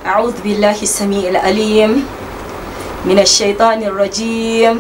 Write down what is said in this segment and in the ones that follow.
أعوذ بالله السميع العليم من الشيطان الرجيم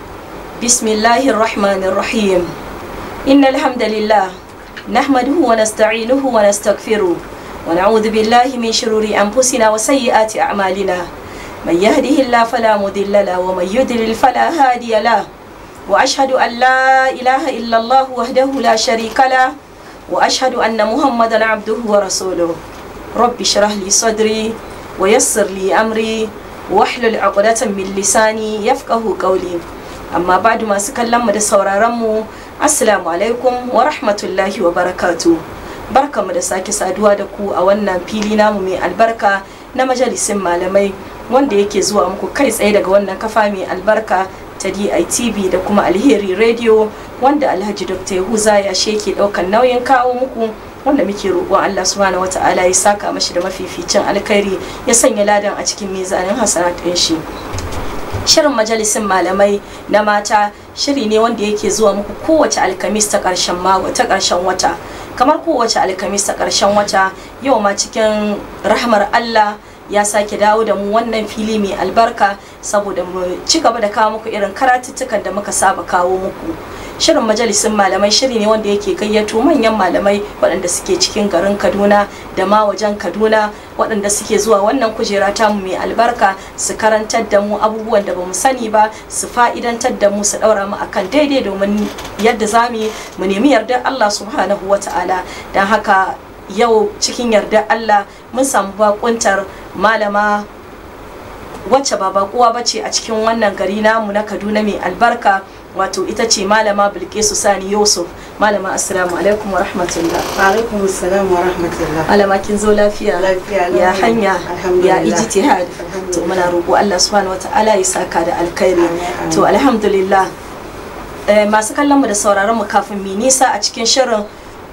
بسم الله الرحمن الرحيم إن الحمد لله نحمده ونستعينه ونستغفره ونعوذ بالله من شرور أنفسنا وسيئات أعمالنا من يهده الله فلا مضل له ومن يضلل فلا هادي له وأشهد أن لا إله إلا الله وحده لا شريك له وأشهد أن محمدا عبده ورسوله رب اشرح لي صدري ويسر لي أمري واحلل عقدة من لساني يفقه قولي amma badu masu kallon mu da sauraron mu assalamu alaikum wa rahmatullahi wa barakatu barkamu da sake saduwa da ku a wannan fili namu mai albarka na majalisin malamai wanda yake zuwa muku kai tsaye daga wannan kafa mai albarka ta DITV da kuma alheri radio wanda alhaji dr yahuza ya sheke daukan nauyin kawo muku wanda muke roƙon Allah subhanahu wata'ala ya saka mashi da mafificin alkhairi ya sanya ladan a cikin mizanin hasanat ɗin shi shirin majalisin malamai na mata shiri ne wanda yake zuwa muku kowace alkamis ta ƙarshen ta ƙarshen wata kamar kowace alkamis ta ƙarshen wata yau ma cikin rahmar Allah ya sake dawo da mu wannan fili mai albarka saboda mu ci gaba da kawo muku irin karatuttukan da muka saba kawo muku shirin majalisin malamai shiri ne wanda yake gayyato manyan malamai waɗanda suke cikin garin kaduna da ma wajen kaduna waɗanda suke zuwa wannan kujera tamu mai albarka su karantar da mu abubuwan da bamu sani ba su fa'idantar da mu su ɗaura mu akan daidai domin yadda za mu nemi yardar allah subhanahu wa ta'ala don haka yau cikin yardar allah mun samu bakuntar malama wacce ba bakuwa bace a cikin wannan gari namu na kaduna mai albarka wato ita ce malama bilkisu sani yusuf malama assalamu alaikum wa rahmatullah alaikum assalam wa rahmatullah malama kin zo lafiya Lafiya, ya alhamdulillah. hanya ya Alhamdulillah. ijtihad to Alhamdulillah. muna roƙo Allah subhanahu wataala ya saka da alkhairi Amin, amin. to alhamdulillah eh, masu kallon mu da sauraron mu kafin mi nisa a cikin shirin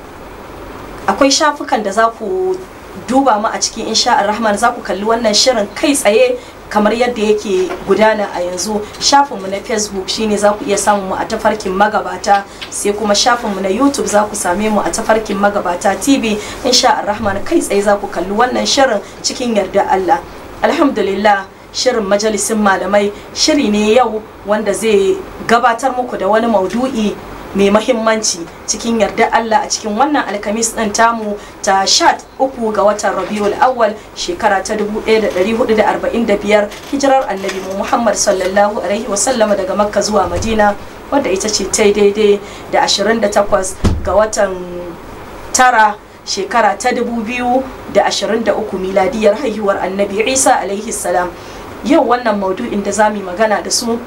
akwai shafukan da za ku duba mu a cikin insha rahman za ku kalli wannan shirin kai tsaye kamar yadda yake gudana a yanzu shafinmu na facebook shine za ku iya samun mu a tafarkin magabata sai kuma shafinmu na youtube za ku same mu a tafarkin magabata tv insha rahman kai tsaye za ku kalli wannan shirin cikin yarda allah alhamdulillah shirin majalisin malamai shiri ne yau wanda zai gabatar muku da wani maudu'i mai mahimmanci cikin yarda Allah a cikin wannan alkamis ɗin tamu ta sha uku ga watan rabiul awwal shekara ta 1445 hijirar annabi mu Muhammad sallallahu alaihi wasallama daga makka zuwa madina wadda ita ce ta daidai da 28 ga watan tara shekara ta 2023 miladiyar haihuwar annabi isa alaihi salam yau wannan maudu'in da za mu yi magana da su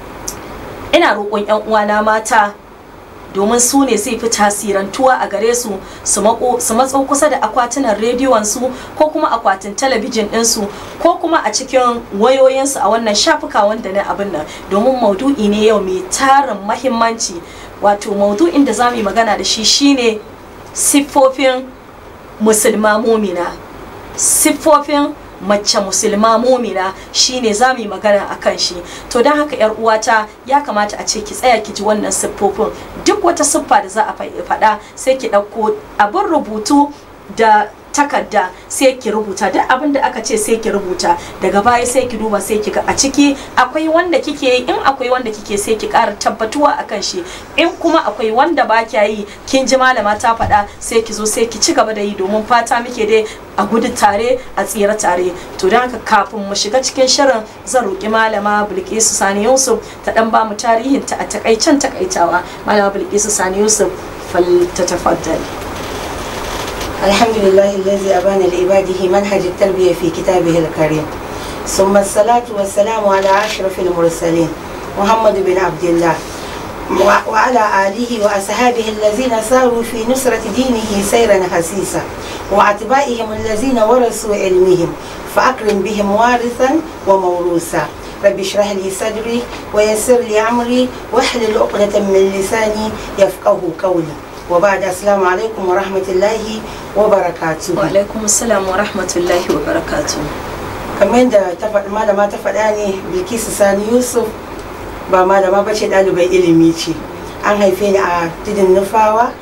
ina roƙon 'yan uwana mata domin su ne zai fi tasirantuwa a gare su su mako- su matso kusa da akwatunan rediyon su ko kuma akwatin talabijin ɗinsu ko kuma a cikin wayoyinsu a wannan shafuka wanda na abin nan domin maudu'i ne yau mai tarin mahimmanci wato maudu'in da za mu yi magana da shi shine siffofin musulma mumina siffofin mace musulma mumina shine za mu yi magana a kan shi to don haka yar uwata ya kamata a ce ki tsaya ki ji wannan siffofin duk wata siffa da za a fa- faɗa sai ki ɗauko abin rubutu da takarda sai ki rubuta duk abin da aka ce sai ki rubuta daga baya sai ki duba sai ki ga a ciki akwai wanda kike yi in akwai wanda kike sai ki ƙara tabbatuwa akan shi in kuma akwai wanda ba kya yi kin ji malama ta faɗa sai ki zo sai ki ci gaba da yi domin fata muke dai a gudu tare a tsira tare to don haka kafin mu shiga cikin shirin zan roƙi malama bilkisu sani yusuf ta dan ba mu tarihin ta a takaicen takaitawa malama bilkisu sani yusuf fal ta tafaddal الحمد لله الذي أبان لعباده منهج التربية في كتابه الكريم ثم الصلاة والسلام على أشرف المرسلين محمد بن عبد الله وع- وعلى آله وأصحابه الذين ساروا في نصرة دينه سيرا حسيسا وأتباعهم الذين ورثوا علمهم فأكرم بهم وارثا وموروثا رب اشرح لي صدري ويسر لي أمري واحلل عقدة من لساني يفقه قولي وبعد السلام عليكم ورحمة الله وبركاته wa alaikum assalam wa rahmatullahi wa barakatuh kamar yadda ta faɗi malama ta faɗa ne bilkisu sani yusuf ba malama ba ce ɗalibai ilimi ce an haife ni a tudun nufawa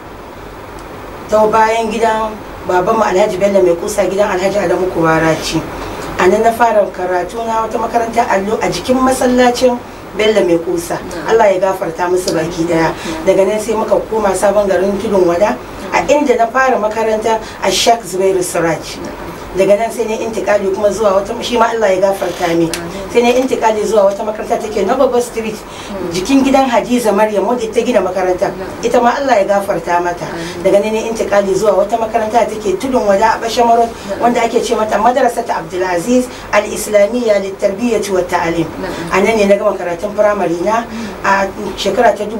ta bayan gidan babanmu alhaji bello mai kusa gidan alhaji adamu kubara ce a nan na fara karatu na wata makaranta allo a jikin masallacin bello mai kusa allah ya gafarta musu baki daya daga nan sai muka koma sabon garin tudun wada a inda na fara makaranta a shak zubairu siraj daga nan sai ne intikali kuma zuwa wata shi ma Allah ya gafarta mi sai ne intikali zuwa wata makaranta take na Baba Street jikin gidan Hadiza Maryam wanda ta gina makaranta ita ma Allah ya gafarta mata daga nan ne intikali zuwa wata makaranta take tudun wada a Bashamaro wanda ake ce mata Madrasat Abdulaziz Al-Islamiyya Litarbiyyah wa Ta'lim a nan ne na gama karatun firamare na a shekara ta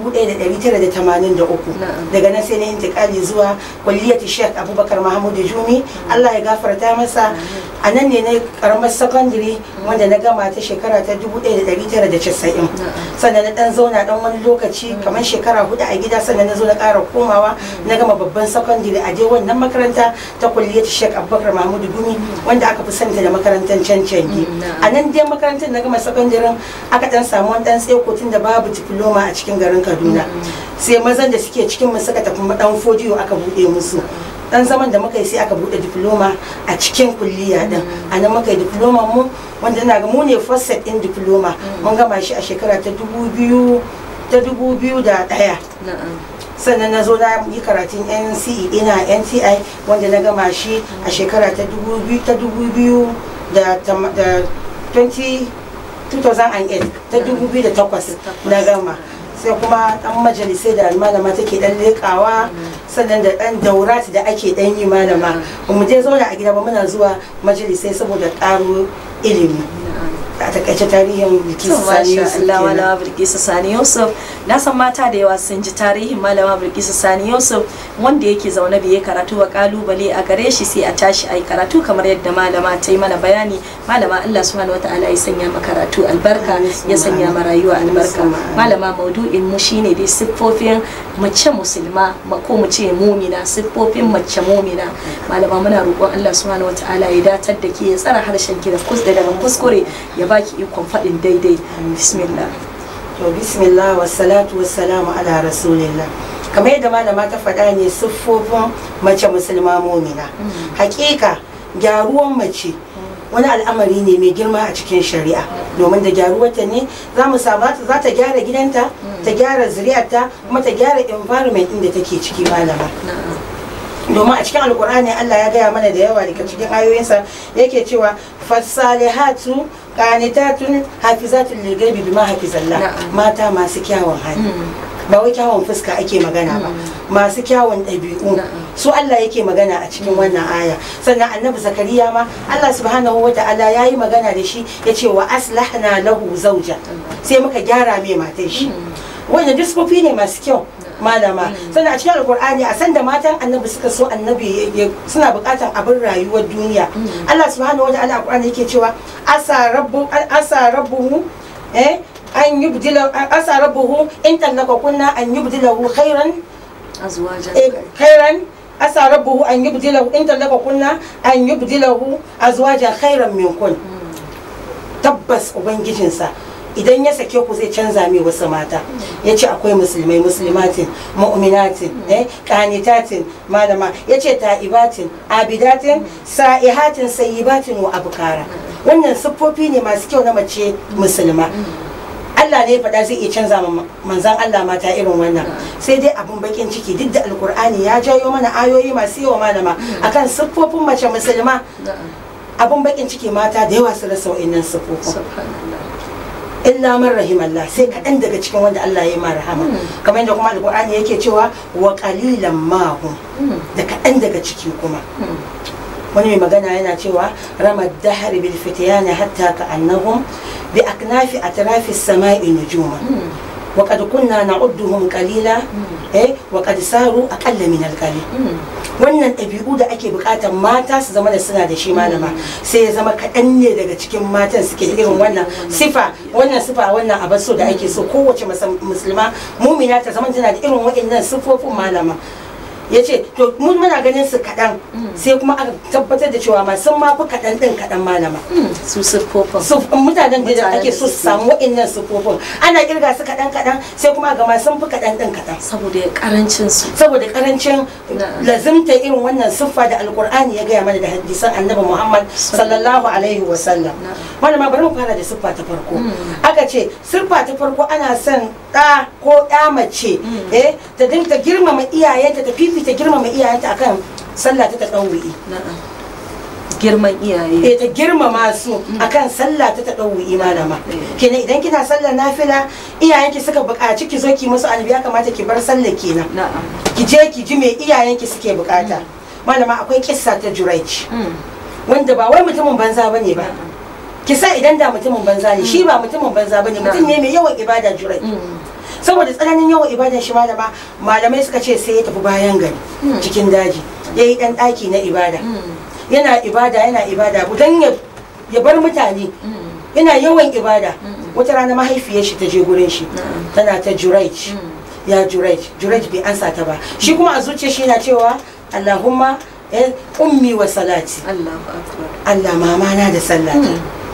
1983 daga nan sai ne intikali zuwa kulliyati Sheikh Abubakar Mahmud Jumi Allah ya gafarta masa a nan ne na karamar sakandare wanda na gama ta shekara ta 1990 sannan na dan zauna dan wani lokaci kamar shekara hudu a gida sannan na zo na kara komawa na gama babban sakandare a je wannan makaranta ta kulliyar Sheikh Abubakar Mahmudu Gumi wanda aka fi santa da makarantar cancangi a nan dai makarantar na gama sakandaren aka dan samu wani dan tseko tun da babu diploma a cikin garin Kaduna sai mazan da suke cikin mu suka tafi dan fodiyo aka bude musu dan zaman da muka yi sai aka bude diploma a cikin kulliya din a nan muka yi diploma mu wanda ina ga mu ne first set din diploma mun gama shi a shekara ta dubu biyu ta dubu biyu da ɗaya sannan na zo na yi karatun nce ina nti wanda na gama shi a shekara ta dubu biyu ta dubu biyu da 20 2008 ta dubu biyu da takwas na gama sai kuma dan majalisai da malama take dan lekawa sannan da dan daurat da ake dan yi malama mu je zauna a gida ba muna zuwa majalisai saboda karo ilimi a takaice tarihin bilkisu sani yusuf Allah malama bilkisu sani yusuf na san mata da yawa sun ji tarihin malama bilkisu sani yusuf wanda yake zaune bai karatu wa kalubale a gare shi sai a tashi ai karatu kamar yadda malama ta yi mana bayani malama Allah subhanahu wataala ya sanya ma karatu albarka ya sanya ma rayuwa albarka malama maudu'in mu shine dai siffofin mace musulma ko mu ce mumina siffofin mace mumina malama muna roƙon Allah subhanahu wataala ya datar da ke ya tsara harshen ki da daga kuskure ya baki ikon faɗin daidai bismillah to bismillah wassalatu wassalamu ala rasulillah kamar yadda malama ta faɗa ne siffofin mace musulma mumina hakika gyaruwan mace wani al'amari ne mai girma a cikin shari'a domin da gyaruwarta ne za mu samu za ta gyara gidanta ta gyara zuriyarta kuma ta gyara environment inda take ciki malama domin a cikin alkur'ani Allah ya gaya mana da yawa daga cikin ayoyinsa yake cewa fasalihatu qanitatun hafizatun lilghaibi bima hafizallah mata masu kyawun hali ba wai kyawun fuska ake magana ba masu kyawun ɗabi'u su Allah yake magana a cikin wannan aya sannan annabi zakariya ma Allah subhanahu wa ta'ala ya yi magana da shi ya ce wa aslahna lahu zauja sai muka gyara mai matan shi wanda diskofi ne masu kyau malama sannan a cikin alkur'ani a sanda matan annabi suka so annabi suna bukatan abin rayuwar duniya Allah subhanahu wa ta'ala alkur'ani yake cewa asa rabbu asa rabbuhu eh an yubdila asa rabbuhu in tallaka kunna an yubdilahu khairan azwajan khairan asa rabbuhu an yubdilahu in tallaka kunna an yubdilahu azwajan khairan minkun tabbas ubangijinsa idan ya sake ku zai canza mai wasu mata ya ce akwai musulmai musulmatin mu'minatin kanitatin malama ya ce ta'ibatin abidatin sa'ihatin sayyibatin wa abukara wannan siffofi ne masu kyau na mace musulma Allah ne faɗa zai iya canza manzan Allah mata irin wannan sai dai abun bakin ciki duk da alkur'ani ya jayo mana ayoyi masu yawa malama akan siffofin mace musulma abun bakin ciki mata da yawa su rasa wa'annan siffofin illa man rahimallah sai kaɗan daga cikin wanda Allah ya yi rahama kamar yadda kuma alƙur'ani yake cewa wa qalilan ma da kaɗan daga ciki kuma wani mai magana yana cewa ramad dahar bil fityan hatta ka annahum bi aknafi atrafi samai nujuma wa qad kunna na'udduhum qalila eh wa qad saru aqalla min al wannan ɗabi'u da ake buƙatar mata su zama da suna da shi malama sai ya zama kaɗan ne daga cikin matan suke irin wannan sifa wannan sifa wannan abin so da ake so kowace musulma mumina ta zama tana da irin waɗannan sifofin malama ya ce to mun muna ganin su kaɗan sai kuma aka tabbatar da cewa ma sun ma fi kaɗan ɗin kaɗan malama su siffofin su mutanen da Mutanen ake da so su suke- samu wa'innan sufofin ana kirga su kaɗan kaɗan sai kuma ga ma sun fi kaɗan ɗin kaɗan saboda karancin su saboda karancin Na'am. lazimta irin wannan siffa da alkur'ani ya gaya mana da hadisan annabi muhammad sallallahu alaihi wa sallam Na'am. malama bari mu fara da siffa ta farko Mm. aka ce siffa ta farko ana son ɗa ko ɗa mace eh ta dinga girmama iyayenta ta fifita girmama iyayenta akan sallah ta taɗawu'i na'am girman iyaye eh ta girmama su akan sallah ta taɗawu'i malama Mm. kenan idan kina sallar nafila iyayenki suka buƙaci ki zo ki musu annabi ya kamata ki bar sallar kenan na'am ki je ki ji me iyayenki suke bukata malama akwai kissa ta juraic Mm. wanda ba wai mutumin banza bane ba kisa idan da mutumin banza ne shi ba mutumin banza bane mutum ne mai yawan ibada juraic Mm. saboda tsananin yawan ibadan shi malama malamai suka ce sai ya tafi bayan gari cikin daji ya yi dan daki na ibada Mm. yana ibada yana ibada dan ya ya bar mutane Mm. yana yawan ibada wata rana mahaifiyar shi ta je gurin shi Na'am. tana ta juraic Mm. ya jurej jurej bai ansa ta ba shi kuma a zuciya shi na cewa allahumma eh, ummi wa salati Allahu akbar allah mama na da sallata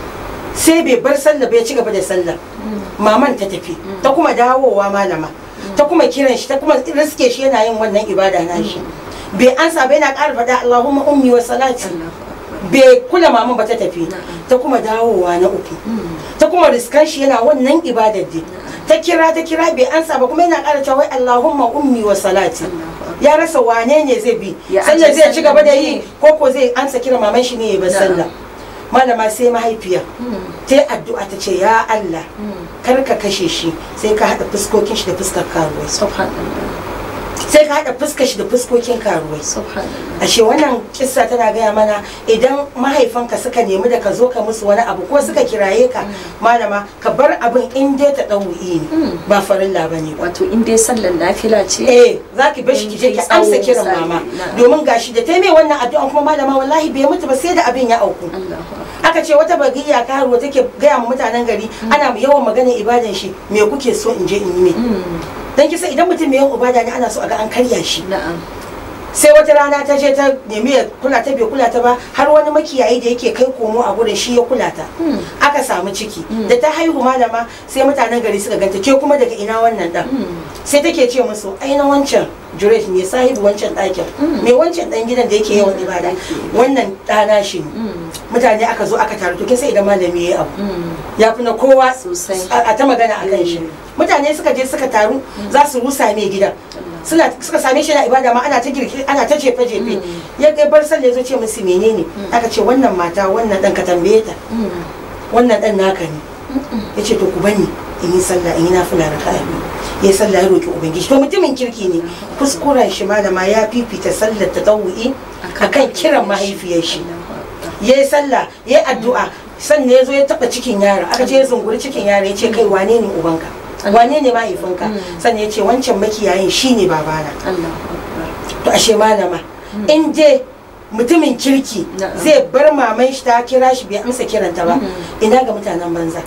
sai bai bar sallah bai ci gaba da sallah maman ta tafi ta kuma dawowa malama ta kuma kiran shi ta kuma riske shi yana yin wannan ibada na shi bai ansa bai na ƙara faɗa allahumma ummi wa salati Allahu akbar bai kula maman ba ta tafi Na'am. ta kuma dawowa na uku Mm. ta kuma riskan shi yana wannan ibadar dai ta kira ta kira bai ansa ba kuma yana ƙara cewa wai Allahumma ummi wa salati Allahu akbar ya rasa wane ne zai bi Ya sallar aje zai ci gaba da sallar yi ne. ko ko zai ansa kira maman shi ne ya bar Na'am. sallah malama sai mahaifiya Mm. ta yi addu'a ta ce ya Allah Mm. kar ka kashe shi sai ka haɗa fuskokin shi da fuskar karuwai subhanallah sai ka haɗa fuskar shi da fuskokin karuwai subhanallah ashe wannan kissa tana gaya mana idan mahaifanka suka nemi da ka zo ka musu wani abu ko suka kiraye ka malama ka bar abin in dai ta ɗau'i ne Mm. ba farilla ba ne ba wato in dai sallar nafila ce eh za ki bar shi ki je ki In dai amsa tsawo kiran misali, mama na'am. domin gashi da ta mai wannan addu'an kuma malama wallahi bai mutu ba sai da abin ya auku Allahu akbar aka ce wata bagiya karuwa take gaya ma mutanen gari ana yawan maganar ibadan shi me kuke so in je in yi mai Mm. dan kisa idan mutum mai yawan ibada ne ana so a ga an karya shi na'am sai wata rana ta je ta nemi ya kula ta bai kula ta ba har wani makiyayi da yake kai komo a gurin shi ya kula ta Mm. aka samu ciki Mm. da ta haihu malama sai mutanen gari suka ganta ke kuma daga ina wannan dan Mm. sai take ce musu ai na wancan juret ne sahibu wancan ɗakin Mm. me wancan dan gidan da yake yawan ibada Yake. wannan ɗana shi ne Mm. mutane aka zo aka taru to kin sai idan malami yayi abu Mm. ya fi na kowa Sosai. a a ta magana a kan shi Mm. mutane suka je suka taru za su rusa mai gidan suna suka same shi na ibada ma ana ta girki ana ta jefe jefe Mm. ya ga bar sallah zo ce musu menene aka ce wannan mata wannan dan ka tambaye ta Mm. wannan dan naka ne ya ce to ku bani in yi sallah in yi nafila raka'a biyu ya yi sallah ya roki ubangiji to mutumin kirki ne kuskuren shi malama ya fifita sallar ta tawu'i akan kiran mahaifiyar shi Allahu akbar. ya yi sallah ya yi addu'a sannan ya zo ya taba cikin yaro aka ce ya zunguri cikin yaro ya ce kai wane ne ubanka wane ne mahaifinka Mm. sannan ya ce wancan makiyayin shine babana Allahu akbar. to ashe malama in dai mutumin kirki Na'am. zai bar maman shi ta kira shi bai amsa kiranta ba Mm. ina ga mutanen banza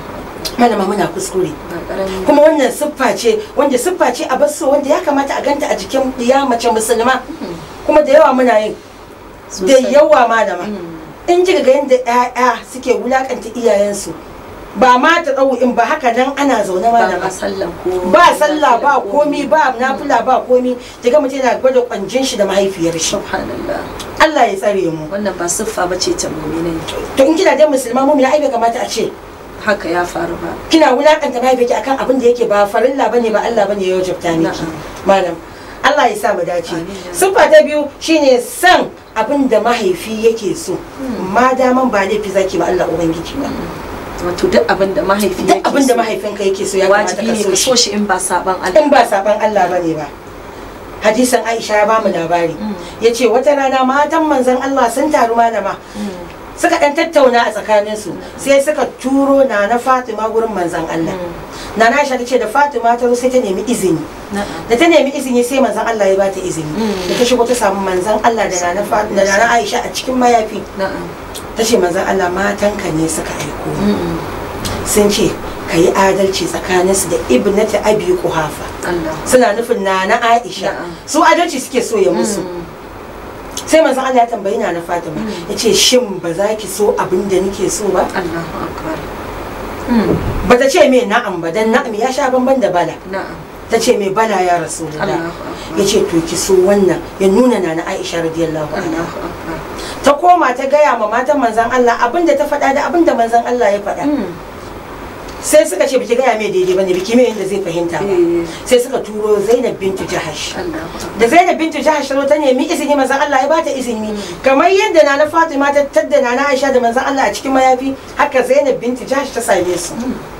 malama muna kuskure ba ƙaramin kuma wannan siffa ce wanda siffa ce a basu wanda ya kamata a ganta a jikin ya mace musulma kuma da yawa muna yin da Sosai. yawa malama Mm. in ji ga yadda 'ya'ya suke wulakanta iyayensu ba ma ta in ba haka nan ana zaune ba malama ma sallan ko ba sallah ba komi ba nafila ba komi daga mutum yana gwada kwanjin shi da mahaifiyar shi subhanallah Allah ya tsare mu wannan ba siffa bace ta mu'minai to in kina da musulma mu ai bai kamata a ce haka ya faru ba kina wulakanta mahaifiyarki akan abin da yake ba farilla bane ba Allah bane ya wajabta miki Na'am. malam Allah ya sa mu dace Amin, ya siffa ta biyu shine san abin da mahaifi yake so ma daman ba laifi zaki ba Allah ubangiji ba wato duk abin da mahaifi duk yake abin da so, mahaifinka yake so ya kamata wajibi ka ne so ka so shi shi in ba saban Allah in ba saban Allah bane ba hadisan Aisha ya bamu labari Mm. yace wata rana matan manzon Allah sun taru malama Mm. suka dan tattauna a tsakaninsu sai suka turo na na Fatima gurin manzon Allah na na Aisha tace da Fatima ta zo sai ta nemi izini na'am da ta nemi izini sai manzon Allah ya bata izini Mm. da ta shigo ta samu manzon Allah da nana Fatima da nana Aisha a cikin mayafi na'am ta ce manzon Allah matanka ne suka aiko ni. Mm. sun ce ka yi adalci tsakaninsu da ibnati abi kuhafa Allah suna nufin na na Aisha Na'am. su adalci suke so ya musu Mm. sai manzon Allah ya tambayi na na Fatima ya ce shin ba za ki so abin da nake so ba Allahu akbar Mm. ba ta ce me na'am ba dan na'am ya sha bamban da bala na'am ta ce me bala ya rasulullah Allahu akbar ya ce to ki so wannan ya nuna na na Aisha radiyallahu anha Allahu akbar ta koma ta gaya ma matan manzon Allah abin da ta faɗa da abin da manzon Allah ya faɗa Mm. sai suka ce biki gaya mai daidai bane biki mai yadda zai fahimta ba Eh. sai suka turo Zainab bintu Jahash Allahu akbar da Zainab bintu Jahash ta zo ta nemi izini manzon Allah ya bata izini kamar yadda Nana Fatima ta tadda Nana Aisha da manzon Allah a cikin mayafi haka Zainab bintu Jahash ta same su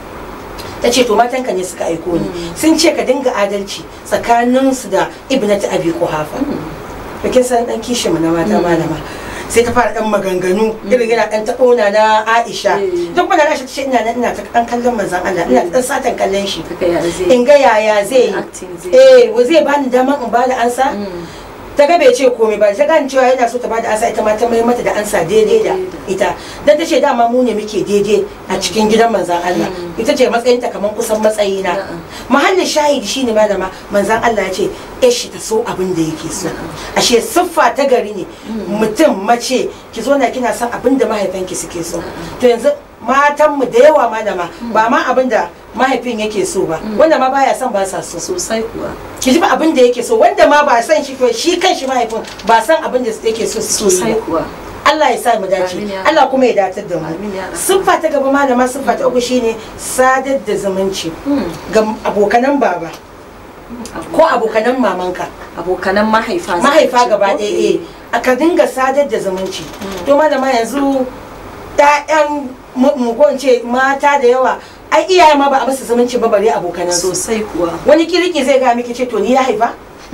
ta ce to matanka ne suka aiko ni sun ce ka dinga adalci tsakanin su da Ibnatu Abi Quhafa to kin san dan kishin mu na mata malama sai ta fara dan maganganu irin yana dan taɓona na Aisha Mm. duk wanda Aisha ta ce ina nan ina ta dan kallon manzon Allah ina ta dan satan kallon shi Kaka ya zai in ga yaya zai yi acting zai eh wa zai bani daman in bada ansa Mm. ta ga bai ce komai ba ta gane cewa yana so ta bada ansa ita ma ta mai mata da ansa daidai da ita dan ta ce dama mu ne muke daidai a cikin gidan manzan Allah ita ce matsayin ta kamar kusan matsayina Na'am. mahallin shahidi shine malama manzan Allah ya ce shi ta so abin da yake so ashe siffa ta gari ne mutum mace ki zo na kina son abin da mahaifanki suke so to yanzu matanmu da yawa malama ba ma abin da mahaifin yake so ba wanda ma baya son ba sa so sosai kuwa ki ji ba abin da yake so wanda ma ba san shi ko shi kan shi mahaifin ba san abin da yake so su sosai kuwa Allah ya sa mu dace Amin ya Allah kuma ya datar da mu Amin ya Rabbi. siffa ta gaba malama siffa ta uku shine sadar da zumunci Mm. ga abokanan baba ko abokanan mamanka abokanan mahaifa za mahaifa ka ce, gaba ko? ɗaya eh aka dinga sadar da zumunci to malama yanzu ɗayan mu mu ko in ce mata da yawa ai iyaye ma ba a musu zumunci ba bare abokanan su sosai kuwa wani kiriki zai ga miki ce to ni ya haifa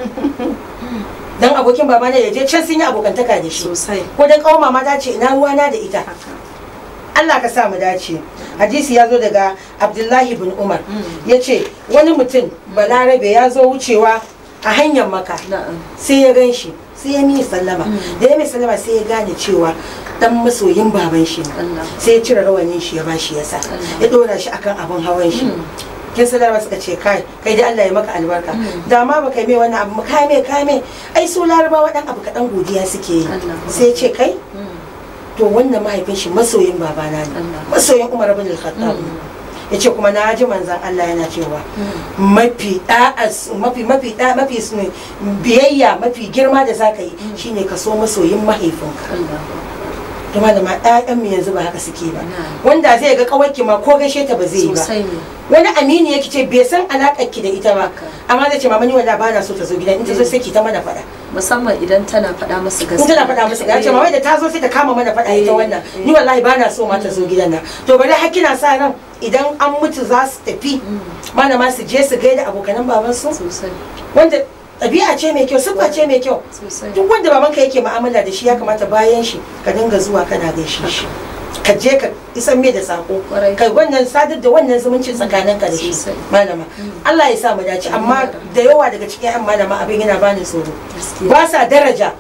dan abokin baba ne ya je can sun yi abokantaka da shi sosai ko dan kawo mama ta ce ina ruwana da ita haka Allah ka sa mu dace hadisi ya zo daga Abdullahi bin Umar Mm. ya ce wani mutum balarabe ya zo wucewa a hanyar maka na'am sai ya gan shi sai ya miyi sallama Mm. da ya mai sallama sai ya gane cewa dan masoyin baban shi ne Allah sai ya cire rawanin shi ya bashi ya sa Allah. ya dora shi akan abin hawan shi Mm. kin sallama suka ce kai kai dai Allah ya maka albarka Mm. da ma baka mai wannan abu kai mai kai mai ai su larabawa dan abu kadan godiya suke yi Allah. sai ya ce kai Mm. to wannan mahaifin shi masoyin babana ne Allah. masoyin Umar bin al-Khattab Mm. ya ce kuma na ji manzan Allah yana cewa Mm. mafi da'as mafi mafi da mafi su- biyayya mafi girma da zaka yi shine ka so masoyin mahaifinka Allah to malama ɗayan mu yanzu ba haka suke ba Na'am. wanda zai ga kawarki ma ko gaishe ta ba zai yi ba sosai ne wani amini yake ce bai san alakar ki da ita ba Haka. amma zai ce mama ni wanda ba na so ta zo gidan in ta zo sai ki ta mana faɗa musamman idan tana faɗa musu in gaskiya tana faɗa musu ga ce mama da ta zo sai ta kama mana faɗa ita Eh, wannan eh. ni wallahi ba na so ma ta zo gidan nan to bari har kina sa ran idan an mutu za su tafi Mm. malama su je su gaida abokanan babansu sosai wanda ɗabi'a ce mai kyau siffa ce mai kyau sosai duk wanda babanka yake mu'amala da shi ya kamata bayan shi ka dinga zuwa kana gaishe shi ka je ka isan mai da sako Kwarai. kai wannan sadar da wannan zumuncin tsakanin ka da shi Sosai. malama Allah ya sa mu dace amma da yawa daga cikin yan malama abin yana bani tsoro Gaskiya. ba sa daraja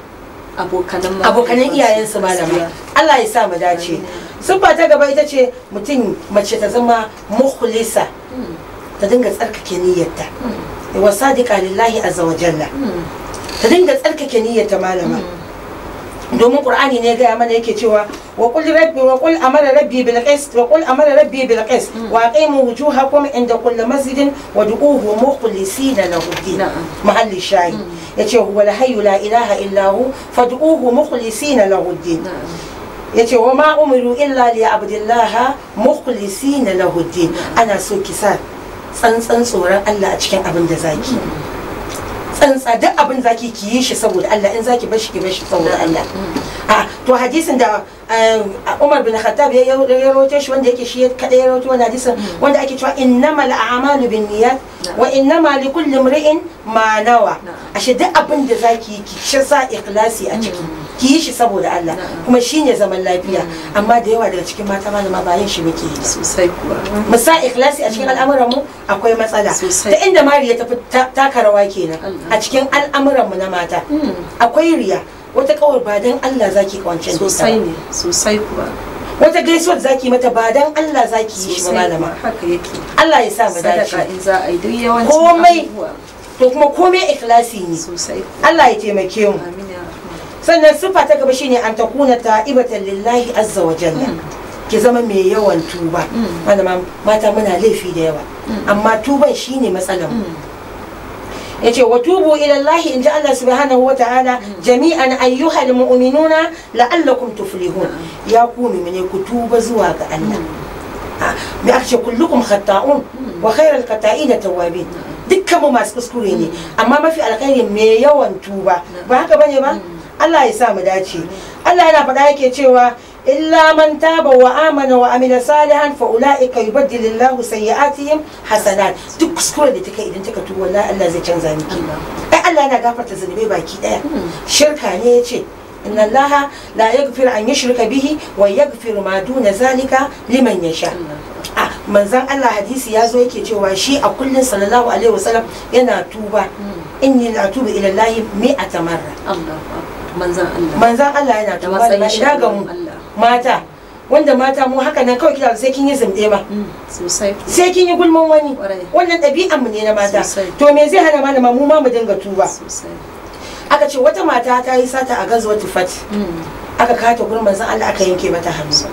abokanan abokanan mahaifansu. iyayensu malama Gaskiya. Allah ya sa mu dace siffa ta gaba ita ce mutum mace ta zama mukhlisa Mm. ta dinga tsarkake niyyarta Mm. wa sadiqa lillahi azza wa jalla Mm. ta dinga tsarkake niyyarta malama domin qur'ani ne gaya mana yake cewa wa qul rabbi wa qul amara rabbi bil qist wa qul amara rabbi bil qist wa aqimu wujuhakum inda kulli masjidin wa du'uhu mukhlisina lahu din Na'am. mahalli shayi yace huwa la hayyu la ilaha illa hu fad'uhu mukhlisina lahu din Na'am. yace wa ma umiru illa li abdillaha mukhlisina lahu din ana so ki sa tsantsan tsoron Allah a cikin abin da zaki tsantsa duk abin zaki ki yi shi saboda Allah in zaki bar shi ki bar shi saboda Allah a to hadisin da eh, Umar bin Khattab ya ya rawaito shi wanda yake shi kada ya rawaito wannan hadisin wanda ake cewa innamal a'malu binniyat wa innama likulli imri'in ma nawa Na'am. ashe duk abin da zaki yi ki shi sa ikhlasi a ciki ki yi shi saboda Allah Na'am. kuma shine zaman lafiya amma da yawa daga cikin mata malama ba yin shi muke yi ba sosai kuwa mu sa ikhlasi a cikin al'amuran mu akwai matsala Sosai. ta inda mariya ta fi ta- taka rawa kenan Allah. a cikin al'amuran mu na mata Mm. akwai riya wata kawai ba dan Allah zaki kawance da ita sosai ba. ne sosai kuwa wata gaisuwar zaki mata ba dan Allah zaki yi shi ba malama haka yake Allah ya sa mu dace sadaka in za a yi duk yawancin Komai. abubuwa to kuma komai ikhlasi ne sosai Allah ya taimake mu amin ya rahman sannan sifa ta gaba shine an takuna ta'ibatan lillahi azza wa jalla ki zama mai yawan tuba malama mata muna laifi da yawa amma tuban shine matsalar mu yace wa tubu ila Allah in ji Allah subhanahu wa ta'ala jami'an ayyuhal mu'minuna la'allakum tuflihun ya ku mu'mine ku tuba zuwa ga Allah Ah, me aka ce kullukum khata'un wa khairul khata'ina tawwabin dukkan mu masu kuskure ne amma mafi alkhairi me yawan tuba ba haka bane ba Allah ya sa mu dace Allah yana faɗa yake cewa illa man taba wa amana wa amila salihan fa ulaika yubaddilillahu sayyi'atihim hasanat duk kuskure da take idan take tuba wallahi Allah zai canza miki ai Allah yana gafarta zunubai baki daya shirka ne yace inna Allah la yaghfiru an yushrika bihi wa yaghfiru ma duna zalika liman yasha a manzan Allah hadisi ya zo yake cewa shi a kullun sallallahu alaihi wasallam yana tuba inni la tubu ila Allah mi'ata marra Allah manzan Allah manzan Allah yana da tuba matsayin da shi ina ga mu Allah mata wanda mata mu haka nan kawai kira sai kin yi zumɗe ba Mm, sosai sai kin yi gulman wani Ƙwarai. wannan ɗabi'an mu ne na mata Sosai. to me zai hana malama mu ma mu dinga tuba sosai aka ce wata mata ta yi sata a gazuwa tufat Mm, aka kata gurin manzan Allah aka yanke mata hannu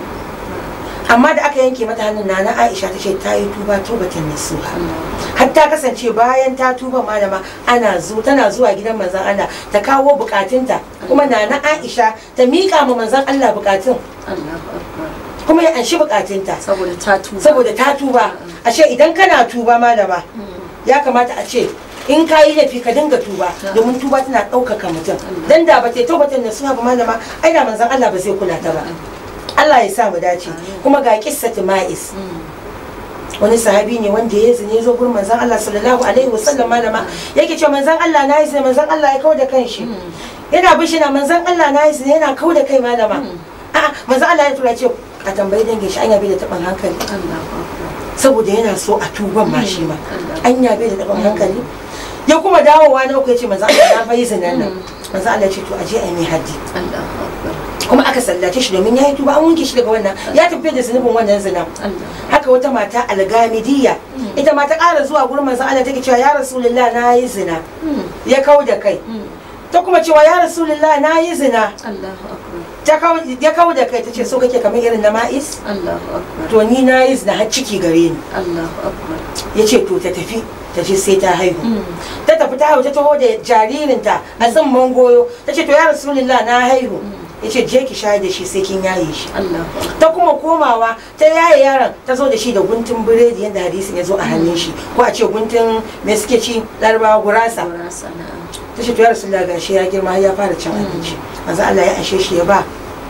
amma da aka yanke mata hannun nana Aisha ta ce ta yi tuba tubatan nasuha Allah har ta kasance bayan ta tuba malama ana zo tana zuwa gidan manzon Allah ta kawo bukatunta kuma nana Aisha ta miƙa ma manzon Allah bukatun Allah akbar kuma ya anshi bukatunta saboda ta tuba saboda ta tuba ashe idan kana tuba malama ya kamata a ce in ka yi laifi ka dinga tuba domin tuba tana ɗaukaka mutum dan da ba ta yi taubatar nasuha ba malama ai da manzon Allah ba zai kula ta ba Allah ya sa mu dace kuma ga kissatu ma'is Mm, wani sahabi ne wanda ya zine zo gurin manzon Allah sallallahu alaihi wasallam malama yake cewa manzon Allah na yi zine manzon Allah ya kawo da kanshi yana bishi na manzon Allah na yi zine yana kawo da kai malama a'a manzon Allah ya tura ce a tambayi dangin shi anya bai da taɓin hankali Allah akbar saboda yana so a tuban ma shi ma Allah. anya bai da taɓin hankali ya kuma dawowa na uku ya ce manzon Allah na fa yi zinan nan manzon Allah ya ce to aje a yi mai haddi Allah akbar kuma aka sallace shi domin ya yi tuba an wanke shi daga wannan ya tafi da zunubin wannan zina Allah haka wata mata algamidiyya ita ma ta ƙara zuwa gurin manzon Allah take cewa ya rasulullah na yi zina Mm, ya kau da kai mm, ta kuma cewa ya rasulullah na yi zina Allah akbar ta kau ya kau da kai ta ce so kake kamar irin na ma'is Allah akbar to ni na yi zina har ciki gare ni Allah akbar ya ce to ta tafi ta ce sai ta haihu Mm, ta tafi ta haihu ta taho da jaririnta a tsimman goyo ta ce to ya rasulullah na haihu ya ce je ki shayar da shi sai kin yaye shi Allah akbar ta kuma komawa ta yaye yaron ta zo da shi da guntun biredi yadda hadisin ya zo a hannun shi ko a ce guntun me suke ci larabawa gurasa Gurasa na'am ta ce to ya rasu gashi ya girma har ya fara cin abinci manzo Allah ya ashe shi ya ba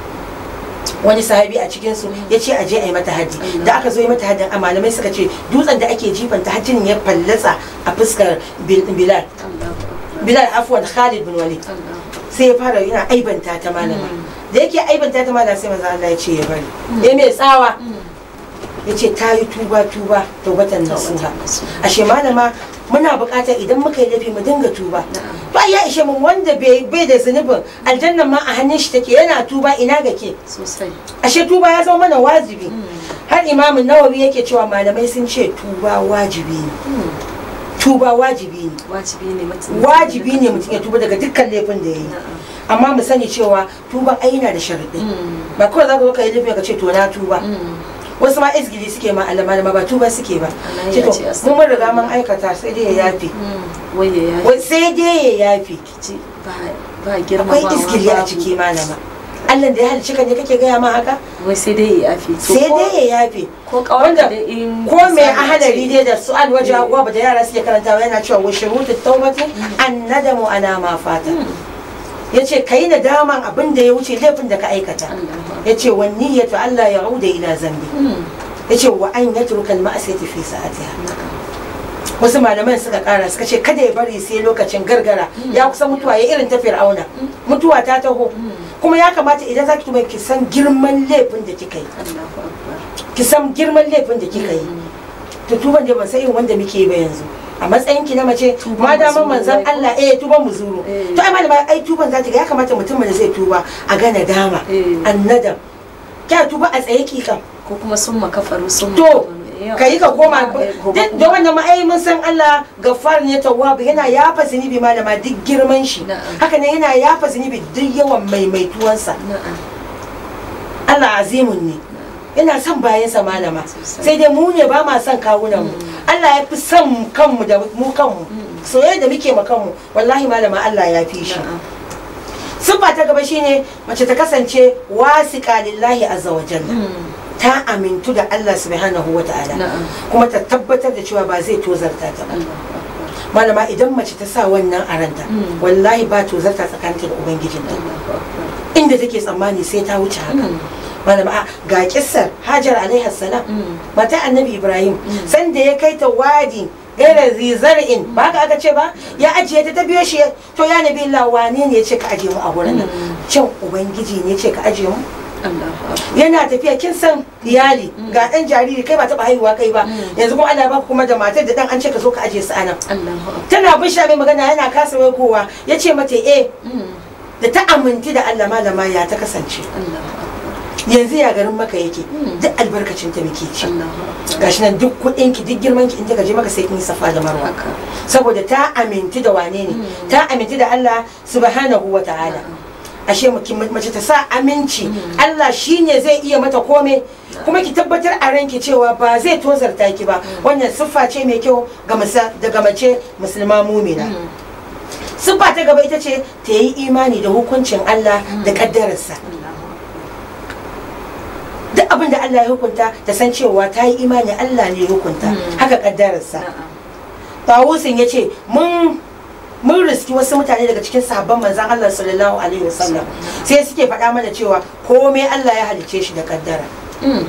wani sahabi a cikin su ya ce aje a yi mata haddi da aka zo yi mata haddin a malamai suka ce dutsen da ake jifanta hajjin ya fallatsa a fuskar Bil- bilal Allah akbar bilal afwan khalid bin walid Allah sai ya fara yana aibanta ta malama da yake aibanta ta malama sai manzo Allah ya ce ya bari ya mai tsawa ya ce ta yi tuba tuba taubatan nasuha ashe malama muna buƙatar idan muka yi laifi mu dinga tuba ba ya ishe mun wanda bai bai da zunubin aljannan ma a hannun shi take yana tuba ina ga ke sosai ashe tuba ya zama mana wajibi har imamin nawawi yake cewa malamai sun ce tuba wajibi ne tuba wajibi ne wajibi ne mutum wajibi ne mutum ya tuba daga dukkan laifin da ya yi amma mu sani cewa tuba ai yana da sharuɗi Mm, ba kawai za ka zo ka yi laifin ka ce to na tuba mm, wasu ma izgili suke ma alama ba tuba suke ba Allah ce ya to ce mun mun riga mun aikata sai dai ya yafe mm. wai ya yi Wai sai dai ya yafe ji ba ba girma akwai izgili a ciki malama Allah da ya halicci ka ne kake gaya ma haka wai sai dai ya yafi To sai ko- dai ya yafe ko kawai wanda da in ko mai misali ahadari ce- dai da su'al waje Eh. agwa da yara suke karantawa yana cewa wa shurutu tawbati an nadamu ana ma fata yace kai nadaman abin da ya wuce laifin da ka aikata Allah yace wa niyyatu Allah ya auda ila zambi Mm, yace wa an yatruka al-ma'siyati fi sa'atiha na'am. wasu malaman suka kara suka ce kada ya bari sai lokacin gargara ya kusa mutuwa ya irin ta fir'auna mutuwa ta taho kuma ya kamata idan zaki tuba ki san girman laifin da kika yi Allahu akbar ki san girman laifin da kika yi to tuban da ban san irin wanda muke yi ba yanzu a matsayin ki na mace Tuban ma da muzuru manzon wai. Allah eh tuban muzuru Eh. to ai malama ai tuban za ta ga ya kamata mutum da zai tuba a ga nadama Eh. annadam kya tuba a tsaye ki kam ko kuma sun makafaru sun to makafaru. ka yi ka koma Eh, gobe duk kuma. da wannan ma'ai mun san Allah gaffar ne tawwab yana yafa zunubi malama duk girman shi Na'am. haka ne yana yafa zunubi duk yawan maimaituwansa na'am Allah azimun ne yana son bayansa malama Sosai. sai dai mu ne ba ma son kawunan mu Allah ya fi son kanmu da mu kanmu soyayya da muke ma kanmu wallahi malama Allah ya fi shi na'am siffa ta gaba shine mace ta kasance wasiqa lillahi azza wa jalla Mm. ta amintu da Allah subhanahu wa ta'ala na'am kuma ta tabbatar da cewa ba zai tozarta ta ba Allahu akbar malama idan mace ta sa wannan a ranta Mm. wallahi ba tozarta tsakaninta da ubangijinta Allahu akbar inda take tsammani sai ta wuce haka Mm. malama a ga kissar hajar alaihi salam Mm. mata annabi ibrahim Mm. sanda ya kai ta wadi gaira zizar'in ba ka aka ce ba ya ajiye ta ta biyo shi to ya nabi Allah wane ne ya ce ka ajiye mu a wurin nan Mm. can ubangiji ne ya ce ka ajiye mu Allahu akbar yana tafiya kin san iyali ga dan jariri kai ba taba haihuwa kai ba Mm. yanzu kuma Allah ya baka kuma da matar da dan an ce ka zo ka ajiye su anan Allahu akbar tana bin sha mai magana yana kasa kowa ya ce mata eh Mm. da ta aminti da Allah malama ya ta kasance Allahu akbar yanzu ya garin maka yake Mm. duk albarkacin ta muke ci Allahu akbar gashi nan duk kuɗin ki duk girman ki in ka je maka sai kin yi safa da marwa haka saboda ta aminti da wane ne Mm. ta aminti da Allah subhanahu wa ta'ala Na'am. ashe mu- ki- mace ta sa aminci Mm. Allah shine zai iya mata komai kuma ki tabbatar a ranki cewa ba zai tozarta ki ba wannan siffa ce mai kyau ga masa daga mace musulma mumina Mm. siffa ta gaba ita ce ta yi imani da hukuncin Allah da kaddararsa Allahu duk abin da Allah ya hukunta ta san cewa ta yi imani Allah ne ya hukunta Mm. haka kaddararsa na'am Tawusin ya ce mun mun riski wasu mutane daga cikin sahabban manzan Allah sallallahu alaihi wasallam sai suke faɗa mana cewa komai Allah ya halicce shi da kaddara Mm.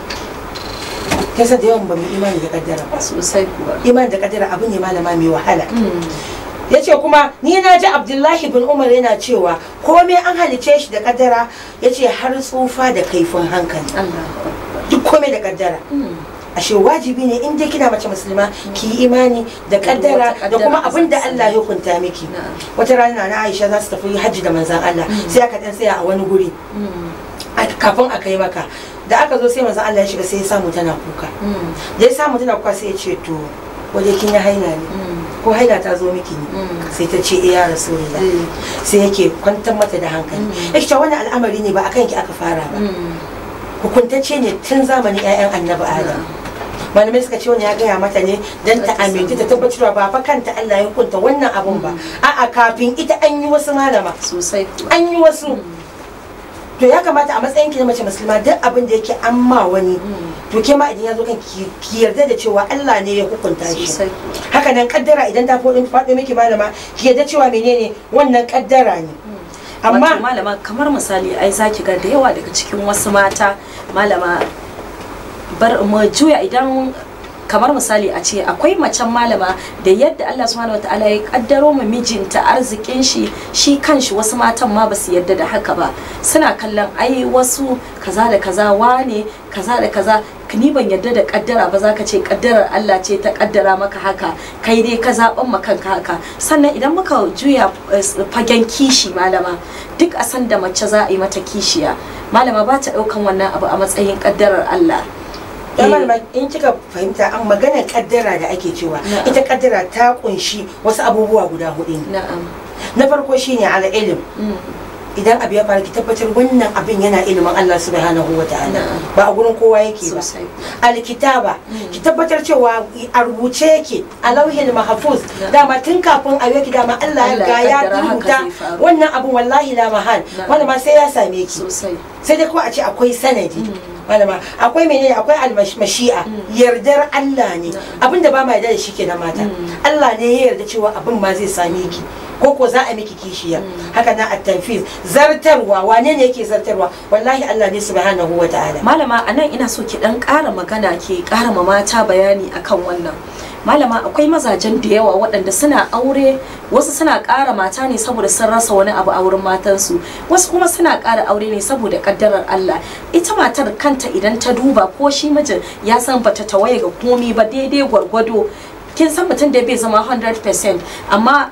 kasa da yawan ba mu imani da kaddara ba sosai kuwa imani da kaddara abu ne malama mai wahala Mm. ya ce kuma ni na ji abdullahi bin umar yana cewa komai an halicce shi da kaddara ya ce har tsufa da kaifin hankali Allahu akbar duk komai da kaddara Mm. ashe wajibi ne in dai kina mace musulma ki yi imani da kaddara wata da kuma kaddara abin da za ta Allah ya hukunta miki Na'am. wata rana na Aisha za su tafi hajji da manzan Allah sai aka dan tsaya a wani guri Mm. a- kafin a kai maka da aka zo sai manzan Allah ya shiga sai ya samu tana kuka Mm. da ya samu tana kuka sai ya ce to waje kin yi haila ne Mm. ko haila ta zo miki ne Mm. sai ta ce eh ya rasulullah Eh. sai yake kwantar mata da hankali Mm. yake cewa wannan al'amari ne ba akan ki aka fara ba Mm. hukuntacce ne tun zamanin 'ya'yan annabi adam malamai suka ce wani ya gaya mata ne don ta Ta san aminta ta tabbatar ba fa kanta Allah ya hukunta wannan abun ba a'a kafin ita an yi wasu malama sosai kuwa an yi wasu to ya kamata a matsayin ki na mace musulma duk abin da yake an ma wani to ke ma idan ya zo kan ki ki yarda da cewa Allah ne ya hukunta shi sosai kuwa haka nan kaddara idan ta faɗo faɗo miki malama ki yarda cewa menene wannan kaddara ne Wato amma malama kamar misali ai zaki ga da yawa daga cikin wasu mata malama bar mu juya idan kamar misali a ce akwai macen malama da yadda Allah subhanahu wataala ya kaddaro ma mijinta arzikin shi shi kanshi wasu matan ma basu yadda da haka ba suna kallon ai wasu kaza da kaza wane kaza da kaza ni ban yadda da kaddara ba za ka ce kaddarar Allah ce ta kaddara maka haka kai dai ka zaɓan ma kanka haka sannan idan muka juya eh, fagen kishi malama duk a san da mace za a yi mata kishiya malama ba ta ɗaukan wannan abu a matsayin kaddarar Allah ya Eh, malama in kika fahimta an maganar kaddara da ake cewa Na'am. ita kaddara ta kunshi wasu abubuwa guda hudu ne na'am na farko shine ala ilim Mm. idan abu ya faru ki tabbatar wannan abin yana ilimin Allah subhanahu wa ta'ala Na'am. ba a gurin kowa yake ba sosai alkitaba ki tabbatar cewa a rubuce yake a lauhin mahfuz Na'am. dama tun kafin a yake dama Allah ya Allah ga ya ya kaddara haka rubuta zai faru. wannan abun wallahi la mahal Na'am. wanda ma sai ya same ki sosai sai dai ko a ce akwai sanadi malama akwai menene akwai almashi'a yardar Allah ne abinda ba ma yarda da shi kenan mata Allah ne ya yarda cewa abin ma zai same ki ko ko za a miki kishiya haka na at-tanfiz zartarwa wane ne yake zartarwa wallahi Allah ne subhanahu wa ta'ala malama a nan ina so ki dan ƙara magana ke ƙara ma mata bayani akan wannan malama akwai mazajen da yawa waɗanda suna aure wasu suna ƙara mata ne saboda sun rasa wani abu a wurin matansu wasu kuma suna ƙara aure ne saboda ƙaddarar Allah ita matar kanta idan ta duba ko shi mijin ya san bata tawaye ga komi ba daidai gwargwado kin san mutum da bai zama 100% amma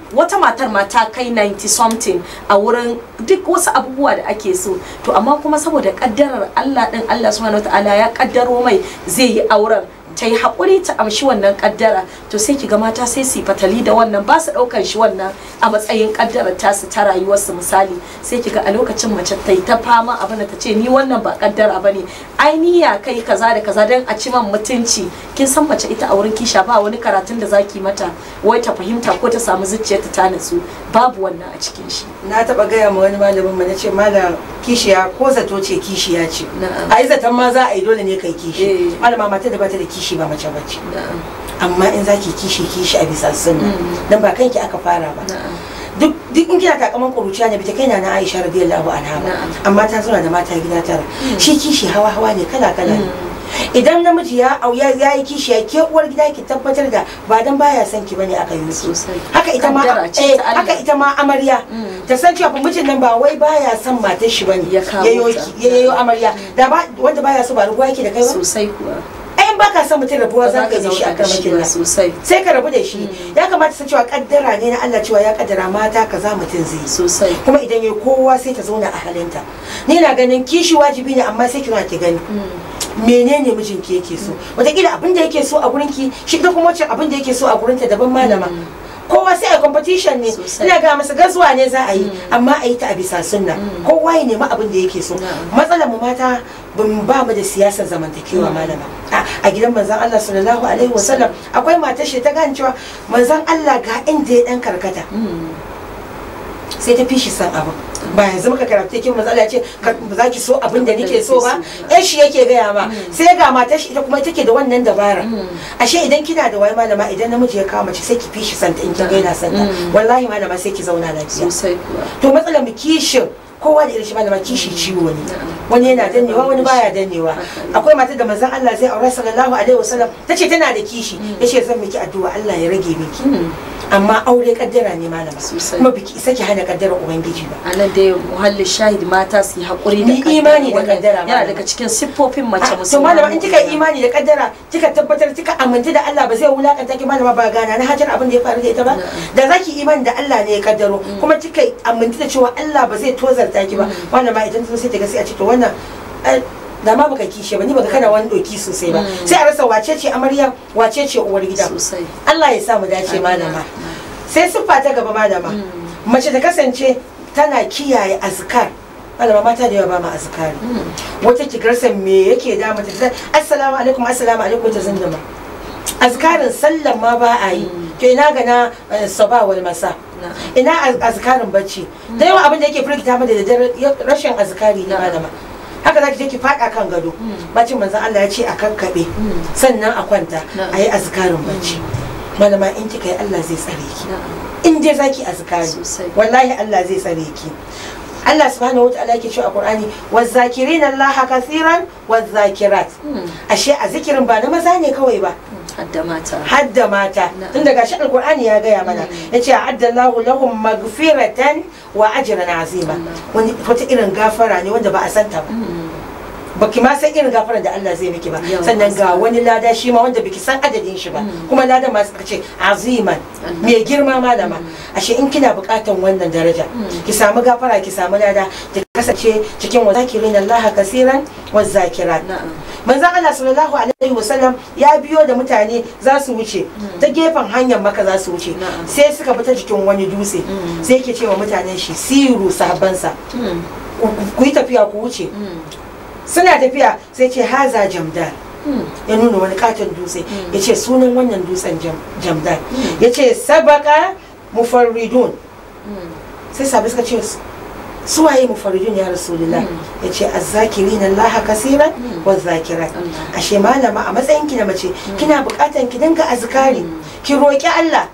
wata matar ma ta kai 90 something a wurin duk wasu abubuwa da ake so to amma kuma saboda kaddarar Allah din Allah subhanahu wataala ya kaddaro mai zai yi auren ta yi haƙuri ta amshi wannan kaddara to sai kiga mata sai su yi fatali da wannan ba su ɗaukar shi wannan a matsayin kaddarar tasu ta rayuwarsu misali sai kiga a lokacin mace ta yi ta fama abin da ta ce ni wannan ba kaddara ba ne ai ni ya kai kaza da kaza don a ci man mutunci kin san mace ita a wurin kisha ba wani karatun da zaki mata wai ta fahimta ko ta samu zuciyarta ta natsu babu wannan a cikin shi na taba gaya ma wani malamin mu nace malam kishiya ko zato ce kishiya ce Na'am. a yi zaton ma za a yi dole ne kai Eh. kishi malama mata da bata da kishi ba mace bace na'am amma in zaki kishi kishi a bisa sunna Mm. dan ba kanki aka fara ba na'am duk duk in kina takaman kuruciya ne bita kaina na Aisha radiyallahu anha ba Na'am. amma ta zauna da mata gida tara shi kishi hawa hawa ne kala kala ne idan namiji ya au ya ya yi kishi ya ke uwar gida ki tabbatar da ba dan baya son ki bane aka yi su sosai haka ita ma Kaddara ce eh, ta Allah. haka ita ma amarya Mm. ta san cewa fa mijin nan ba wai baya son matar shi bane Ya kawo yayo ta. ki- yayo amarya da ba wanda baya so ba ruwa yake da kai ba sosai kuwa ai in baka son mutum rabuwa ba za za ka ka yi da shi zauna a da kan shi ba sosai sai ka rabu da shi ya kamata su cewa kaddara ne na Allah cewa ya kaddara mata kaza mutum zai yi sosai kuma idan ya kowa sai ta zauna a halinta ni na ganin kishi wajibi ne amma sai ki zauna ki gani menene mijinki yake so wataƙila abin da yake so a gurinki shi ita kuma wacce abin da yake so a gurinta daban malama kowa sai a competition ne Sosai. ina ga masa gazuwa ne za a yi amma a yi ta a bisa sunna kowa ya nemi abin da yake so Na'am. matsalar mu mata ban ba mu da siyasar zamantakewa malama a a gidan manzon Allah sallallahu alaihi wasallam akwai matar shi ta gane cewa manzon Allah ga inda ya dan karkata sai ta fi shi san abin ba yanzu muka karanta kin manzo Allah ya ce ka- ba za ki so abin da nake so ba eh shi yake gaya ma sai ga matar shi ita kuma take da wannan dabara ashe idan kina da wai malama idan namiji ya kawo mace sai ki fi shi santa in kin ga yana santa wallahi malama sai ki zauna lafiya sosai kuwa to matsalar mu kishin kowa da irin shi malama kishi ciwo ne wani yana dannewa wani baya dannewa akwai matar da manzon Allah zai aure sallallahu alaihi wasallam tace tana da kishi yace zan miki addu'a Allah ya rage miki amma aure kaddara ne malama Sosai. kuma biki isa ki hana kaddara ubangiji ba a nan dai muhallin shahid mata su yi haƙuri da Ni imani da Wannan kaddara, yana malama. daga cikin siffofin mace Ah, to musulma malama in kika yi imani da kaddara kika tabbatar kika aminta da Allah ba zai wulakanta ki malama ba gana na hajar abin da ya faru da ita ba da zaki imani da Allah ne ya kaddaro kuma kika aminta da cewa Allah ba zai tozarta ki ba malama idan ta zo sai ta ga sai a ce to wannan ai, da ma baka kishe ba ni baka kana wani doki sosai ba sai a rasa wace ce amarya wace ce uwar gida sosai Allah ya sa mu dace malama sai siffa ta gaba malama mace ta kasance tana kiyaye azkar malama mata da yawa ba ma azkari wata kigarsa me yake da mata ta assalamu alaikum assalamu alaikum ta zinduma azkarin sallan ma ba a yi to ina ga na eh, saba wal masa Na'am. ina az- azkarin bacci da yawa abin da yake firgita mu da daddare ya- rashin azkari ne malama haka zaki je ki fada kan gado bacin manzon Allah ya ce a kakkabe sannan a kwanta Na'am. a yi azkarin bacci malama in kika yi Allah zai tsare ki Na'am. in dai zaki azkari Sosai. wallahi Allah zai tsare ki Allah subhanahu wa ta'ala yake cewa a Qur'ani wazakirin Allah kathiran wazakirat ashe a zikirin ba na maza ne kawai ba hadda mata hadda mata Na'am. tun daga shi alqur'ani ya gaya mana yace addallahu lahum magfiratan wa ajran azima wani wata irin gafara ne wanda ba a santa ba baki ma san irin gafarar da Allah zai miki ba Yawan sannan ga gaskiya. wani lada shi ma wanda biki san adadin shi ba kuma ladan ma suka ce aziman Allah. mai girma malama ashe in kina bukatan wannan daraja ki samu gafara ki samu lada ki kasance cikin wazakirin Allah kasiran wa zakirat na'am manzon Allah sallallahu alaihi wasallam ya biyo da mutane za su wuce ta gefen hanyar maka za su wuce Na'am. sai suka fita jikin wani dutse sai yake cewa mutanen shi siru sahabbansa Mm. ku- ku- ku yi tafiya ku wuce Mm. suna tafiya sai ce haza jamdar Mm. ya nuna wani katon dutse ya ce sunan wannan dutsen jam- jamdar ya ce sabaka mufarridun Mm. sai sabi suka ce su waye mufarridun ya rasulullah ya ce azzakirin Allah kasiran wa zakirat Allah. ashe malama a matsayin ki na mace kina bukatan ki dinga azkari ki roki Allah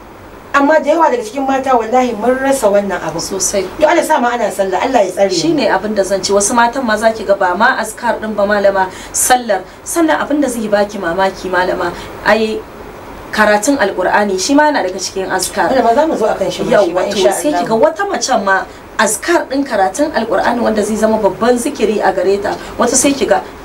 amma da yawa daga cikin mata wallahi mun rasa wannan abu sosai to Allah sa ma ana sallah Allah ya tsare mu. shine abin da zan ci wasu matan ma zaki ga ba ma askar din ba malama sallar sannan abin da zai baki mamaki malama ai karatun alkur'ani shi ma yana daga cikin askar wanda ma za mu zo akan shi yau shi ma wato insha sai kiga Allah wata macen ma askar din karatun alkur'ani wanda zai zama babban zikiri a gare ta wata sai kiga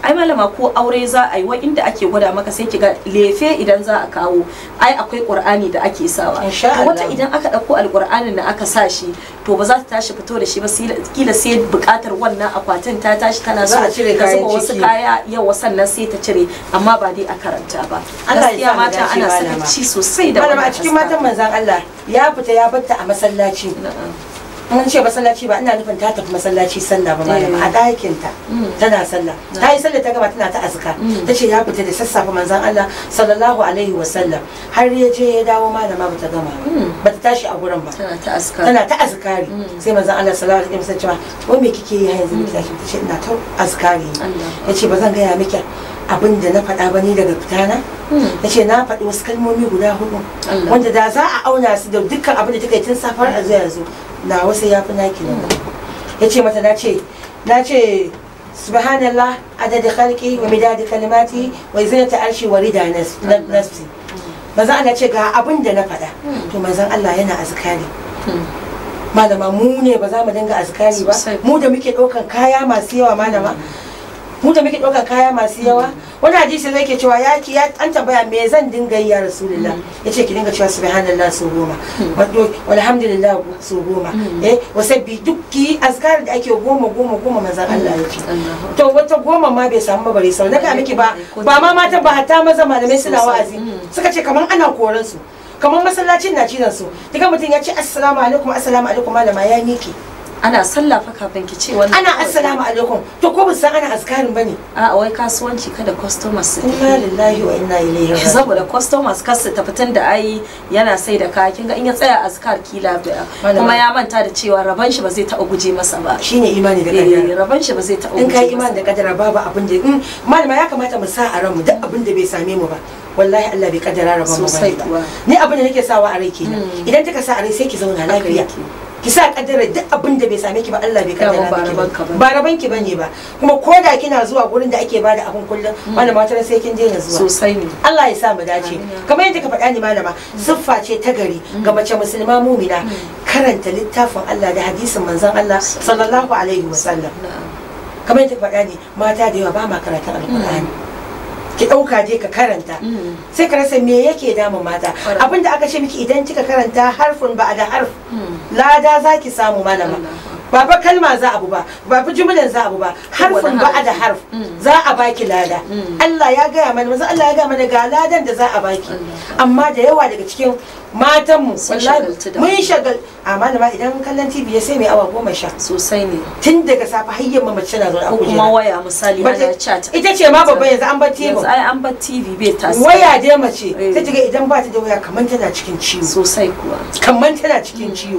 ai malama ko aure za a yi wa inda ake gwada maka sai ki ga lefe idan za a kawo ai akwai qur'ani da ake sawa Insha To wata Allah. idan aka dauko alqur'anin da aka sa shi to ba za ta tashi fito da shi ba sai- kila sai bukatar wannan akwatin ta tashi tana so Za a cire ta kayan zuba wasu ciki. kaya yawa sannan sai ta cire amma ba dai a karanta ba Allah ya sa gaskiya mu mata dace, ana malama. sakaci sosai da malama a wannan cikin aska. matan manzan Allah ya fita ya batta a masallaci Na'am. mun ce masallaci ba ina nufin ta tafi masallaci sallah ba malama a Eh. ɗakin ta Mm. tana sallah ta yi sallah ta gama tana ta azka Mm. ta ce ya fita da sassafe manzan Allah sallallahu alaihi wa sallam har ya je ya dawo malama bata gama ba Mm. bata tashi a gurin ba tana ta aska tana ta azkari Mm. sai manzon Allah sallallahu alaihi wasallam cewa wai me kike yi yanzu miki tashi tace ina ta azkari Allah. yace ba zan gaya miki abin da na faɗa ba ni daga fitana Mm. yace na faɗi wasu kalmomi guda hudu Allah. wanda da za a auna su da dukkan abin da take tun safar a zuwa yanzu na wasu yafi naki nan yace mata na ce na ce subhanallah adada khalqi wa midadi kalimati wa zinata arshi wa rida nas- na- nafsi manzon Allah ce ga abin da na faɗa to manzon Allah yana azkari Mm. malama mu ne ba za mu dinga azkari ba Sosai. mu da muke ɗaukan kaya masu yawa malama mu da muke ɗaukan kaya masu yawa wani hadisi zai ke cewa ya ki ya an tambaya me zan dinga yi ya rasulullah ya ce ki dinga cewa subhanallah su goma wato walhamdulillah su goma eh wasabbi duk ki azkar da ake goma goma goma manzon Allah ya ce Allah. to wata goma ma bai samu bare sau na ga miki ba ba ma matan ba hatta maza malamai suna Sosai. wa'azi Mm. suka ce kaman ana koran su kaman masallacin na cizon su diga mutum ya ce assalamu alaikum assalamu alaikum malama ya miki ana sallah fa kafin ki ce wannan ana assalamu alaikum to ko ba san ana askarin bane a wai kasuwanci kada customers su inna lillahi wa inna ilaihi raji'un saboda customers kar su tafi tun da ai yana sai da kaya kinga in ya tsaya azkar kila da Malama. kuma ya manta da cewa raban shi ba zai taɓa guje masa ba shine imani da Eh, kadara raban shi ba zai taɓa in guje kai masa imani da kadara babu abin da in malama ya kamata mu sa a ranmu duk abin da bai same mu ba wallahi Allah bai kaddara rabon mu Sosai bane kuwa. ba ni abin da nake sawa a rai kenan Mm. idan kika sa a rai sai ki zauna Haka lafiya yake. ki sa kaddara duk abin da bai same ki ba Allah bai kaddara Dama ba miki rabanka ba bane. ba raban ki bane ba kuma ko da kina zuwa gurin da ake bada abin kullum malama wata ran sai kin daina zuwa sosai ne Allah ya sa mu dace Amin. kamar yadda ka faɗa ni malama siffa ce ta gari ga mace musulma mumina karanta littafin Allah da hadisin manzon Allah sallallahu alaihi wasallam Na'am. kamar yadda ka faɗa ni mata da yawa ba ma karatun alkur'ani ki ɗauka je ka karanta Mm. sai ka rasa me yake damun mata Kwarai. abinda aka ce miki idan kika karanta harfin ba da harf Mm. lada za ki samu malama ba fa kalma za abu ba ba fa jumlan za abu ba harfin ba da harf Mm. za a baki lada Mm. Allah ya gaya mana manzo Allah ya gaya mana ga ladan da za a baki Allah. amma da yawa daga cikin matanmu Sun wallahi shagaltu da mun abu. shagal a malama idan kallon TV ya sai mai awa goma sha sosai ne tun daga safe har yamma mace na zaune a ko kuma kujera waya misali Bata- ana chat ita ce ma babba yanzu an bar yanzu tebur ai an bar TV bai tasiri waya dai mace Eh. ta jiga idan ba ta da waya kamar tana cikin ciwo sosai kuwa kamar tana cikin ciwo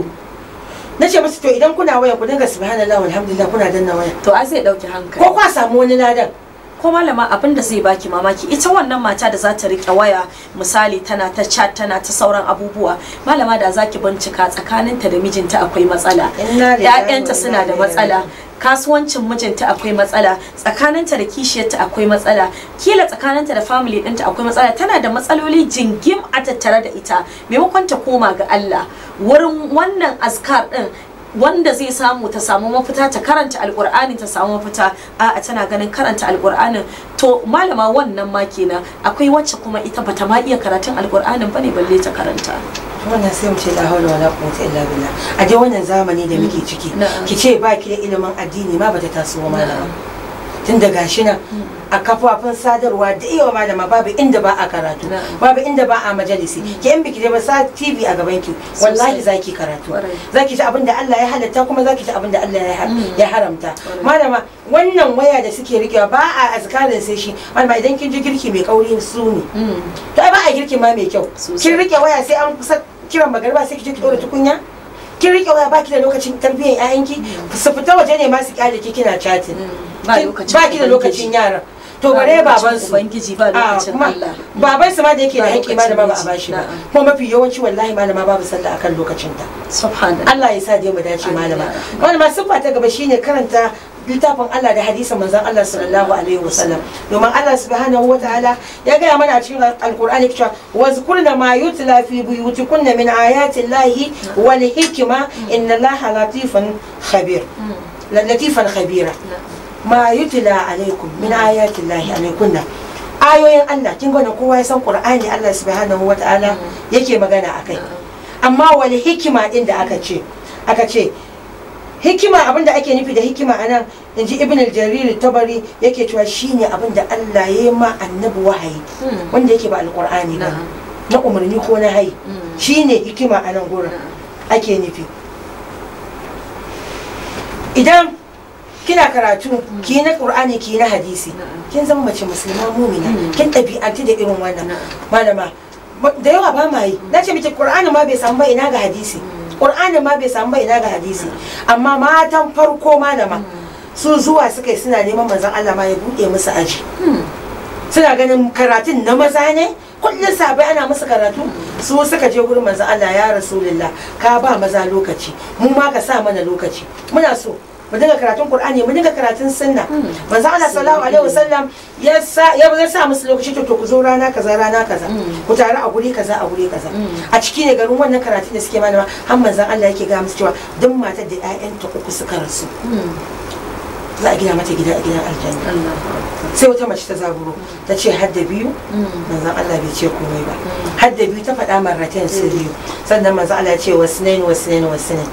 na ce musu to idan kuna waya ku dinga subhanallah walhamdulillah kuna danna waya to ai zai dauki hankali ko kwa samu wani ladan ko malama abin da zai baki mamaki ita wannan mata da za ta rike waya misali tana ta chat tana ta sauran abubuwa malama da zaki bincika tsakaninta da mijinta akwai matsala Inna lillahi wa ƴaƴanta inna suna da ilaihi matsala raji'un. kasuwancin mijinta akwai matsala tsakaninta da kishiyarta akwai matsala kila tsakaninta da family ɗinta akwai matsala tana da matsaloli jingim a tattare da ita maimakon ta koma ga Allah wurin wannan azkar ɗin wanda zai samu ta samu mafita ta karanta alkur'ani ta samu mafita a tana ganin karanta alkur'anin to malama wannan ma kenan akwai wacce kuma ita bata ma iya karatun alkur'anin bane balle ta karanta wannan sai mu ce la hawla wala quwwata illa billah a dai wannan zamani da muke ciki Na'am. ki ce ba ki da ilimin addini ma bata taso ba malama tun da gashi nan a kafafun sadarwa da yawa malama babu inda ba a karatu Na'am. babu inda ba a majalisi ki in biki je ba sa TV a gaban ki wallahi zaki karatu Kwarai. zaki ji abin da Allah ya halatta kuma zaki ji abin da Allah ya har- Mm. ya haramta Kwarai. malama wannan waya da suke rikewa ba a azkarin sai shi malama idan kin ji girki mai kauri su ne Mm. to ai ba a girki ma mai kyau Sosai. kin rike waya sai an kusa kiran magariba sai ki je ki dora tukunya kin rike waya baki da lokacin tarbiyyar ƴaƴanki su fita waje ne ma su kyale ki kina chatting ba Kin- lokacin baki da lokacin yaran to Ba bare lokacin baban su ubangiji ba Ah, lokacin kuma Allah baban su ma da yake da Ba haƙƙi ma da ba ba a lokacin bashi ba miji, na'am. kuma mafi yawanci wallahi malama babu sallah akan lokacin ta subhanallah Allah ya sa dai mu dace Amin, malama ya Rabbi. malama siffa ta gaba shine karanta littafin Allah da hadisin manzon Allah sallallahu alaihi wasallam domin Allah subhanahu wataala ya gaya mana a cikin alqur'ani cewa wazkurna ma yutla fi buyutikunna min ayati llahi wal hikma inna allaha latifun khabir latifan khabira ma yutla alaikum min ayati llahi alaikunna ayoyin Allah kin gane kowa ya san Qur'ani Allah subhanahu wata'ala yake magana akai amma wal hikima din da aka ce aka ce hikima abinda ake nufi da hikima anan inji ibn al-jarir tabari yake cewa shine abinda Allah ya yi ma annabi wahayi wanda yake ba alqur'ani ba na umarni ko na hayi shine hikima a nan gurin ake nufi idan kina karatu ki na qur'ani ki na hadisi kin zama mace musulma mumina kin ɗabi'antu da irin wannan malama da yawa ba ma yi na ce miki qur'ani ma bai samu ba ina ga hadisi qur'ani ma bai samu ba ina ga hadisi amma matan farko malama su zuwa suka yi suna neman manzon Allah ma ya buɗe musu aji suna ganin karatun na maza ne kullum sabai ana musu karatu su suka je gurin manzon Allah ya rasulullah ka ba maza lokaci mu ma ka sa mana lokaci muna so mu dinga karatun qur'ani mu dinga karatun sunna manzo Allah sallallahu alaihi wasallam ya sa ya sa musu lokaci to to ku zo rana kaza rana kaza ku taru a guri kaza a guri kaza a ciki ne garin wannan karatun da suke mana har manzon Allah yake ga musu cewa duk matar da ƴaƴanta uku suka rasu za a gina mata gida a gidan aljanna sai wata mace ta zaburo ta ce hadda biyu manzon Allah bai ce komai ba hadda biyu ta faɗa marratain su biyu sannan manzon Allah ya ce wasnain wasnain wasnain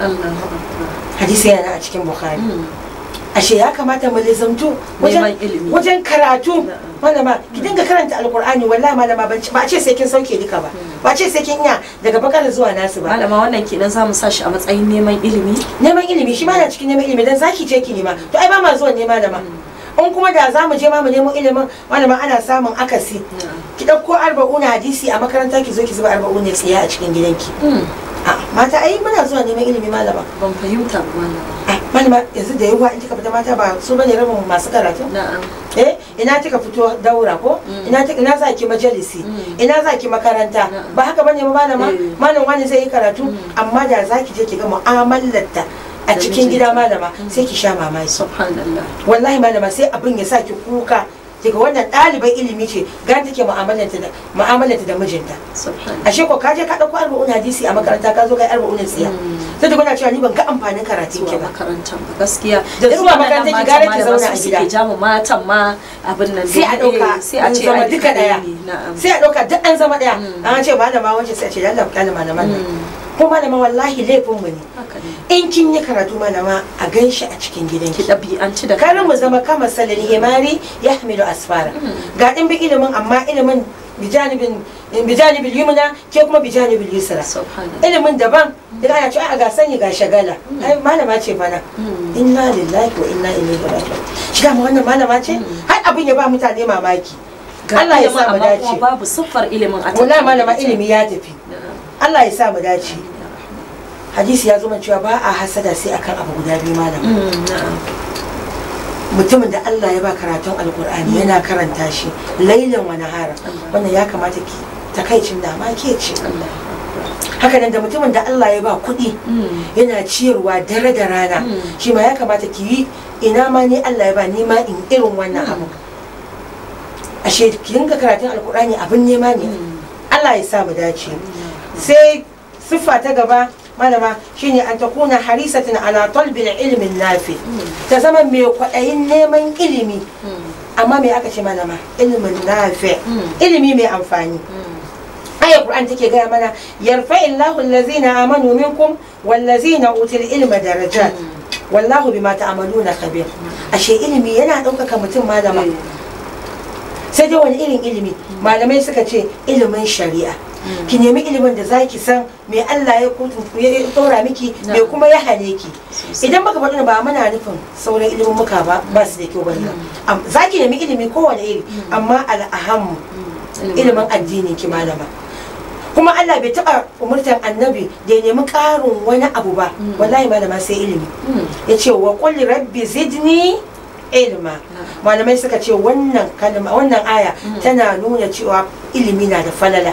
hadisi yana a cikin bukhari ashe ya kamata mu lizamtu wajen karatu malama ki dinga karanta alkur'ani wallahi malama ba a ce sai kin sauke duka ba ba a ce sai kin iya daga bakar zuwa nasu ba malama wannan kenan za mu sa shi a matsayin neman ilimi neman ilimi shi ma na cikin neman ilimi dan zaki ce ki nema to ai ba ma zuwa nema da ma in kuma da za mu je ma mu nemo ilimin malama ana samun akasi ki ɗauko arba'una hadisi a makaranta ki zo ki zuba arba'una tsiya a cikin gidanki mata ai muna zuwa neman ilimi malama ban fahimta ba malama malama yanzu da yawa in kika fita mata ba su bane rabin masu karatu na'am eh ina kika fito daura ko ina ina za ki majalisi ina za ki makaranta ba haka bane ba malama malam wani zai yi karatu amma da za ki je ki ga mu'amalarta a cikin gida malama sai ki sha mamaki subhanallah wallahi malama sai abin ya sa ki kuka daga wannan ɗaliban ilimi ce ga take mu'amalanta da mu'amalanta da mijinta subhanallah ashe ko ka je ka dauko arba'un hadisi a makaranta ka zo ga arba'un tsiya sai da kuna cewa ni ban ga amfanin karatun ki zuwa ba makarantar ba gaskiya Da zuwa makarantar ki gara ki zauna a gida. suke jamu matan ma abin nan sai a dauka sai a ce zama ai duka daya ne, na'am sai a dauka duk an zama daya an ce malama wacce sai a ce lalla kalma malaman nan ko malama wallahi laifin mu ne haka ne in kin yi karatu malama a ganshi a cikin ki gidanki ɗabi'anci da kar mu zama kama salil himari ya hamilu asfara ga ɗin bi ilimin amma ilimin bijanibin bijanibin yumna ke kuma bijanibin yusra subhanallah ilimin daban idan ana cewa a ga sani ga shagala ai malama ce fana inna lillahi wa inna ilaihi raji'un shi da wannan malama ce har abin ya ba mutane mamaki Ga Allah ya ilimin, sa mu amma dace kuma babu siffar ilimin a wallahi tattare malama da ita. ilimi ya tafi Na'am. Allah ya sa mu dace hadisi ya zo mana cewa ba a hasada sai akan abu guda biyu malama Mm, na'am mutumin da Allah ya ba karatun alkur'ani yana karanta shi lailan wa nahara wannan ya kamata ki takaicin da ma ke ce Allah haka nan da mutumin da Allah ya ba kuɗi Mm. yana ciyarwa dare da rana Mm. shi ma ya kamata ki yi ina ma ni Allah ya ba ni ma in irin wannan abu ashe ki dinga karatun alkur'ani abin nema ne Allah ya sa mu dace sai siffa ta gaba malama shine an takuna harisatin ala talbil ilmin nafi ta zama mai kwaɗayin neman ilimi amma me aka ce malama ilimin nafi ilimi mai amfani aya qur'an take gaya mana yarfa illahu allazina amanu minkum wallazina utul ilma darajat wallahu bima ta'maluna khabir ashe ilimi yana ɗaukaka mutum malama sai dai wani irin ilimi malamai suka ce ilimin shari'a ki nemi ilimin da zaki san me Allah ya kutu ya tsora miki me kuma ya hane ki idan baka faɗi ba muna nufin sauran ilimin muka ba ba su da kyau bane Am- zaki nemi ilimi kowane iri amma al'ahammu ilimin addinin ki malama kuma Allah bai taɓa umurtan annabi da ya nemi ƙarin wani abu ba wallahi malama sai ilimi ya ce wa qul rabbi zidni ilma malamai suka ce wannan kalma wannan aya tana nuna cewa ilimi na da falala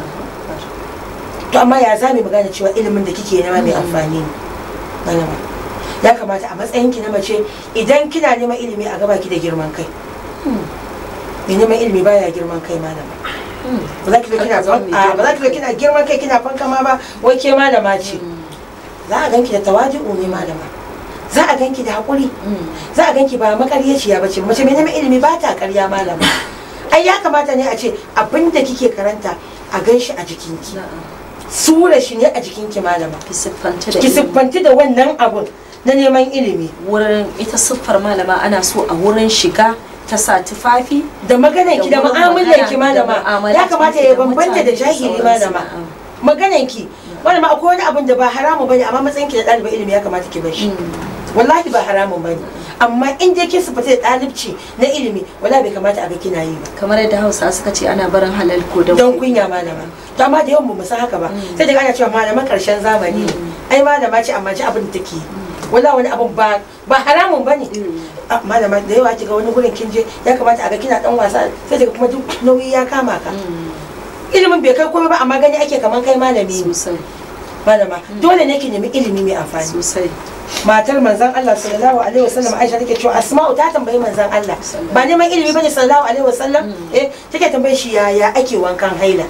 to amma ya zami magana cewa ilimin da kike nema mai amfani ne malama ya kamata a matsayin ki na mace idan kina neman ilimi a gaba ki da girman kai mai neman ilimi baya girman kai malama ba za ki zo kina Haka za mu yi a, ba za ki zo kina girman kai kina fankama ba wai ke malama ce za a ganki da tawadi'u ne malama za a ganki da haƙuri za a ganki ba makaryaciya bace mace mai neman ilimi ba ta ƙarya malama ai ya kamata ne a ce abin da kike karanta a gan shi a jikinki sura shi ne a jikinki malama ki siffanta da ki ilimi. siffanti da wannan abun na neman ilimi wurin ita siffar malama ana so a wurin shiga ta sa tufafi da maganarki da wurin mu'amalarki magana, da malama mu'amalar ya kamata ki ya da bambanta mutane da da jahili sauransu, malama na'am. maganarki malama akwai wani abun da ba haramu bane amma matsayin ki da ɗalibin ilimi ya kamata ki bar shi wallahi ba haramun bane amma in dai kin sifata da ɗalibci na ilimi wallahi bai kamata a ga kina yi ba kamar yadda hausa suka ce ana barin halal ko da don kunya malama to amma da yawan mu san haka ba sai daga ana cewa malaman karshen zamani ne ai malama ce amma ji abin da take yi wala wani abun ba ba haramun bane Ah, malama da yawa kiga wani gurin kin je ya kamata a ga kina dan wasa sai daga kuma duk nauyi ya kama ka ilimin bai kai komai ba amma gani ake kaman kai malami ne sosai malama dole ne ki nemi ilimi mai amfani sosai matar manzon Allah sallallahu alaihi wasallam Aisha take cewa Asma'u ta tambayi manzon Allah ba neman ilimi bane sallallahu alaihi wasallam eh take tambaye shi yaya ake wankan haila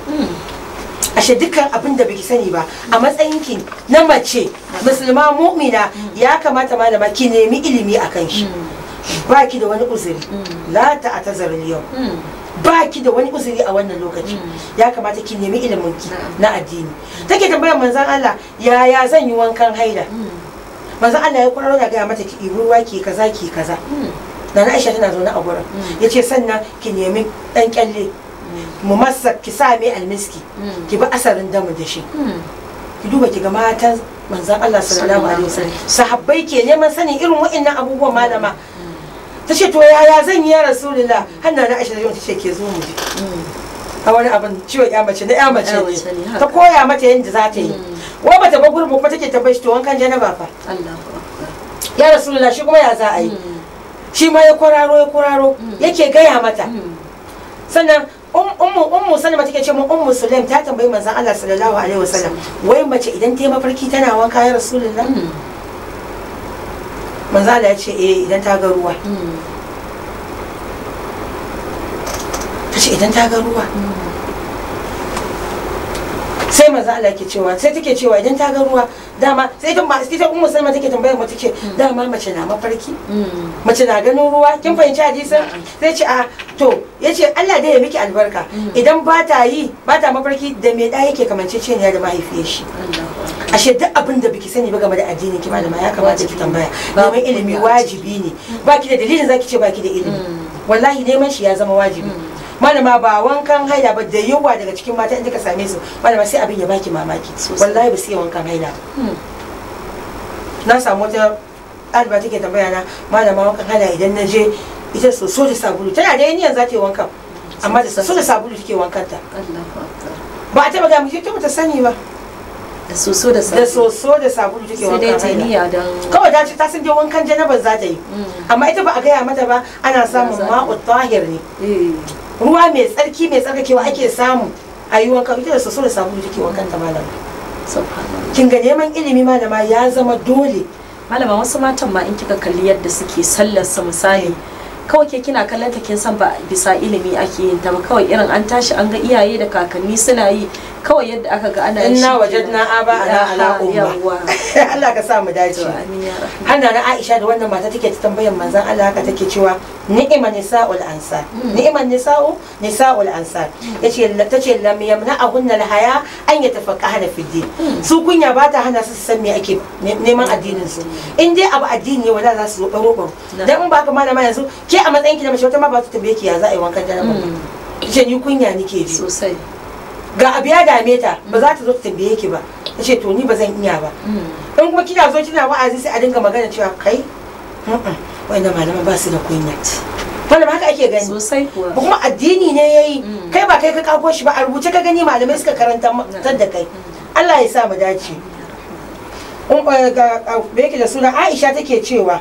ashe dukkan abin da baki sani ba a matsayin ki na mace musulma mu'mina ya kamata malama ki nemi ilimi akan shi ba ki da wani uzuri la ta'tazar yau ba ki da wani uzuri a wannan lokaci ya kamata ki nemi ilimin ki na addini take tambayar manzon Allah yaya zan yi wankan haila manzon Allah ya kwararo da gaya mata ki ɗibi ruwa ki kaza ki kaza Nana Aisha tana zaune a gurin yace sannan ki nemi dan kyalle mu masa ki sa mai almiski ki bi asarin damu da shi ki duba ki ga matan manzon Allah sallallahu alaihi wasallam sahabbai ke neman sanin irin wa'annan abubuwan malama ta ce to yaya zan yi ya rasulullah hanna na aisha ta ce ke zo mu je a wani abin ciwon ya mace na ya mace Ya mace ne, ne haka. ta koya mata yadda za ta yi wai bata ba gurbu kuma take tambaye shi to wankan janaba fa Allahu akbar ya rasulullah shi kuma ya za a yi shi ma ya kwararo ya kwararo yake gaya mata sannan um- ummu ummu salama take ce mun ummu sulaim ta tambayi manzon Allah sallallahu alaihi wasallam wai mace idan ta yi mafarki tana wanka ya rasulullah manzon Allah ya ce eh idan ta ga ruwa ta ce idan ta ga ruwa sai manzo Allah ke cewa sai take cewa idan ta ga ruwa dama sai ta ma sai ta ummu salma take tambayar mu take dama mace na mafarki mace na ganin ruwa kin fahimci hadisin sai ce a to yace Allah dai ya miki albarka idan ba ta yi ba ta mafarki da me da yake kamanceceniya da mahaifiyar shi ashe duk abin da biki sani ba game da addini ki malama ya kamata ki tambaya neman ilimi wajibi ne baki da dalilin zaki ce baki da ilimi wallahi neman shi ya zama wajibi malama ba wankan haila ba da yawa daga cikin mata inda ka same su malama sai abin ya baki mamaki Sosai. wallahi ba su yi wankan haila ba. na samu wata ɗaliba take tambaya na malama wankan haila idan na je ita soso da sabulu tana da yaniyan za ta yi wankan amma da soso da sabulu take wankanta Allahu akbar ba a taɓa ga mu ta bata sani ba da soso da da sabulu soso da sabulu take sai dai wankan ta haila niyya don kawai ta ce ta san dai wankan janabar za ta yi amma ita ba a gaya mata ba ana samun Za ta yi. ma'u tahir ne Eh, ruwa mai tsarki mai tsarkakewa ake samu a yi wanka ita da soso da sabulu take wankan ta malama subhanallah kin ga neman ilimi malama ya zama dole malama wasu matan ma in kika kalli yadda suke sallar su misali kawai ke kina kallon ta kin san ba bisa ilimi ake yin ta ba kawai irin an tashi an ga iyaye da kakanni suna yi kawai yadda aka ga ana yi inna shi wajadna aba ana ala Aha, umma yawwa. Allah ka sa mu dace To, amin ya rahman. Hanna na Aisha da wannan mata take ta tambayar manzon Allah haka take cewa ni'ima nisa'ul ansar ni'ima nisa'u nisa'ul ansar yace tace lam yamna'ahunna al-haya an yatafaqahna fi din su kunya ba ta hana su su san me ake ne- neman addinin su in dai abu addini ne wala za su zo baro baro dan in ba ka malama yanzu ke a matsayin ki na mace wata ma ba ta tambaye ki ya za a yi wankan janaba ce ni kunya nike ji sosai ga abu ya dame ta ba za ta zo ta tambaye ki ba ta ce to ni ba zan iya ba in kuma kina zo kina wa'azi sai a dinga magana cewa kai wanda malama ba su da kunya malama haka ake gani sosai kuwa ba kuma addini ne yayi kai ba kai ka kago shi ba a rubuce ka gani malamai suka karanta tar da kai Allah ya sa mu dace um, eh, ga ga- me yake da suna Aisha take cewa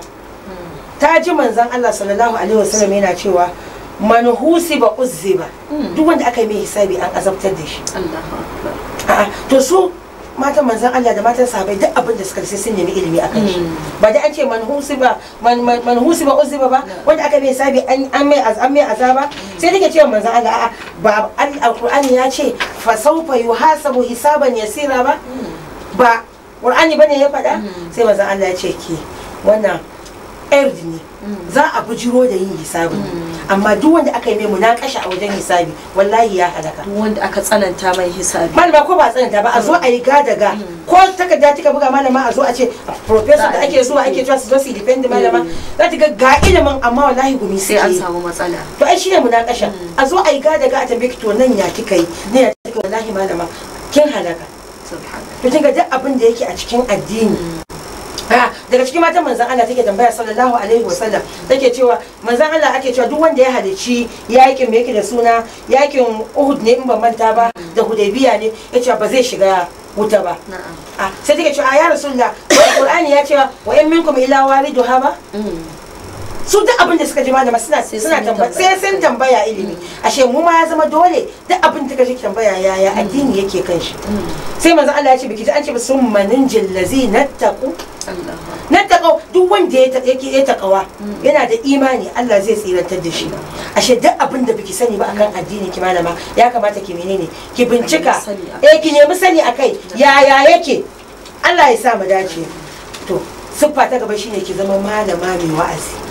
ta ji manzon Allah sallallahu alaihi wasallam yana cewa man husiba uzziba duk wanda aka yi mai hisabi an azabtar da shi Allahu akbar a'a to su matan manzan Allah da matan sahabbai duk abin da suka sai sun nemi ilimi a kan shi ba da an ce man husiba man man man husiba uziba ba wanda aka mai sabi an an mai az- an mai azaba sai take cewa manzan Allah a'a ba al- alqur'ani ya ce fa sawfa yuhasabu hisaban yasira ba ba qur'ani bane ya faɗa sai manzan Allah ya ce ki wannan erd ne za a bujiro da yin hisabi amma duk wanda aka yi mai munakasha a wajen hisabi wallahi ya halaka duk wanda aka tsananta mai hisabi malama ko ba tsananta ba a zo a yi gada ga ko takarda kika buga malama a zo a ce professor da ake zuwa ake cewa su zo su defend malama za ta ga ga ilimin amma wallahi gumi sai an suke yi. samu matsala to ai shine munakasha a zo a yi gada ga a tambaye ki to nan ya kika yi ne ya kika yi? wallahi malama kin halaka subhanallah to kinga duk abin da yake a cikin addini Ah, daga cikin matan manzan Allah take tambaya sallallahu alaihi wasallam take cewa manzan Allah ake cewa duk wanda ya halicci yakin me yake da suna yakin Uhud ne in ban manta ba da Hudaybiya ne yace ba zai shiga wuta ba na'am ah sai take cewa a ya rasulullah Qur'ani ya ce wa in minkum ila waliduha ba su duk abin da suka ji malama suna Sai suna sun yi tambaya sai sun tambaya ilimi ashe mu ma ya zama dole duk abin da kaje tambaya yaya addini yake kan shi sai manzo Allah ya ce biki ji an ce ba sun manin jillazi nattaqu Allah nattaqu duk wanda ya ta- yake ya takawa yana da imani Allah zai tsirantar da shi ashe duk abin da biki sani ba akan addini ki malama ya kamata ki menene ki bincika sani akai. eh ki nemi sani akai yaya yake Allah ya sa mu dace to siffa ta gaba shine ki zama malama mai wa'azi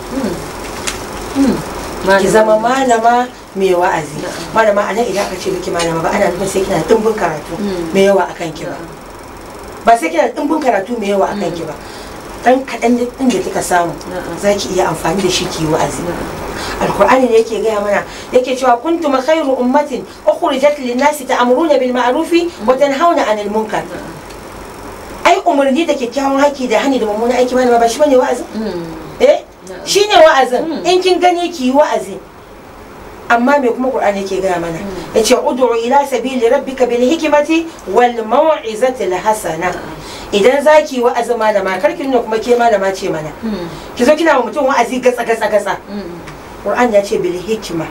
ki zama malama mai wa'azi malama a nan idan aka ce miki malama ba ana nufin sai kina da dimbin karatu Mm. mai yawa akan ki ba ba sai kina da dimbin karatu mai yawa akan ki ba dan kaɗan din da kika samu Na'am. za ki iya amfani da shi ki yi wa'azi alkur'ani ne yake gaya mana yake cewa kuntum khairu ummatin ukhrijat lin-nasi ta'muruna bil ma'rufi wa tanhauna 'anil munkar ai umarni da kyakkyawan haki da hani da mummunan aiki malama ba shi bane wa'azi eh Na'am. shine wa'azin Mm. in kin gani ki yi wa'azi amma me kuma qur'ani yake gaya mana yace ud'u ila sabili rabbika bil hikmati wal mau'izati al hasana idan zaki yi wa'azi malama kar ki nuna kuma ke malama ce mana ki zo kina wa mutum wa'azi gatsa gatsa gatsa qur'ani ya ce bil hikma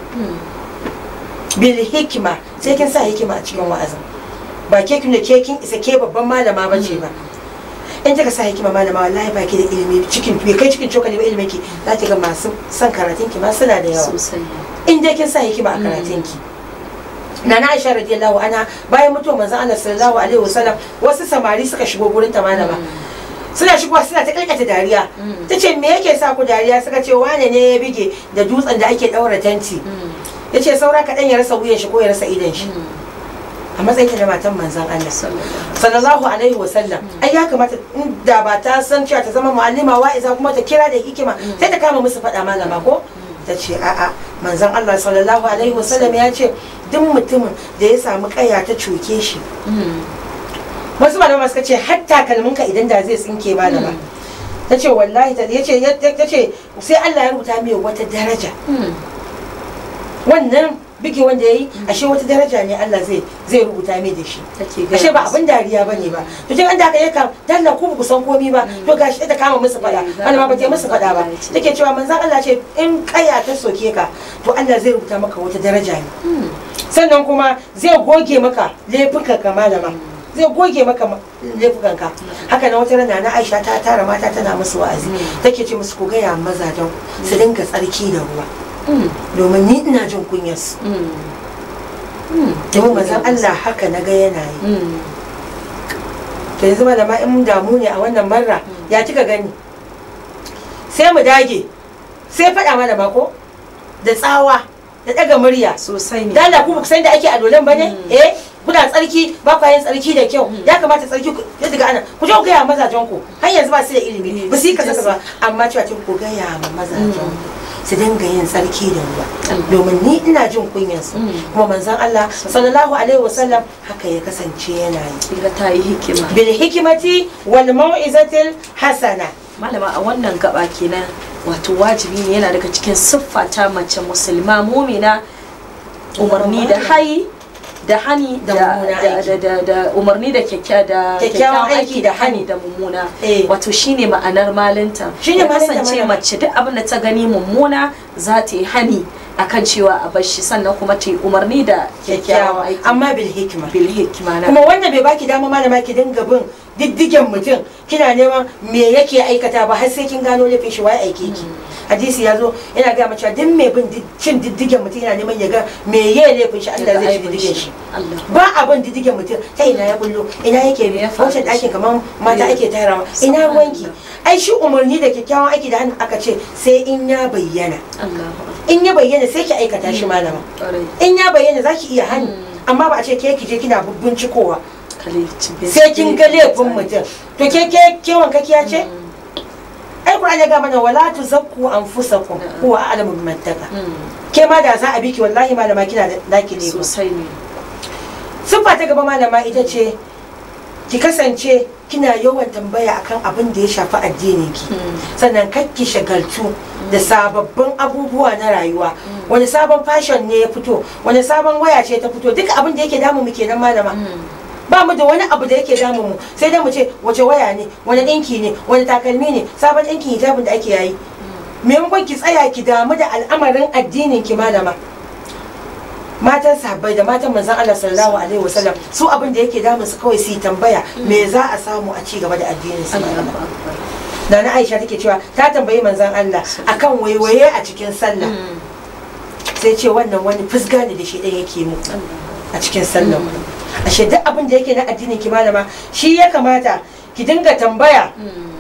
bil hikma sai kin sa hikima a cikin wa'azin ba ke kin da ke kin isa ke babban malama ba ce ba in kika sa hikima malama wallahi ba ki da ilimi cikin bai kai cikin cokali ba ilimin ki za ki ga masu son karatun ki ma suna da yawa sosai in dai kin sa hikima a karatun ki Nana Aisha radiyallahu anha bayan mutuwar manzon Allah sallallahu alaihi wasallam wasu samari suka shigo gurin ta malama suna shigowa suna ta kalkata dariya ta ce me yake sa ku dariya suka ce wane ne ya bige da dutsen da ake daura tanti ya ce saura kaɗan ya rasa wuyan shi ko ya rasa idon shi a matsayin ta da matan manzon Allah sallallahu alaihi wa sallam ai ya kamata in da ba ta san cewa ta zama mu'allima wa'iza kuma ta kira da hikima sai ta kama musu faɗa malama ko ta ce a'a manzon Allah sallallahu alaihi wa sallam ya ce duk mutumin da ya samu kaya ta cuke shi wasu malama suka ce har takalmin ka idan da zai tsinke malama ta ce wallahi ta ce ta ce sai Allah ya rubuta mai wata daraja wannan biki wanda yayi ashe wata daraja ne Allah zai zai rubuta mai da shi ashe ba abin dariya bane ba to kin an da kai kam dalla ku ba ku san komai ba to gashi ta kama musu fada malama ba ta yi musu fada ba take cewa manzon Allah ce in kaya ta soke ka to Allah zai rubuta maka wata daraja ne sannan kuma zai goge maka laifukan ka malama zai goge maka laifukan ka haka na wata rana na Aisha ta tara mata tana musu wa'azi take ce musu ku gaya mazajen su dinga tsarki da ruwa domin ni ina jin kunyarsu domin mazan Allah haka na ga yana yi to yanzu malama in damu ne a wannan marra ya kika gani sai mu dage sai faɗa mana mako da tsawa da ɗaga murya sosai ne dala ku san da ake a dolen bane eh kuna tsarki ba ku yin tsarki da kyau ya kamata tsarki ku ya daga ana ku je ku gaya mazajen ku har yanzu ba su da ilimi ba su yi kaza ba amma cewa ku gaya ma mazajen ku su dinga yin tsarki da ruwa domin ni ina jin kunyarsu kuma manzon Allah sallallahu alaihi wasallam haka ya kasance yana yi kila ta yi hikima bil hikimati wal mau'izatil hasana malama a wannan gaba kenan wato wajibi ne yana daga cikin siffa ta mace musulma mumina umarni da hayi da hani Da da mummunan da- aiki. da- da umarni da kyakkya da Kyakkyawan kyakkyawan aiki aiki da da hani hani. da mummuna Eh. wato shine ma'anar malinta Shine ya malinta kasance malama. mace duk abin da ta gani mummuna za ta yi hani akan cewa a bar shi sannan kuma ta yi umarni da kyakkyawan aiki amma bil hikma bil hikima na kuma wanda bai baki dama malama ki dinga bin diddigen mutum kina neman me yake aikata ba har sai kin gano laifin shi wai aike ki hadisi ya zo yana ga mace duk mai bin did- cin diddigen mutum yana neman ya ga me ya laifin shi Allah zai ci diddigen shi Allah ba abin diddigen mutum ta ina ya bullo ina yake bi Me ya faru wancan da shi? ɗakin kamar mata Me- ake tarawa ina ruwanki ai shi umarni da kyakkyawan aiki da hannu aka ce sai in ya bayyana Allah in ya bayyana sai ki aikata shi malama ƙwarai in ya bayyana za ki iya hannu Mm. amma ba a ce ke ki je kina bincikowa kale cibin sai kin ga laifin mutum to ke ke ke wankakiya ce ai Qur'ani ya ga mana wala tuzakku anfusakum Mm. huwa a'lamu biman taqa ke ma da za a biki wallahi malama kina da naki ne sosai ne siffa ta gaba malama ita ce ki kasance kina yawan tambaya akan abin da ya shafi addinin ki sannan kar ki shagaltu da sababbin abubuwa na rayuwa wani sabon fashion ne ya fito wani sabon waya ce ta fito duka abin da yake damu mu kenan malama ba mu da wani abu da yake damu mu sai dai mu ce wace waya ne wani dinki ne wani takalmi ne sabon dinkin hijabin da ake yayi maimakon ki tsaya ki damu da al'amarin addinin ki malama matan sahabbai da matan manzon Allah sallallahu alaihi wasallam su abin da yake damun su kawai su yi tambaya me za a samu a ci gaba da addinin su Allah malama Nana Aisha take cewa ta tambayi manzon Allah akan waiwaye a cikin sallah sai ce wannan wani fusga ne da shi ɗaya yake mu a cikin sallah ashe duk abin da yake na addinin ki malama shi ya kamata ki dinga tambaya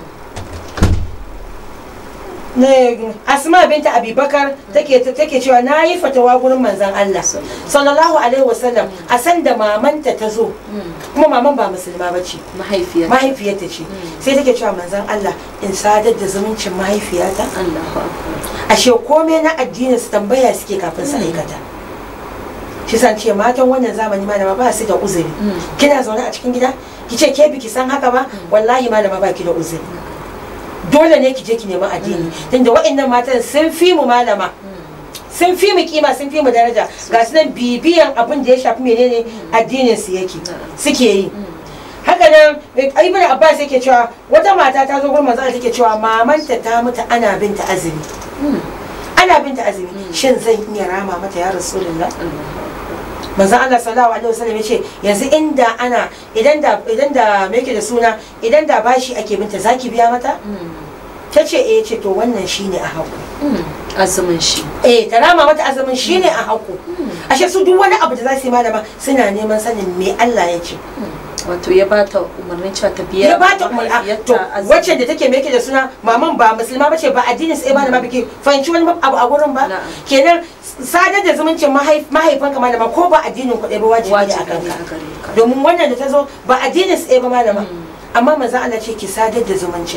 ne asma binta abubakar take take cewa na yi fatawa gurin manzon Allah sallallahu alaihi wasallam a san da mamanta ta zo kuma maman ba musulma ba ce mahaifiyar mahaifiyarta ce sai take cewa manzon Allah in sadar da zumuncin mahaifiyata Allahu akbar ashe komai na addinin su tambaya suke kafin su aikata shi san ce matan wannan zamani malama ba su da uzuri kina zaune a cikin gida ki ce ke biki san haka ba wallahi malama ba ki da uzuri dole ne ki je ki nemi addini tunda waɗannan matan sun fi mu malama sun fi mu kima sun fi mu daraja ga su nan bibiyan abin da ya shafi menene addinin su yake suke yi haka nan ibn abbas yake cewa wata mata ta zo gurin manzo Allah take cewa mamanta ta mutu ana binta azumi ana binta azumi shin zan iya rama mata ya rasulullah manzo Allah sallallahu alaihi wasallam yace yanzu inda ana idan da idan da me yake da suna idan da bashi ake binta zaki biya mata tace eh ce to wannan shine a haku azumin shi eh ta rama mata azumin shine a haku ashe su duk wani abu da za su yi malama suna neman sanin me Allah ya ce wato ya bata umarnin cewa ta biya ya ba ta umar to wacce da take meke da suna maman ba musulma bace ba addinin sai ba da ma biki fahimci wani abu a gurin ba Na'am. kenan sadar da zumuncin mahaifan ka malama ko ba addinin ku ɗaya ba wajibi ne a wajibi ne kanka a gare ka domin wannan da ta zo ba addinin sai ba malama amma manzo Allah ce ki sadar da zumuncin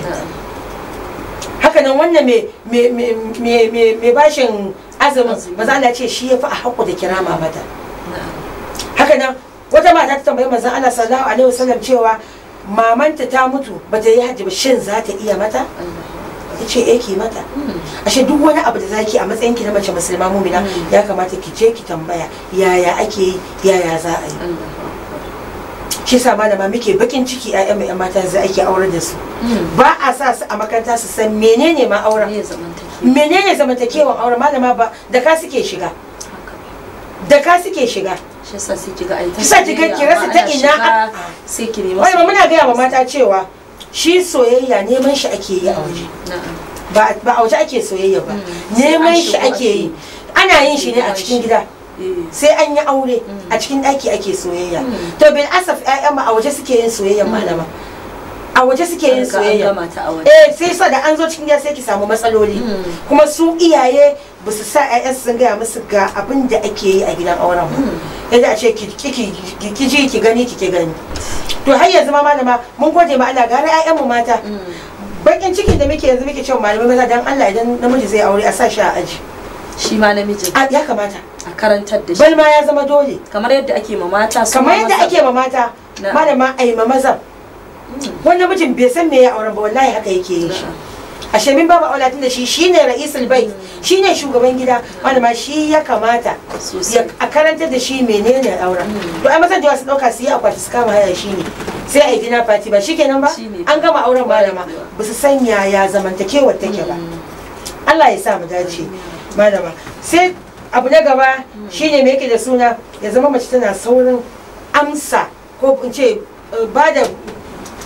haka nan wannan me me me me me me bashin azumin Azumi. manzo Allah ce shi yafi a haƙu da kirama mata na'am haka nan wata mata ta tambayi manzon Allah sallallahu alaihi wasallam cewa mamanta ta mutu bata yi hajji ba shin za ta iya mata Allah ta ce eh ki mata ashe duk wani abu da zaki a matsayin ki na mace musulma mumina Mm. ya kamata ki je ki tambaya yaya ake yi yaya za a yi Allah shi sa malama muke bakin ciki ƴaƴan mu ƴan mata yanzu ake aure da su ba a sa su a makaranta su san menene ma auren ne zamantake menene zamantakewan auren malama ba da ka suke shiga haka da ka suke shiga shi yasa sai kiga ai ta Kisa kiga ki rasa ta ina a- sai ki nemi wani ma muna gaya wa mata cewa shi soyayya neman shi ake yi a waje na'am ba ba a waje ake soyayya ba Mm. neman Sai an shi shigo ake yi ana yin shi ne a cikin gida eh sai an yi aure Mm. a cikin ɗaki ake soyayya Mm. to bil asaf ƴaƴan ma a waje suke yin soyayya malama a waje suke yin an ga an soyayya gama ta a waje eh sai sa da an zo cikin gida sai ki samu matsaloli Mm. kuma su iyaye ba su sa ƴaƴan su sun gaya musu ga abin da ake yi a gidan auren ba Mm. yadda a ce ki ki ki ki ji ki gani ki ki gani to har yanzu ma malama mun gode ma Allah gara ƴaƴan mu mata Mm. bakin cikin da muke yanzu muke cewa malamai maza dan Allah idan namiji zai aure a sa shi a aji shi ma namijin A- ya kamata a karantar da shi bal ma ya zama dole kamar yadda ake ma mata su kamar ma yadda maza. ake ma mata Na'am. malama ai ma maza wani namijin bai san me ya auren ba wallahi haka yake yin shi Na'am. ashe min babu aulatin da shi shine ra'isul bait shine shugaban gida malama shi ya kamata ya sosai a karantar da shi menene auren Mm. to ai mazan da su dauka su yi akwati su kama haya shi ne sai a yi dina fati ba shikenan ba Shine. an gama auren Kwarai malama kuwa. ba su san yaya zamantakewar take ba Mm. Allah ya sa mu dace malama sai abu na gaba shine me yake da suna ya zama mace tana saurin amsa ko in ce eh, ba da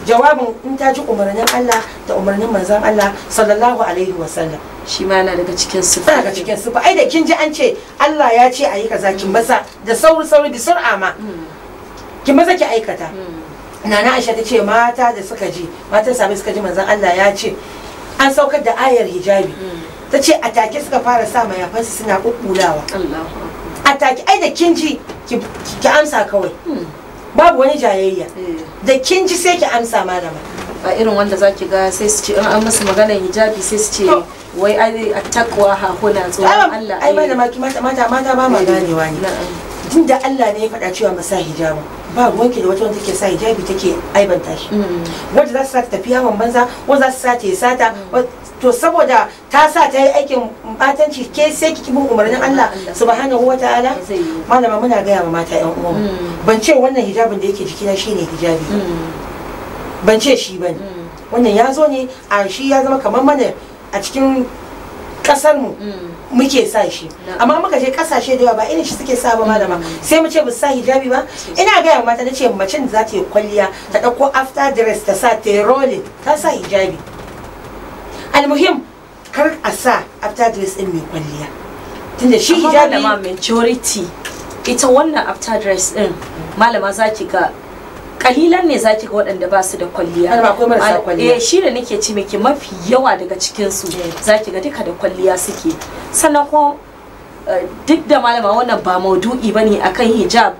jawabin in ta ji umarnin Allah da umarnin manzon Allah sallallahu alaihi wasallam shi ma yana daga cikin su daga cikin sufa ai da kin ji an ce Allah ya ce ayi kaza kin maza da sauri sauri bi sur'a ma kin maza ki aikata nana Aisha ta ce mata da suka ji matan sami suka ji manzon Allah ya ce an saukar da ayar hijabi ta ce a take suka fara sa mayafansu suna kukkulawa Allahu a take ai da kin ji ki ki amsa kawai babu wani jayayya da kin ji sai ki amsa malama ba irin wanda zaki ga sai su ce in an musu maganar hijabi sai su ce To. wai ai takwa ha kuna tsoron Allah ai malama ki mata mata mata ba ma ganewa ne na'am tun da Allah ne ya faɗa cewa masa hijabin ba ruwanki da wata wanda take sa hijabi take aibanta shi wanda za su sa ta tafi yawon banza wanda za su sa ta yi sata wa- to saboda ta sa ta yi aikin batanci ke sai ki bin umarnin Allah Allah. subhanahu wa ta'ala zai yi malama muna gaya ma mata yan uwan Mm. ban ce wannan hijabin da yake jikina shine hijabi ban ce shi bane wannan ya zo ne a shi ya zama kamar mana a cikin kasar mu muke sa shi Na'am. amma muka je kasashe da yawa ba irin shi suke sa ba malama sai mu ce ba su sa hijabi ba ina gaya wa mata na ce macen da za ta yi kwalliya ta ɗauko after dress ta sa ta yi rolling ta sa hijabi almuhim kar a sa after dress din mai kwalliya tunda shi amma hijabi malama majority ita wannan after dress din malama zaki ga kalilan ne zaki ga waɗanda ba su da kwalliya Malama akwai marasa Mal- kwalliya. eh shi da nake ci miki mafi yawa daga cikin su Eh. zaki ga duka da kwalliya suke sannan kuma eh, duk da malama wannan ba maudu'i bane akan hijab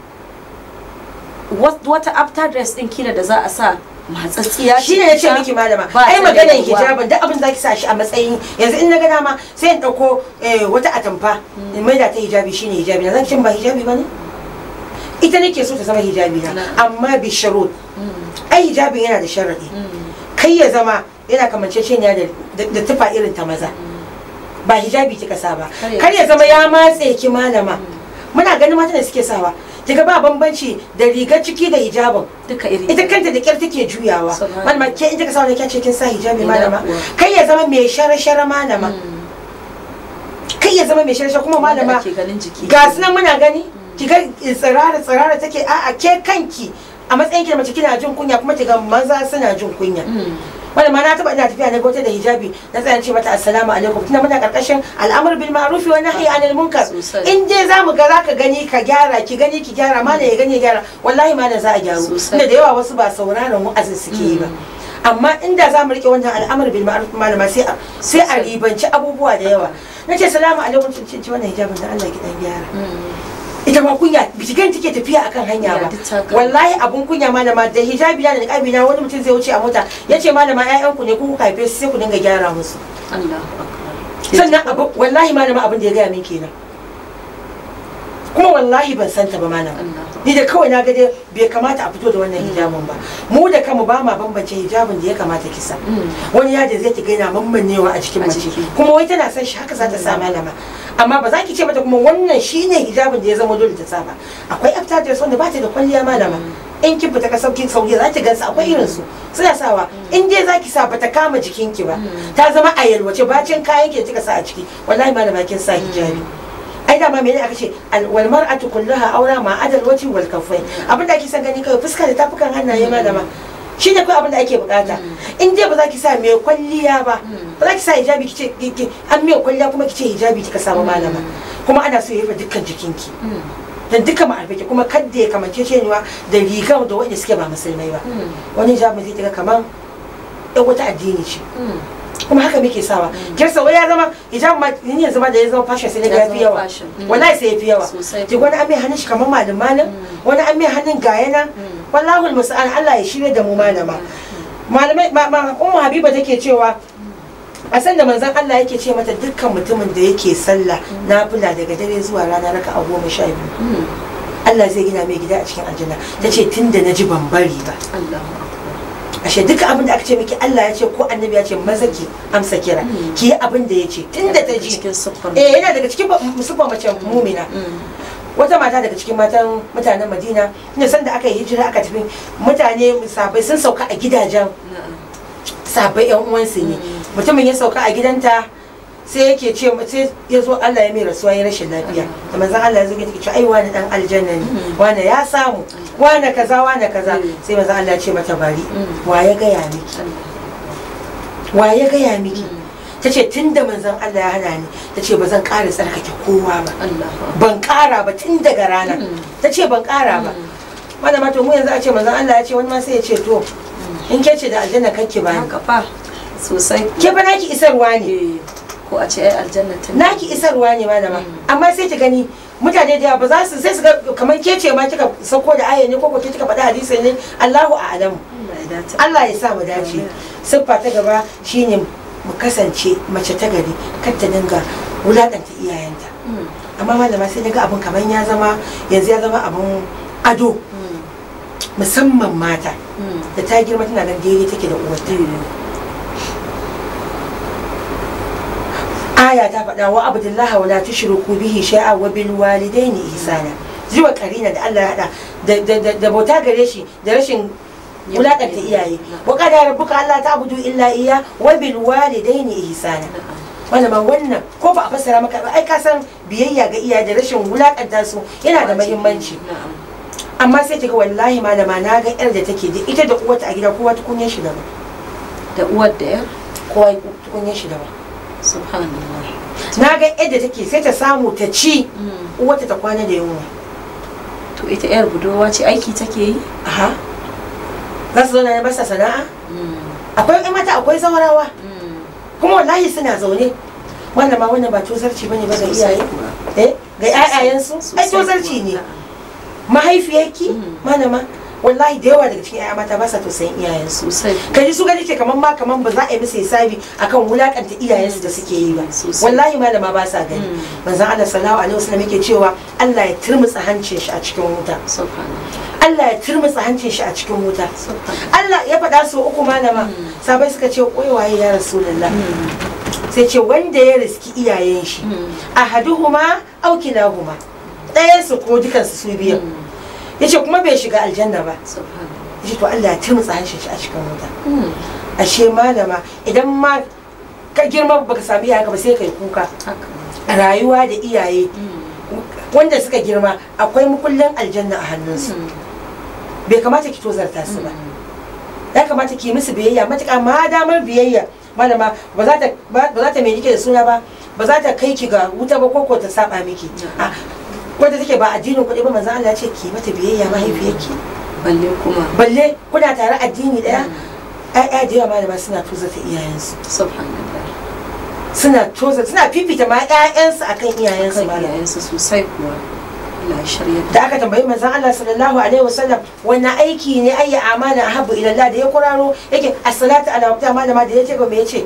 Wat- wata after dress din kila da za a sa matsatsiya shi ne ya ce miki malama ba ai ta da maganar yalwa. hijabin duk abin da zaki sa shi a matsayin yanzu in na ga dama sai in dauko eh, wata atamfa in maida ta hijabi shine hijabi na zan cin ba hijabi bane ita nake so ta zama hijabi na Na. amma bi sharud Mm, ai hijabin yana da sharadi mm, kai ya zama yana kamanceceniya da da- da tufa irin ta maza ba hijabi kika sa ba Kar ya- kar ya zama ya matse ki malama muna ganin mata da suke sawa kiga ba bambanci da rigar ciki da hijabin duka iri ita kanta da kyar take juyawa Subhanallah. malama ke in kika sa wani kyace kin sa hijabi Ina malama kuwa. kai ya zama mai shara-shara malama Mm, kai ya zama mai shara-shara kuma wanda malama ake ganin jiki ga su nan muna gani kiga tsirara tsirara take a a ke kanki a matsayin ki da mace kina jin kunya kuma kiga maza suna jin kunya Mm, wanda ma na taba ina tafiya na gauta da hijabi na tsaya ce mata assalamu alaikum tunda muna karkashin al'amur bil ma'ruf wa nahyi anil munkar Sosai. in dai zamu ga zaka gani ka gyara ki gani ki gyara mana ya gani ya gyara wallahi mana za a gyaru Sosai. tunda da yawa wasu ba sauraron wa'azin suke yi ba amma inda za mu rike wannan al'amur bil ma'ruf malama sai a sai a Sosai. ribanci abubuwa da yawa nace salamu alaikum cin ci wannan hijabin da Allah ki dan gyara mm. ita ma kunya bijigan take tafiya akan hanya Ya, ba duk ta gama. wallahi abun kunya malama da hijabi na da niqabi na wani mutum zai wuce a mota yace malama ƴaƴan ku ne ku kuka haife su sai ku dinga gyara musu Allahu akbar sannan abu wallahi malama abin da ya gaya min kenan kuma wallahi ban santa ba malama Allahu ni da kawai na ga dai bai kamata a fito da wannan hijabin ba mu da kanmu ba ma bambance hijabin da ya kamata kisa Mm. wani yadda zai ki gaina mammannewa a cikin A mace jiki. kuma wai tana son shi haka za ta sa malama amma ba za ki ce mata kuma wannan shine hijabin da ya zama dole ta sa ba akwai after dress wanda ba ta da kwalliya malama in kin fita ka sauki sauki za ki gansu akwai irin su suna sawa in dai za ki sa ba ta kama jikinki ba ta zama a yalwace bacin kayan ki da kika sa a ciki wallahi malama kin sa hijabi ai dama menene aka ce al- wal mar'atu kulluha aura ma adal wajhi wal kaffain abinda ake son gani kai fuska da tafukan hannaye malama shi ne kawai abin da ake bukata in dai ba za ki sa mai kwalliya ba ba za ki sa hijabi ki ce ki- ki- an mai kwalliya kuma ki ce hijabi kika samu malama kuma ana so ya rufe dukkan jikinki Mm. dan duka ma'arfake kuma kadda ya kamance cewa da rigar da wanda suke ba musulmai ba Mm. wani hijabi zai kira kaman ɗan wata addini ce Mm. kuma haka muke sawa kirsa wai ya zama hijab ma ni yanzu ma da ya zama fashion sai na ga Ya ya fi zama yawa fashion. Mm. wallahi sai ya fi yawa Sosai. ji wani an mai hannun shi kamar malin malin wani an mai hannun gaya nan wallahul musa'an Allah ya shirya da mu malama malamai ma ma ummu habiba take cewa a san da manzon Allah yake ce mata dukkan mutumin da yake sallah nafila daga dare zuwa rana raka a goma sha biyu Mm. Allah zai gina mai gida a cikin aljanna ta ce tun da na ji ban bari ba Allahu akbar ashe duka abin da aka ce miki Allah ya ce ko annabi ya ce maza ki amsa kira Mm. ki yi abin da ya ce tun da ta ji cikin siffar eh yana daga cikin musulman mace mumina Mm. wata mata daga cikin matan mutanen madina inda sanda aka yi hijira aka tafi mutane sabai sun sauka a gidajen Na'am. sabai yan uwansu ne mutumin ya sauka a gidanta sai yake ce sai ya zo Allah ya mai rasuwa ya rashin lafiya da manzon Allah ya zo ya ce ai wani dan aljanna ne wani ya samu wane kaza wane kaza Mm. sai manzon Allah ya ce mata bari Mm. wa ya gaya miki wa ya gaya miki ta ce tun da manzon Allah ya hana ni ta ce ba zan ƙara tsarkake kowa ba Allah ban ƙara ba tun daga rana Mm. ta ce ban ƙara ba malama to mu yanzu a ce manzon Allah ya ce wani ma sai ya ce to in ke ce da aljanna kake ba ni haka fa sosai ke ba naki isarwa ne Eh, ko a ce ai aljanna ta naki isarwa ne malama amma sai ki gani mutane da yawa ba za su sai su ga kamar ke ce ma kika sako da aya ne ko ko ke kika faɗi hadisi ne Allahu a'lamu Allah ya dace Allah ya sa mu dace siffa ta gaba shine mu kasance mace ta gari kar ta dinga wulakanta iyayenta Mm, amma malama sai daga abun kamar ya zama yanzu ya zama abun ado mm, musamman mata mm. da ta girma tana nan daidai take da uwarta aya ta faɗa wa abdullahi wa la tushriku bihi shay'a wa bil walidaini ihsana zuwa karina da Allah ya hada da- da- da- da bauta gare shi da rashin wulakanta iyaye wa qada rabbuka alla ta'budu illa iya wa bil walidaini ihsana wannan ma wannan ko ba a fassara maka ba ai ka san biyayya ga iyaye da rashin wulakanta su yana da muhimmanci Na'am. amma sai kiga wallahi malama na ga yar da take da ita da uwarta a gida kowa tukunyar shi daban da uwar da yar kowa tukunyar shi daban subhanallah na ga yadda take sai ta samu ta ci Mm. uwarta ta kwana da yunwa to ita yar budurwa ce aiki take yi aha za su zauna ne ba sa sana'a Mm, akwai ƴan mata akwai zaurawa mm. kuma wallahi suna zaune wannan ma wannan ba tozarci bane ba ga Sosai iyaye kuwa. eh ga ƴaƴayensu ai Sosai tozarci kuwa. ne Na'am. mahaifiyarki Mm. malama wallahi da yawa daga cikin ƴaƴa mata ba sa tausayin iyayensu sosai kuwa. kaji su gani ke kaman ma kaman ba za a yi musu hisabi akan wulakanta iyayensu da suke yi ba Sosai. wallahi malama ba sa gani Mm. manzon Allah sallallahu alaihi wasallam yake cewa Allah ya turmutsa hancin shi a cikin wuta subhanallah Allah ya turmutsa hancin shi a cikin wuta subhanallah Allah ya faɗa su uku malama sabai suka ce "Wai waye ya rasulullah Mm, sai ce wanda ya riski iyayen shi mm, ahaduhuma aw kilahuma ɗayan su ko dukansu su biyu mm. yace kuma bai shiga aljanna ba subhanallah yace to Allah ya turmutsa hancin shi a cikin wuta Mm, ashe malama idan ma ka girma baka sami iyayenka ba sai kai kuka haka rayuwa da iyaye Mm, wanda suka girma akwai mukullin aljanna a hannunsu mm, bai kamata ki tozarta su ba ya kamata ki musu biyayya matuƙa ma damar biyayya malama ba za ta ba ba za ta mai kike da suna ba ba za ta kai ki ga wuta ba ko ko ta saba miki a wanda take ba addinin kuɗi ba manzo Allah ya ce ki mata biyayya mahaifiyarki balle kuma balle kuna tare addini daya ƴaƴa da yawa malama suna tozarta iyayensu subhanallah suna toza suna fifita ma ƴaƴansu akan iyayensu kan malama iyayensu sosai kuwa Allah ya shirya da da aka tambayi manzon Allah sallallahu alaihi wasallam wannan aiki ne ayi amana ahabbu ila Allah da ya kuraro yake as-salatu ala waqtiha malama da yace ga me yace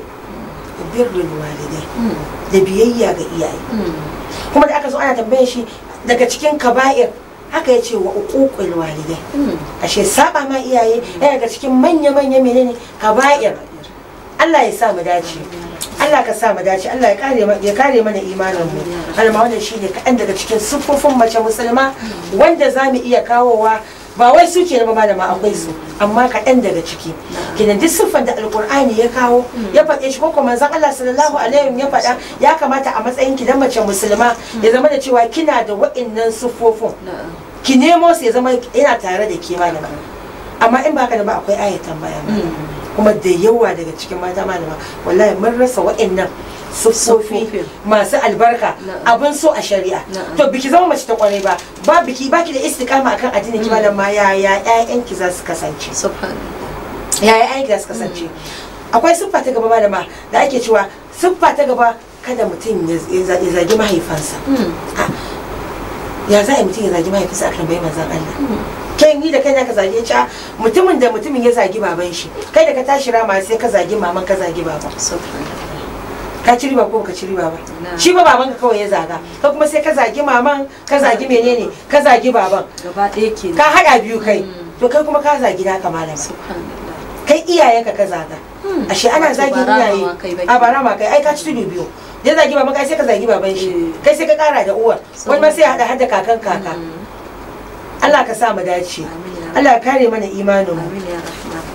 birrul walidai Mm, da biyayya ga iyaye mm, kuma da aka zo ana tambaye shi daga cikin kaba'ir haka yace wa uququl walidai mm. ashe saba ma iyaye yana daga cikin manya manya menene kaba'ir Allah ya sa mu dace Allah ka sa mu dace Allah ya kare ma- ya kare mana imanin mu alma wannan shine kaɗan daga cikin siffofin mace musulma wanda za mu iya kawowa ba wai su ke ba malama akwai su amma kaɗan daga ciki kenan duk siffar da alkur'ani ya kawo ya faɗe shi ko kuma manzon Allah sallallahu alaihi ya faɗa ya kamata a matsayin ki dan mace musulma ya zama da cewa kina da wa'innan siffofin Na'am. ki nemo su ya zama yana tare da ke malama amma in ba haka da ba akwai ayat tambaya malama Mm. kuma da yawa daga cikin mata malama wallahi mun rasa wa'annan siffofi Siffofi. masu albarka Na'am. abin so a shari'a Na'am. to biki zama mace ta kwarai ba ba biki baki da istiqama akan addinin ki malama yaya ƴaƴanki za su kasance subhanallah yaya ƴaƴanki za su kasance akwai siffa ta gaba malama da ake cewa siffa ta gaba kada mutum ya ya zagi mahaifansa Mm, ya za a yi mutum ya zagi mahaifinsa akan bai manzon Allah mm. kai ni da kai ka zage ca mutumin da mutumin ya zagi baban shi kai da ka tashi rama sai ka zagi maman ka zagi baban subhanallah ka ci riba ko ka ci riba ba Na. shi ba baban ka kawai ya zaga ka kuma sai ka zagi maman ka zagi menene ka zagi baban gaba ɗaya ke ka hada biyu kai Mm. to kai kuma ka zagi naka malama subhanallah kai iyayenka ka zaga Hmm. ashe ana Wato zagin ba iyaye ramawa kai ba a ba rama kai ai ka ci tudu biyu ya zagi baban kai sai ka zagi baban shi Eh. kai sai ka kara da uwar wani ma sai ya hada hada kakan kaka Mm. Allah ka sa mu dace Amin ya Allah ya kare mana imanin mu Amin ya rahman.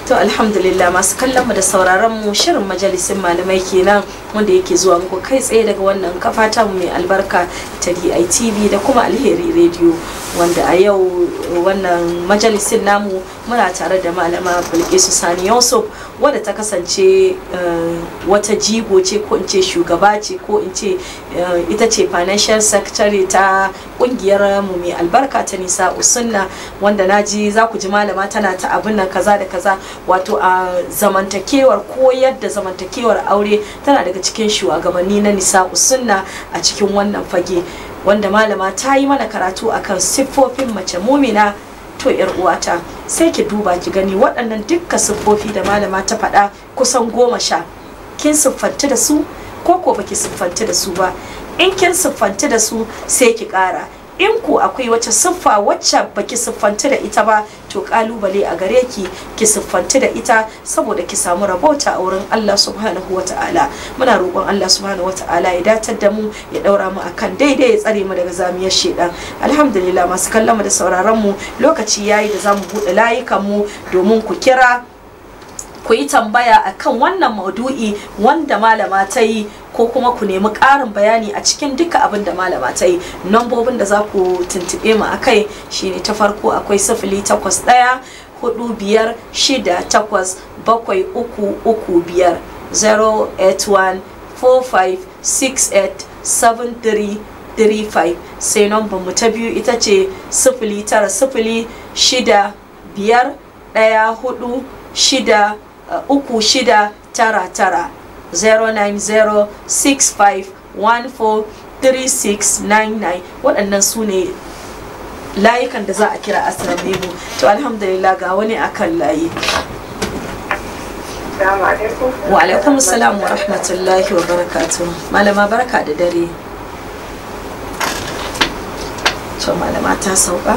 to alhamdulillah masu kallon mu da sauraron mu shirin majalisin malamai kenan wanda yake zuwa muku kai tsaye daga wannan kafa ta mu mai albarka ta DITV da kuma Alheri Radio wanda a yau wannan majalisin namu muna tare da malama Bilkisu Sani Yusuf wadda ta kasance wata jigo ce ko in ce shugaba ce ko in ce ita ce financial secretary ta kungiyar mu mai albarka ta nisa usunna wanda naji za ku ji malama tana ta abin nan kaza da kaza wato a zamantakewar koyar da zamantakewar aure tana daga cikin shugabanni na nisa usunna a cikin wannan fage wanda malama ta yi mana karatu akan siffofin mace mumina to yar uwata sai ki duba ki gani waɗannan dukka siffofi da malama ta faɗa kusan goma sha kin siffanti da su ko ko baki siffanti da su ba in kin siffanti da su sai ki ƙara in ku akwai wata siffa wacce baki siffanti da ita ba to kalubale a gare ki ki siffanti da ita saboda ki samu rabota a wurin Allah subhanahu wata'ala muna roƙon Allah subhanahu wata'ala ya datar da mu ya daura mu akan daidai ya tsare mu daga zamiyar shedan alhamdulillah masu kallon mu da sauraron mu lokaci yayi da zamu buɗe layukan mu domin ku kira ku yi tambaya akan wannan maudu'i wanda malama ta yi ko kuma ku nemi ƙarin bayani a cikin duka abin da malama ta yi nambobin da za ku tuntuɓe mu akai shine ta farko akwai sifili takwas ɗaya hudu biyar shida takwas bakwai uku uku biyar 081 45 68 73 35 sai nambar mu ta biyu ita ce sifili tara sifili shida biyar ɗaya hudu shida Uh, uku shida tara tara 09065143699 waɗannan su ne layukan da za a kira asirar mu to alhamdulillah ga wani akan layi wa alaikum salam wa rahmatullahi wa barakatu malama barka da dare to malama ta sauka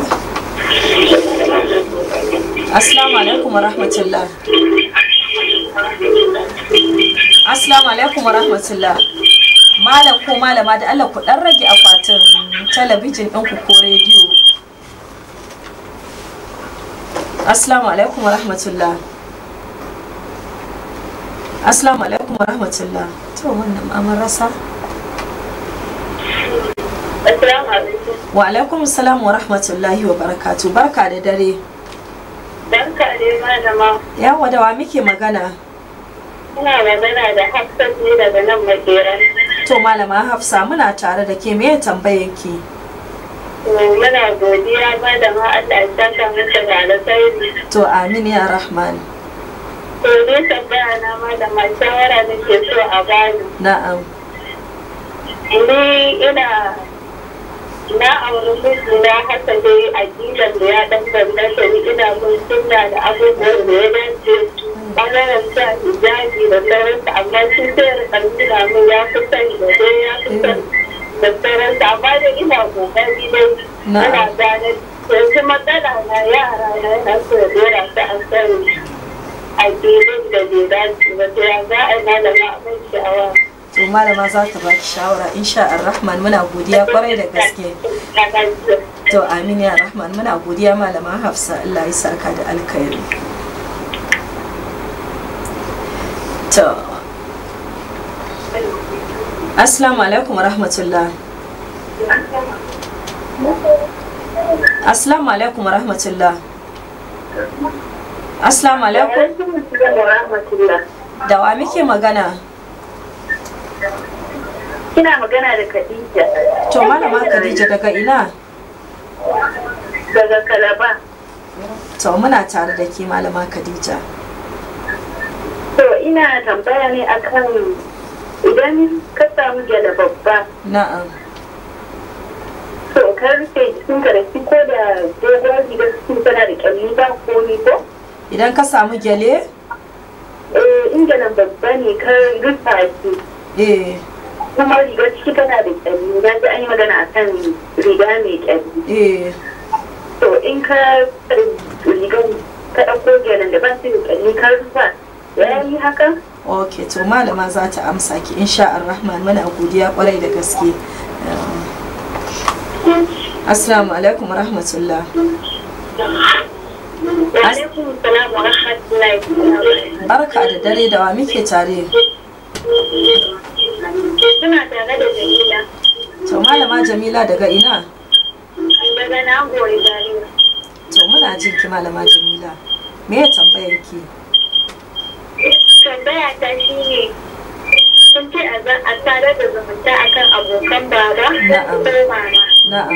assalamu alaikum wa rahmatullah Assalamu alaikum rahmatullah. Malam ko malama da Allah ku dan rage akwatin talabijin ɗinku ko rediyo. Assalamu alaikum rahmatullah. Assalamu alaikum rahmatullah. To wannan mamar rasa. Assalamu alaikum. Wa alaikum salam wa rahmatullahi wa barakatu. Barka da dare. Barka ne malama. Yawa da wa muke magana? Ina magana da Hafsat ne daga nan makera. To malama Hafsa muna tare da ke me tambayan ki? Muna godiya malama Allah ya saka mata da alkhairi. To amin ya Rahman. To ne tambaya na malama shawara nake so a bani. Na'am. Ni ina na auri mijina haka dai aƙidar da ya ɗan bambanta ni ina mun sunna da abubuwan da ya dace ɓangaren sa hijabi da sauransu amma shi sai rika nuna min ya fi son da dai ya fi son da sauransu amma dai ina ƙoƙari dai ina gane yanzu matsala na yara na yana so ya dora su an sani aƙidun da bai dace ba sai ya za a yi malama abin sha'awa. to malama za ta baki shawara insha rahman muna godiya kwarai da gaske to amin ya rahman muna godiya malama hafsa allah ya saka da alkhairi to assalamu alaikum rahmatullah assalamu alaikum rahmatullah assalamu alaikum da wa muke magana Kina magana da Khadija. To malama Khadija daga ina? Daga Kalaba. To muna tare da ke malama Khadija. To ina tambaya ne akan idan ka samu gyada babba. Na'am. To ka rufe jikinka da shi ko da dogon rigar cikin tana da kyalli ba komi ko? Idan ka samu gyale? Eh in gyalan babba ne ka rufa shi. Eh. kuma rigar ciki tana da kyalli na ji an yi magana a kan riga mai kyalli Eh. to in ka rigar ka ɗauko gyalan da ban da kyalli ka rufa ya yi haka Ok, to malama za ta amsa ki insha Rahman muna godiya kwarai da gaske. Assalamu alaikum rahmatullah. Wa alaikum salam wa rahmatullahi wa barakatuh. barka da dare da wa muke tare Suna tare da Jamila to malama jamila daga ina daga Nagori Zaria. to muna jin ki malama jamila me ya tambayar ki Tambaya ta shi ne sun ce a za- a sadar da zumunta akan abokan baba Na'am. ko mama. na'am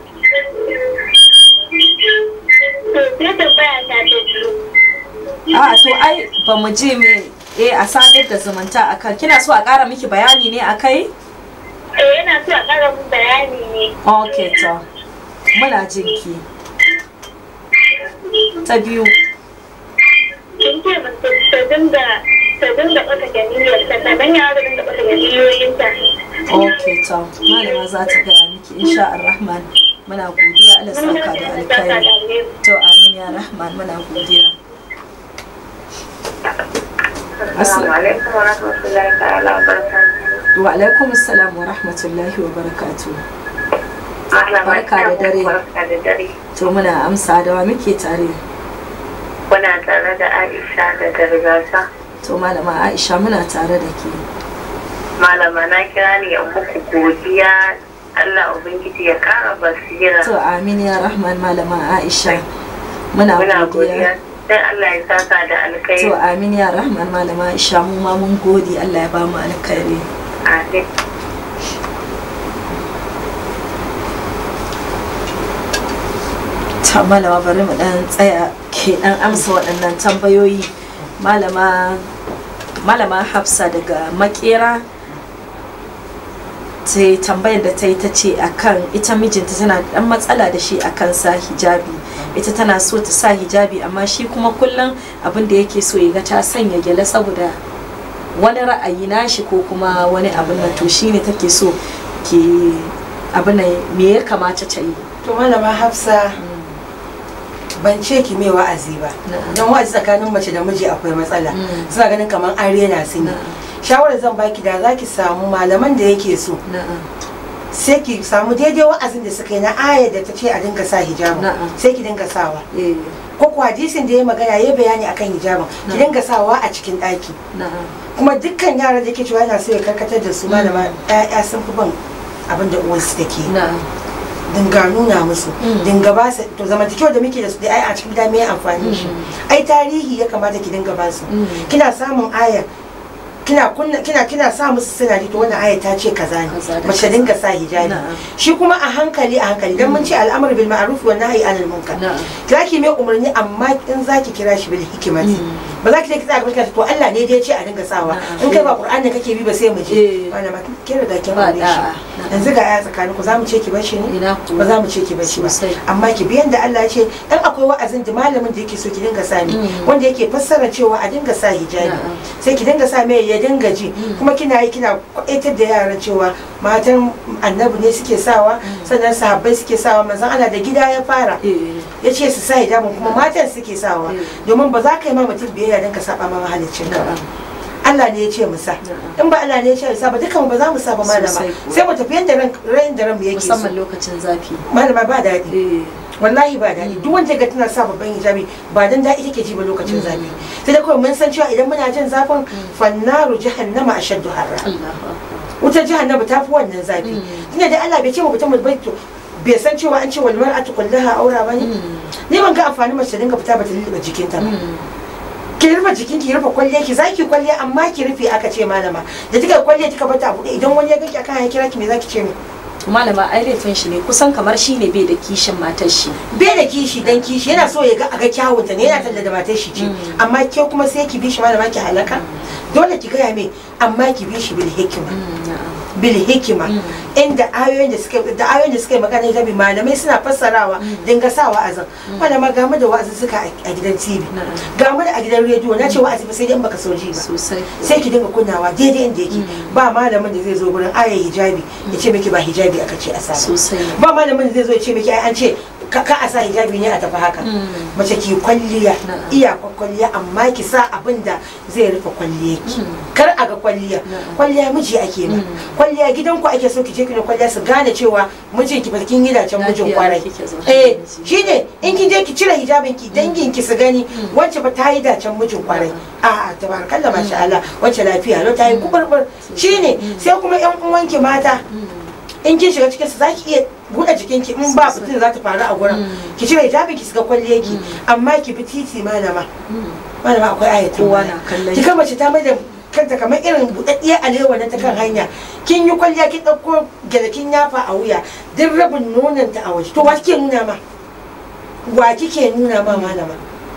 To sai tambaya ta ta biyu. a to ai ba mu ji me eh a sadar da zumunta akan kina so a ƙara miki bayani ne akai Eh yana so a ƙara mun bayani ne. okay to muna jin ki ta biyu Kin ce ba ta ta dinga ta dinga ɓata ganiyar ta sannan ya da dinga ɓata ganiyoyinta. okay to malama za ta gaya miki insha Ar-Rahman muna godiya Allah saka da alkhairi to amin ya Rahman muna godiya Assalamu alaikum wa rahmatullahi ta'ala wa barakatuh. wa alaikum assalam wa rahmatullahi wa barakatuh Malama Barka da dare. Barka da dare. to muna amsa da wa muke tare Kuna tare da Aisha da Gargasa. to malama Aisha muna tare da ke Malama na kira ni in muku godiya Allah Ubangiji ya kara basira. to amin ya Rahman malama Aisha muna Muna godiya godiya. Sai Allah ya saka da to alkai. amin ya Rahman malama Aisha mu ma mun gode Allah ya ba mu alkhairi Amin. ta malama bari mu dan tsaya ke dan amsa waɗannan tambayoyi malama malama hafsa daga makera ta yi tambayar da ta yi ta ce akan ita mijinta tana da dan matsala da shi akan sa hijabi ita tana so ta sa hijabi amma shi kuma kullum abin da yake so ya ga ta sanya gyale saboda wani ra'ayi nashi ko kuma wani abin nan to shine take so ki abin nan me ya kamata ta yi to malama hafsa ban ce ki mai wa'azi ba Na'am. don wa'azi tsakanin mace da miji akwai matsala Mm. suna ganin kamar an rena su ne Na'am. shawarar zan baki da za ki samu malaman da yake so na'am sai ki samu daidai wa'azin da suka yi na ayar da ta ce a dinga sa hijabu Na'am. sai ki dinga sawa eh ko kuwa hadisin da ya magana ya bayani akan hijabin ki Na'am. dinga sawa a cikin ɗaki na'am kuma dukkan yaran da ke cewa yana so ya karkatar da su malama ƴaƴa sun fi bin abin da uwansu take yi. na'am dinga nuna musu Mm. dinga ba su to zamantakewa da muke da su da ai a cikin gida me amfani shi ai tarihi ya kamata ki dinga ba su Mm. kina samun aya kina kunna kina kina sa musu sinadi to wannan aya ta ce kaza ne Kaza da mace kaza. dinga sa hijabi Na'am. shi kuma a hankali a hankali dan mun ce al'amru bil ma'ruf wa nahyi anil munkar Na'am. zaki mai umarni amma in zaki kira shi bil hikimati Mm. ba za ki je ki tsaya gaban to Allah ne dai ya ce a dinga sawa Na'am. in kai ba Qur'ani kake bi ba sai mu Eh. je wannan ma kin riga kin Ba aure da'a. shi Na'am. yanzu ga aya tsakanin ku za mu ce ki bar shi ne ina ku ba za mu ce ki bashi ba Sosai. amma ki biyan da Allah ya ce dan akwai wa'azin da malamin da yake so ki dinga sani Mm. wanda yake fassara cewa a dinga sa hijabi Na'am. sai ki dinga sa mai ya dinga ji Mm. kuma kina yi kina kwaitar da yaran cewa matan annabi ne suke sawa sannan sahabbai suke sawa manzon Allah da gida ya fara eh ya ce su sa hijabin kuma matan suke sawa Mm. domin ba za ka yi ma mutum biyayya don ka saba ma mahaliccin ka ba na'am Allah ne ya ce mu sa Na'am. in ba Allah ne ya ce mu sa ba dukan ba za mu sa ba malama Sosai kuwa. sai mu tafi yanda ran ran da ran mu yake so musamman lokacin zafi malama ba daɗi eh wallahi ba daɗi duk wanda ga tana sa babban hijabi ba dan daɗi take ji ba lokacin zafi sai da kawai mun san cewa idan muna jin zafin fannaru jahannama ashaddu harra Allahu akbar wutar jahannama ta fi wannan zafi Mm. tunda da Allah bai ce mu mutum bai to bai san cewa an ce wal mar'atu kullaha aura bane Mm. ni ban ga amfani mace ta dinga fita ba ta lulluɓe jikinta ba Mm. ki rufe jikin ki rufe kwalle ki zaki kwalle amma ki rufe aka ce malama da kika kwalle kika bata a buɗe idan wani ya ganki akan ya kira ki me zaki ce mi malama ai laifin shi ne kusan kamar shi ne bai da kishin matar shi bai da kishi dan kishi yana so ya ga a ga kyawunta ne yana talla da matar shi ce Mm. amma ke kuma sai ki bi shi malama ki halaka dole ki gaya mai amma ki bi shi bil hikima Mm, na'am. bil hikima Mm. inda ayoyin da suka da ayoyin da suka yi magana da malamai suna fassarawa dinga sa wa'azin malama ga mu da wa'azin suka a gidan TV Na'am. ga mu da a gidan rediyo na ce wa'azi ba sai dai in baka so ji ba sosai sai ki dinga kunnawa daidai inda yake Mm. ba malamin da zai zo gurin ayar hijabi ya ce miki ba hijabi aka ce a sa ba. sosai ba malamin da zai zo ya ce miki ai an ce ka ka a sa hijabi ne a tafi haka mace ki kwalliya Na'am. iyakar kwalliya amma ki sa abin da zai rufe kwalliya ki Mm. kar a ga kwalliya Na'am. kwalliya miji ake ma Mm. kwalliya gidanku ake so ki je ki na kwalliya su gane cewa mijin ki barkin gidacen mijin Lafiya kwarai kike zaune eh da miji. shine in kin je ki cire hijabin ki dangin ki su gani wacce ba ta yi dacen mijin kwarai a a tabarakallah masha Allah wacce lafiya lo ta yi kuburbur shine sai kuma yan uwanki mata in kin shiga cikin su zaki iya buɗe jikinki in ba fitin za ta faru a gurin ki cire hijabin ki shiga kwalliye ki amma ki bi titi malama malama akwai ayatun Kowa baya. na kallon ki kama ta mai da kanta kamar irin buɗaɗɗiyar alewa na ta kan hanya kin yi kwalliya kin ɗauko gyale kin yafa a wuya duk rabin nonon ta a waje to wa kike nuna ma wa kike nuna ma malama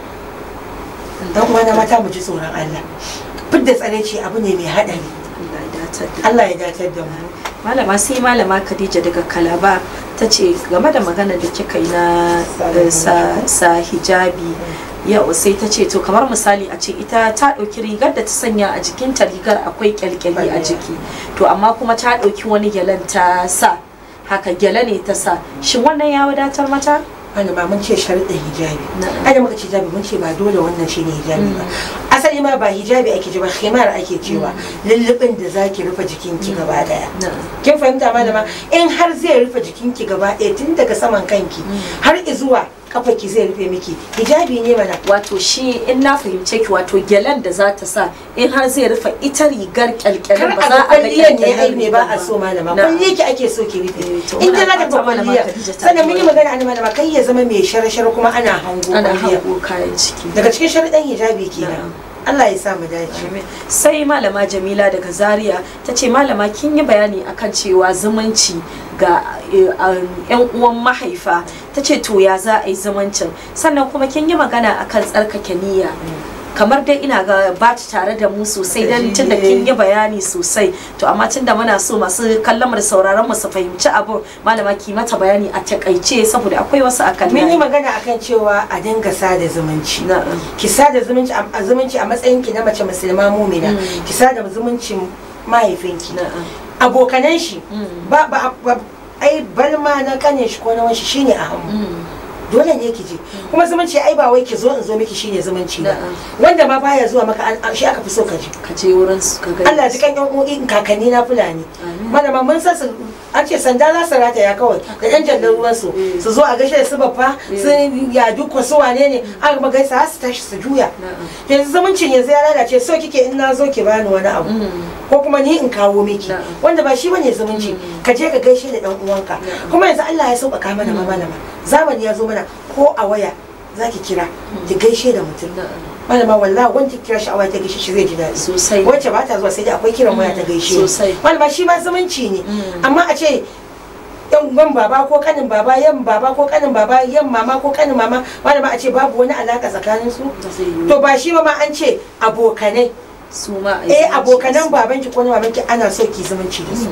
dan uwana mata mu ji tsoron Allah fidda tsareci abu ne mai haɗari Allah ya dace da Allah ya datar da mu malama sai malama khadija daga kalaba ta ce game da magana da kika yi na eh, sa, sa hijabi yau sai ta ce to kamar misali a ce ita ta ɗauki rigar da ta sanya a jikinta rigar akwai kyalkyali a jiki to amma kuma ta ɗauki wani gyalen ta sa haka gyale ne ta sa shin wannan ya wadatar mata wani ma mun ce sharuɗin hijabi Na'am. ai da muka ce hijabi mun ce ba dole wannan shine hijabi ba asali ma ba hijabi ake ce ba khimar ake cewa lullubin da zaki rufe jikinki gaba daya kin fahimta malama in har zai rufe jikinki gaba ɗaya tun daga saman kanki har izuwa kafaki zai rufe miki hijabi ne mana wato shi in na fahimce ki wato gyalen da za ta sa in har zai rufe ita rigar kar kyalkyalin a ba ga za a ga kwalliyar ne ai kyalkyalin me ba a so malama Na'am. kwalliyar ki ake so ki Eh, rufe to in muna dai za ta fata ga malama kwalliya Khadija ta sannan mun yi ji magana an malama kai ya zama mai shara-shara kuma ana hango ana kwalliya hango kayan ciki daga cikin sharuɗan hijabi kenan Na'am. Allah ya sa mu dace Amin. sai malama jamila daga zaria ta ce malama kin yi bayani akan cewa zumunci ga eh, um, yan uwan mahaifa ta ce to ya za a yi zumuncin sannan kuma kin yi magana akan tsarkake niyya kamar dai ina ga ba ta tare da mu sosai dan tun da kin yi bayani sosai to amma tun da muna so masu kallon mu da sauraron mu su fahimci abu malama ki mata bayani a takaice saboda akwai wasu akan mun yi layi. magana akan cewa a dinga sada zumunci Na'am. ki sada zumunci a a zumunci a matsayin ki na mace musulma mumina Mm. ki sada zumuncin mahaifinki Na'am. abokanan shi Mm. ba ba ba- ai balma na kanin shi ko na wanshi shine a hannu Mm. dole ne ki je kuma zumunci ai ba wai ki zo in zo miki shine zumunci ba Na'am. wanda ma baya zuwa maka an- an- shi aka fi so ka je ka je wurin su ka gani Allah ji kan yan uwan kakanni na fulani Amin. malama mun san su an ce sanda za su rataya kawai da yan jallar ruwan su Mm. su zo a gaishe da su babba su ya duka su wane ne an kuma gaisa har su tashi su juya Na'am. yanzu zumuncin yanzu ya lalace so kike in na zo ki bani wani abu Mm. ko kuma ni in kawo miki Na'am. wanda ba shi bane zumunci ka je ka gaishe da dan uwanka Na'am. kuma yanzu Allah ya sauƙaƙa mana ma malama zamani ya zo mana ko a waya zaki kira ki gaishe da mutum Na'am. malama wallahi wanda kira shi a waya ta gaishe shi zai ji daɗi Sosai. wacce ba ta zuwa sai dai akwai kiran waya ta gaishe Sosai. malama shi ma zumunci ne Mm. amma a ce yan uwan baba ko kanin baba yan baba ko kanin baba yan mama ko kanin mama malama a ce babu wani alaka tsakanin su Ba zai yiwu. to ba shi ba ma an ce abokanai su ma a yi eh zumunci abokanan da su. babanki ko na mamanki ana so ki zumunci da su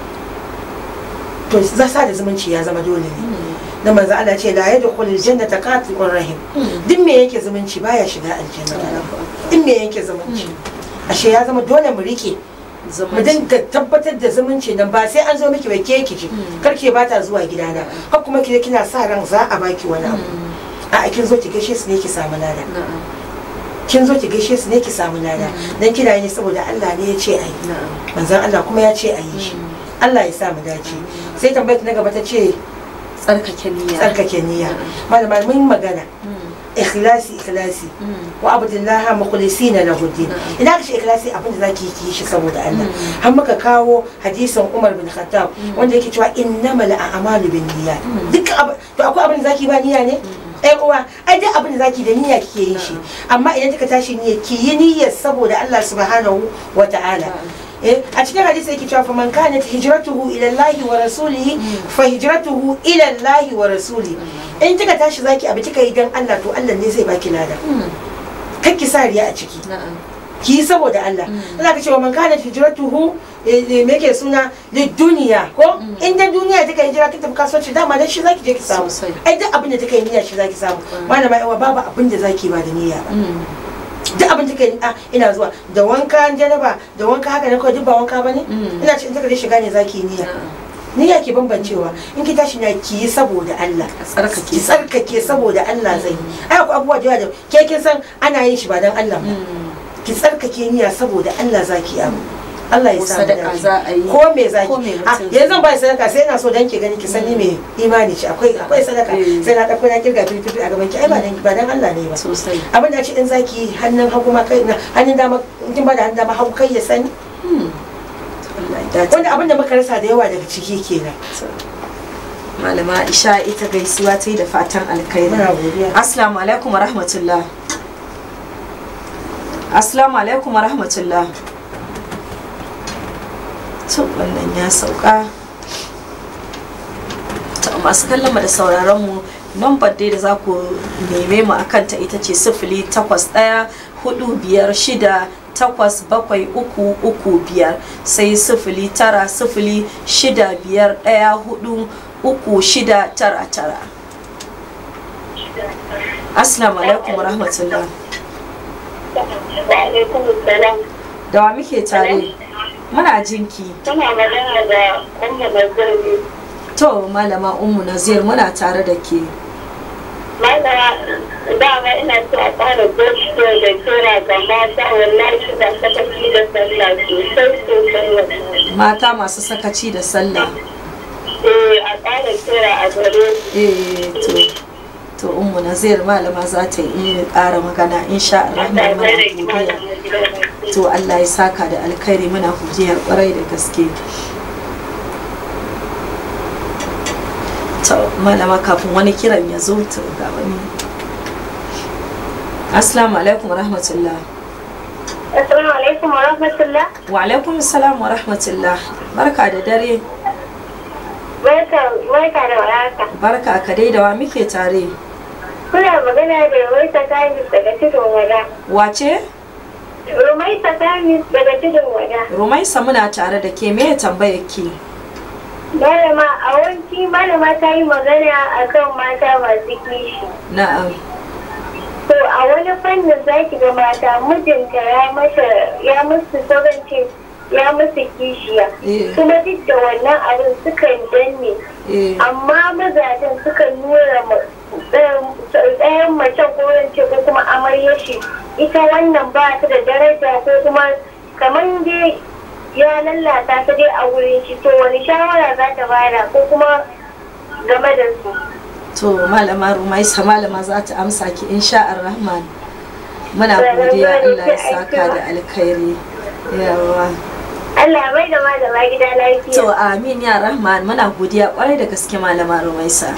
to za sa da zumunci ya zama dole ne da manzo Allah ce la yadkhulul jannata qati'ur rahim duk me yake zumunci baya shiga aljanna in me yake zumunci ashe ya zama dole mu rike mu Zumunci. dinga tabbatar da zumunci nan ba sai an zo miki bai ke ki ji kar ke bata zuwa gidana har kuma ki je kina sa ran za a baki wani abu a kin zo ki gaishe su ne ki samu lada Na'am. kin zo ki gaishe su ne ki samu lada dan kina yi ne saboda Allah ne ya ce ayi Na'am. manzon Allah kuma ya ce ayi shi Allah ya sa mu dace sai tambayar na gaba ta ce Tsarkake niyya. tsarkake niyya malama mun magana Mm. ikhlasi ikhlasi Mm. wa abdullahi mukhlisina lahu din Na'am. ina ka ce ikhlasi abin da zaki yi ki yi shi saboda Allah har muka kawo hadisin Umar bin Khattab wanda yake cewa innamal a'malu bin niyyat duk abu to akwai abin da zaki ba niyya ne ai uwa ai duk abin da zaki da niyya kike yin shi amma idan kika tashi niyya ki yi niyyar saboda Allah subhanahu wa ta'ala eh a cikin hadisi yake cewa faman kanat hijratuhu ila Allah wa rasulihi fa hijratuhu ila Allah wa rasulihi in kika tashi zaki abu kika yi dan Allah to Allah ne zai baki lada Mm. kar ki sa riya a ciki Na'am. ki yi saboda Allah Allah ka ce wa man kana hijratuhu eh, eh, me yake suna da duniya ko in da duniya take hijira ta tafi kasuwanci dama dan shi zaki je ki samu Sosai. ai duk abin da take yi niyya shi zaki samu malama yawa babu abin da zaki ba da niyya ba Mm. duk abin da take a ina zuwa da wanka janaba da wanka haka ne kawai duk ba wanka bane Mm. ina ce in take da shiga ne zaki yi niyya Na'am. niyya ke bambancewa in ki tashi na ki yi saboda Allah A tsarkake ki tsarkake saboda Allah zai yi ai akwai abubuwa da yawa da ke kin san ana yin shi ba dan Allah ba ki tsarkake niyya saboda Allah zaki yi abu Allah ya Ko sa mu sadaka dace. za a yi. ko me zaki Ko me a mutum yanzu zan ba sadaka sai ina so dan ki gani ki san ni me imani ce akwai akwai sadaka Eh. sai na dauko na kirga fifi a gaban ki ai ba dan ba dan Allah ne ba sosai abin da ce in zaki yi hannun hagu ma kai na hannun dama in kin ba da hannun dama hagu kai ya sani Allah ya dace wanda abin da muka rasa da yawa daga ciki kenan malama Aisha ita gaisuwa ta yi da fatan alkhairi muna godiya assalamu alaikum wa rahmatullah assalamu alaikum wa rahmatullah to wannan ya sauka to masu kallon mu da sauraron mu lambar dai da za ku neme mu akan ta ita ce sifili takwas ɗaya hudu biyar shida takwas bakwai uku uku biyar sai sifili tara sifili shida biyar ɗaya hudu uku shida tara tara Assalamu alaikum wa rahmatullah. Wa alaikum salam. Da wa muke tare? Muna jinki. Tana magana da Umma Nazari. To malama Ummu Nazir muna tare da ke. Malama dama ina so a fara gaskiya da kira ga mata wallahi da sakaci da sallah sosai sosai wallahi. Mata masu sakaci da sallah. Eh a ƙara kira a gare su. Eh to to Ummu Nazir malama za ta yi ƙara magana insha Allah Allah muna ya bada godiya. imani. To Allah ya saka da alkhairi muna godiya kwarai da gaske. To malama kafin wani kiran ya zo to ga wani. Assalamu alaikum wa rahmatullah. Assalamu alaikum wa rahmatullah. Wa alaikum salam wa rahmatullah. Barka da dare. Barka barka da warhaka. Barka ka dai da wa muke tare. Kuna magana da Rumaisa Kamis daga Tudun Wada. Wace? Rumaisa Kamis daga Tudun Wada. Rumaisa muna tare da ke me tambayar ki? Malama a wanki malama ta yi magana akan mata masu kishi. Na'am. To a wani fannin za ki ga mata mijinta ya masa ya musu sabance ya musu kishiya. Eh. Kuma duk da wannan abin sukan danne. Eh. Amma mazajen sukan nuna ma- ɗayan ɗayan macen ko wance ko kuma amarya shi ita wannan ba ta da daraja ko kuma kamar dai ya lallata ta dai a wurin shi to wani shawara za ta bada ko kuma game da su. To malama Rumaisa malama za ta amsa ki insha Ar-Rahman. Muna godiya Allah ya saka da alkhairi. Yawa. Allah bai da malama gida lafiya. To amin ya Rahman muna godiya kwarai da gaske malama Rumaisa.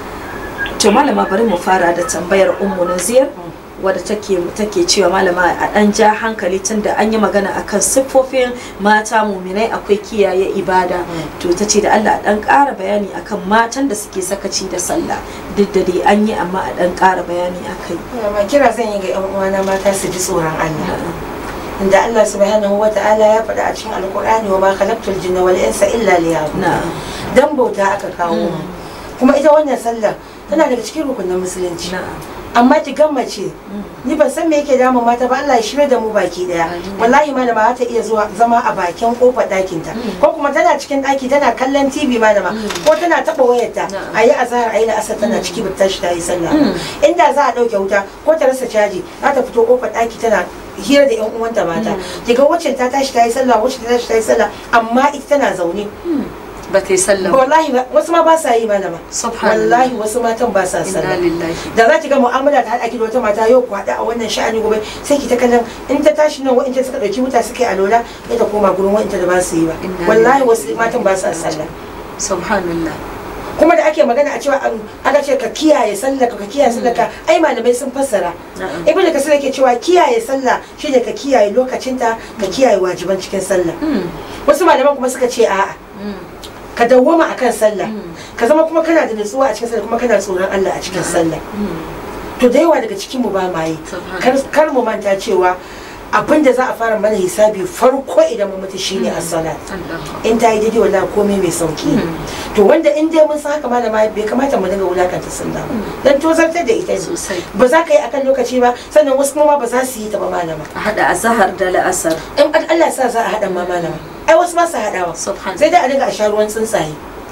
To malama bari mu fara da tambayar Ummu Nazir wadda take take cewa malama a dan ja hankali tunda an yi magana akan siffofin mata muminai akwai kiyaye ibada to ta ce da Allah a dan ƙara bayani akan matan da suke sakaci da sallah duk da dai an yi amma a dan ƙara bayani akai ma kira zan yi ga yan uwana mata su ji tsoron Allah inda Allah subhanahu wa ta'ala ya faɗa a cikin alkur'ani wa ma khalaqtul jinna wal insa illa liya'budun na'am dan bauta aka kawo mu kuma ita wannan sallah tana daga cikin rukunin musulunci na'am amma ki gammace ni ban san me yake damun mata ba Allah ya shirya da mu baki daya wallahi malama ta iya zuwa zama a bakin kofar ɗakin ta ko kuma tana cikin ɗaki tana kallon TV malama ko tana taɓa wayarta a yi azahar a yi la'asar tana ciki ba ta tashi ta yi sallah inda za a ɗauke wuta ko ta rasa caji za ta fito kofar ɗaki tana hira da yan uwanta mata kiga wacce ta tashi ta yi sallah wacce ta tashi ta yi sallah amma ita tana zaune ba ta yi sallah ba. wallahi ba- wasu ma ba sa yi malama Subhanallah. wallahi wasu matan ba sa inna sallah lillahi da za ki ga mu'amala ta haɗa ki da wata mata yau ku haɗa a wannan sha'ani gobe sai ki ta kallon in ta tashi nan wa'inta suka ɗauki wuta suka yi alola ya ta koma gurin wa'inta da ba su yi ba Inna wallahi lillahi. wasu matan ba sa sallah subhanallah kuma da ake magana a cewa an- aka ce ka kiyaye sallah ka kiyaye sallah ka ai malamai sun fassara Na'am. ibnu kasir yake cewa kiyaye sallah shine ka kiyaye lokacinta ka kiyaye wajiban cikin sallah wasu malaman kuma suka ce a'a ka dawwama akan sallah ka zama kuma kana da nutsuwa a cikin sallah kuma kana tsoron Allah a cikin sallah to da yawa daga cikin mu ba ma yi Subhanallah. kar kar mu manta cewa abin da za a fara mana hisabi farko idan mu mutu shine as-salat in ta yi daidai wallahi komai mai sauki ne. to wanda in dai mun san haka malama bai kamata mu dinga wulakanta sallah ba dan tozartar da ita ne Sosai. ba za ka yi akan lokaci ba sannan wasu kuma ba za su yi ta ba malama a hada azahar da la'asar in Allah sa za a haɗa ma malama ai wasu ba su haɗawa Subhanallah. sai dai a dinga a sha ruwan tsuntsaye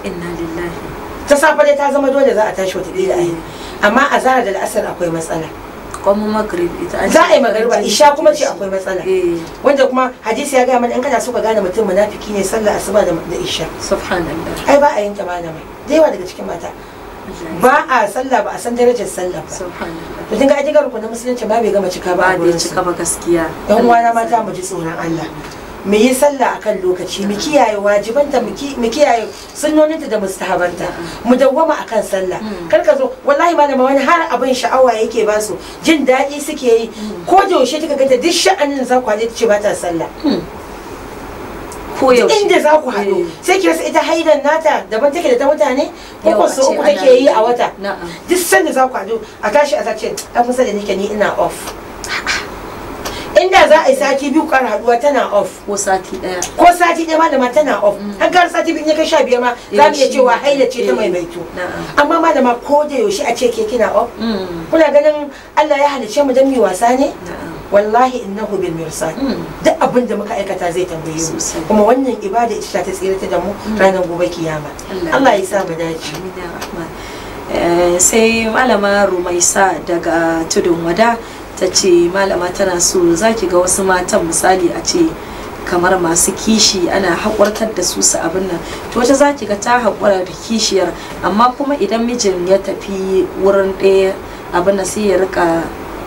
inna lillahi ta safe dai ta zama dole za a tashi wata a yi amma a zara da la'asar akwai matsala kuma magrib ita an za a yi ce magariba farin isha jini kuma take ce da akwai matsala shi. eh wanda kuma hadisi ya gaya mana in kana so ka gane mutum munafiki ne sallar asuba da da isha subhanallah ai ba a yin ta malama da yawa daga cikin mata ba a sallah ba a san darajar sallah ba subhanallah to kin ga ajigar ku na musulunci ba bai gama cika ba ba a da gurin su cika ba gaskiya yan uwana mata mu ji tsoron Allah mu yi sallah akan lokaci mu kiyaye wajibanta mu ki- mu kiyaye sunnoninta da mustahabanta mu dawwama akan sallah kar ka zo wallahi malama wani har abin sha'awa yake ba su jin daɗi suke yi ko da yaushe kika ganta duk sha'anin za ku haɗe ta ce ba ta sallah ko yaushe inda za ku haɗu Eh. sai ki rasa ita haidan nata daban take da ta mutane ko Yau ko a su ce uku ana take yi a wata na'am duk sanda za ku haɗu a tashi a sace an kusa da nike ni ina off inda za a yi sati biyu kar haɗuwa tana off ko sati daya ko sati ɗaya malama tana off har gar sati biyu in ya kai sha biyar ma za mu iya cewa haila ce ta maimaito na'am amma malama ko da yaushe a ce ke kina off Mm, kuna ganin Allah ya halice mu don mi wasa ne na'am wallahi innahu bil mirsad Mm. duk abin da muka aikata zai tambaye mu Sosai. kuma wannan ibada ita ta tsirata da mu ranar gobe kiyama Allah Allah ya sa mu dace Amin ya Rahman. Eh, sai malama rumaisa daga tudun wada ta ce malama tana so za ki ga wasu matan misali a ce kamar masu kishi ana haƙurtar da su su abin nan to wata za ki ga ta haƙura da kishiyar amma kuma idan mijin ya tafi wurin ɗaya abin nan sai ya rika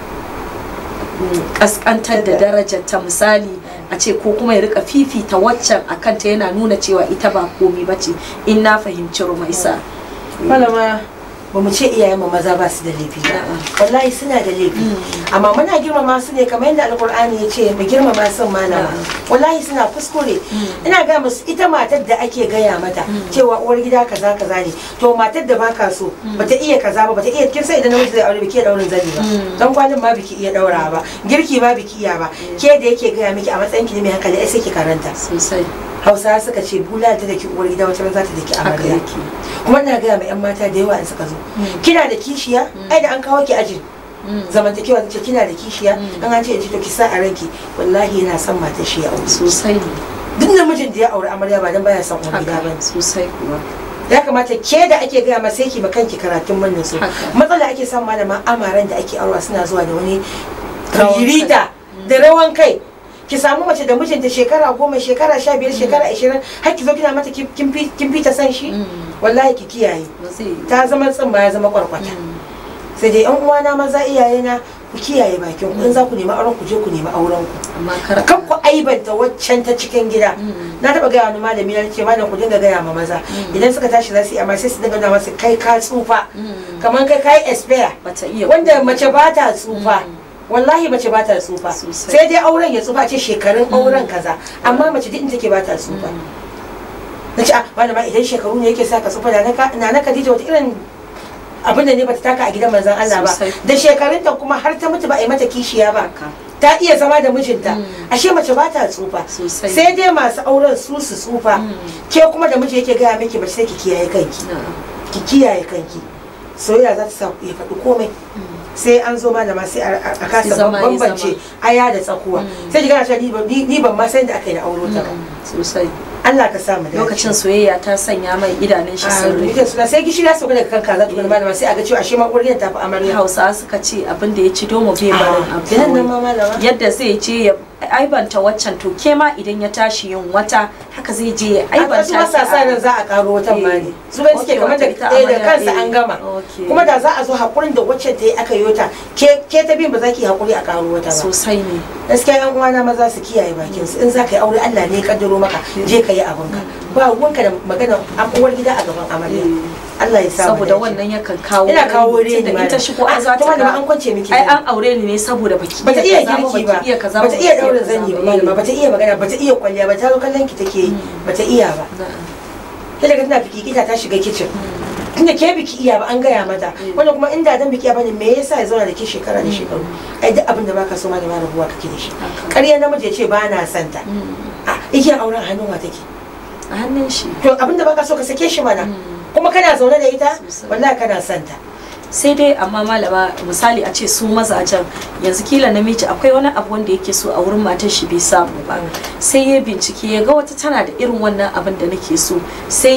mm, kaskantar da darajar ta misali a ce ko kuma ya rika fifita waccan a kanta yana nuna cewa ita ba komi ba ce in na fahimci rumaisa malama ba mu ce iyayen mu maza ba su da laifi ba Na'am. wallahi suna da laifi amma muna girmama su ne kamar yadda alkur'ani ya ce mu girmama sun malama Na'am. wallahi suna kuskure ina ga musu ita matar da ake gaya mata cewa uwar gida kaza kaza ne to matar da baka so bata iya kaza ba bata iya kin sai idan namiji zai aure biki iya daurin zani ba dan kwalin ma biki iya daura ba girki ma biki iya ba ke da yake gaya miki a matsayin ki ne mai hankali ai sai ki karanta sosai hausa suka ce bula ta daki uwar gida wata ran za ta daki haka amarya yake kuma ina gaya ma yan mata da yawa in suka zo kina da kishiya ai da an kawo ki ajin zamantakewa ta ce kina da kishiya an an ce ya ce to ki sa a ranki wallahi yana son matar shi ya aure sosai ne duk namijin da ya aure amarya ba dan baya son uwar gida haka ba sosai kuwa ya kamata ke da ake gaya ma sai ki ma kanki karatun murnin su Haka. matsala ake samu malama amaran da ake aure suna zuwa da wani Rawan ririta da rawan kai ki samu mace da mijinta shekara goma shekara sha biyar shekara ashirin har ki zo kina mata kin kin fi kin fi ta san shi wallahi ki kiyaye ba zai yi ta zama tsimma ya zama kwarkwata sai dai yan uwana maza iyayena ku kiyaye bakin ku in za ku nemi auren ku je ku nemi auren ku amma kar kan ku aibanta waccan ta cikin gida na taba gaya wani malami na ce malam ku dinga gaya ma maza idan suka tashi za su yi amma sai su dinga nuna masa kai ka tsufa kamar kai ka yi expire bata iya wanda mace ba ta tsufa wallahi mace ba ta tsufa Sosai. sai dai auren ya tsufa ce shekarun auren kaza amma mace duk inda take ba ta tsufa na ce ah malama idan shekaru ne yake sa ka tsufa da na na Khadija wata irin abin da ne bata taka a gidan manzon Allah ba Sosai. da shekarunta kuma har ta mutu ba a yi mata kishiya ba haka ta iya zama da mijinta ashe mace ba ta tsufa Sosai. sai dai masu auren su su tsufa ke kuma da miji yake gaya miki mace sai ki kiyaye kanki na'am ki kiyaye kanki soyayya za ta sa ya faɗi komai sai an zo malama sai a a kasa zama ya bambance zama. aya da tsakuwa sai ki gana cewa ni ban- ni ni ban ma san da aka yi na auro ta ba sosai Allah ka sa mu dace lokacin soyayya ta sanya mai idanun shi sun rufe rufe suna sai gishiri ya sauka daga kanka za ta kuma malama sai a ga cewa ashe ma uwar gidan ta fi amarya hausa suka ce abin da ya ci domo bai barin Ah, abu kenan nan ma malama yadda zai je ya aibanta waccan to ke ma idan ya tashi yin wata haka zai je ya a aibanta su masa sa nan za a karo wata ma ne su bai suke Okay, kamar da wata ita ɗaya da amarya, kansa eh. an gama Okay. kuma da za a zo hakurin da wacce ta yi aka yi wata ke ke ta bin ba za ki yi hakuri a karo wata ba sosai ne gaskiya yan uwana maza su kiyaye bakin su in za ka yi aure Allah ne ya kaddaro maka je ka yi abinka ba ruwanka da magana an uwar gida a gaban amarya Allah ya sa mu saboda dace. wannan yakan kawo ina kawo reni tunda in ta shigo ai za ta ta malama ga an kwance miki ai zani. an aure ni ne saboda baki bata iya kaza girki ba baki iya kaza bata iya daura kaza zani ba eh. malama bata iya magana bata iya kwalliya ba ta zo kallon ki take yi bata iya ba Na'am. ta daga tana fikikita ta shiga kicin tunda ke biki iya ba an gaya mata wanda kuma inda dan biki iya bane me yasa ya zauna da ke shekara da shekaru ai duk abin da baka so ma da ma rabuwa kake da shi Haka. ƙarya namiji ya ce ba na santa a igiyar auren hannun wa take a hannun shi to abin da baka so ka sake shi mana kuma kana zaune da ita Sosai. wallahi kana santa sai dai amma malama misali a ce su mazajen yanzu kila namiji akwai wani abu wanda yake so a wurin matar shi bai samu ba sai ya bincike ya ga wata tana da irin wannan abin da nake so sai ya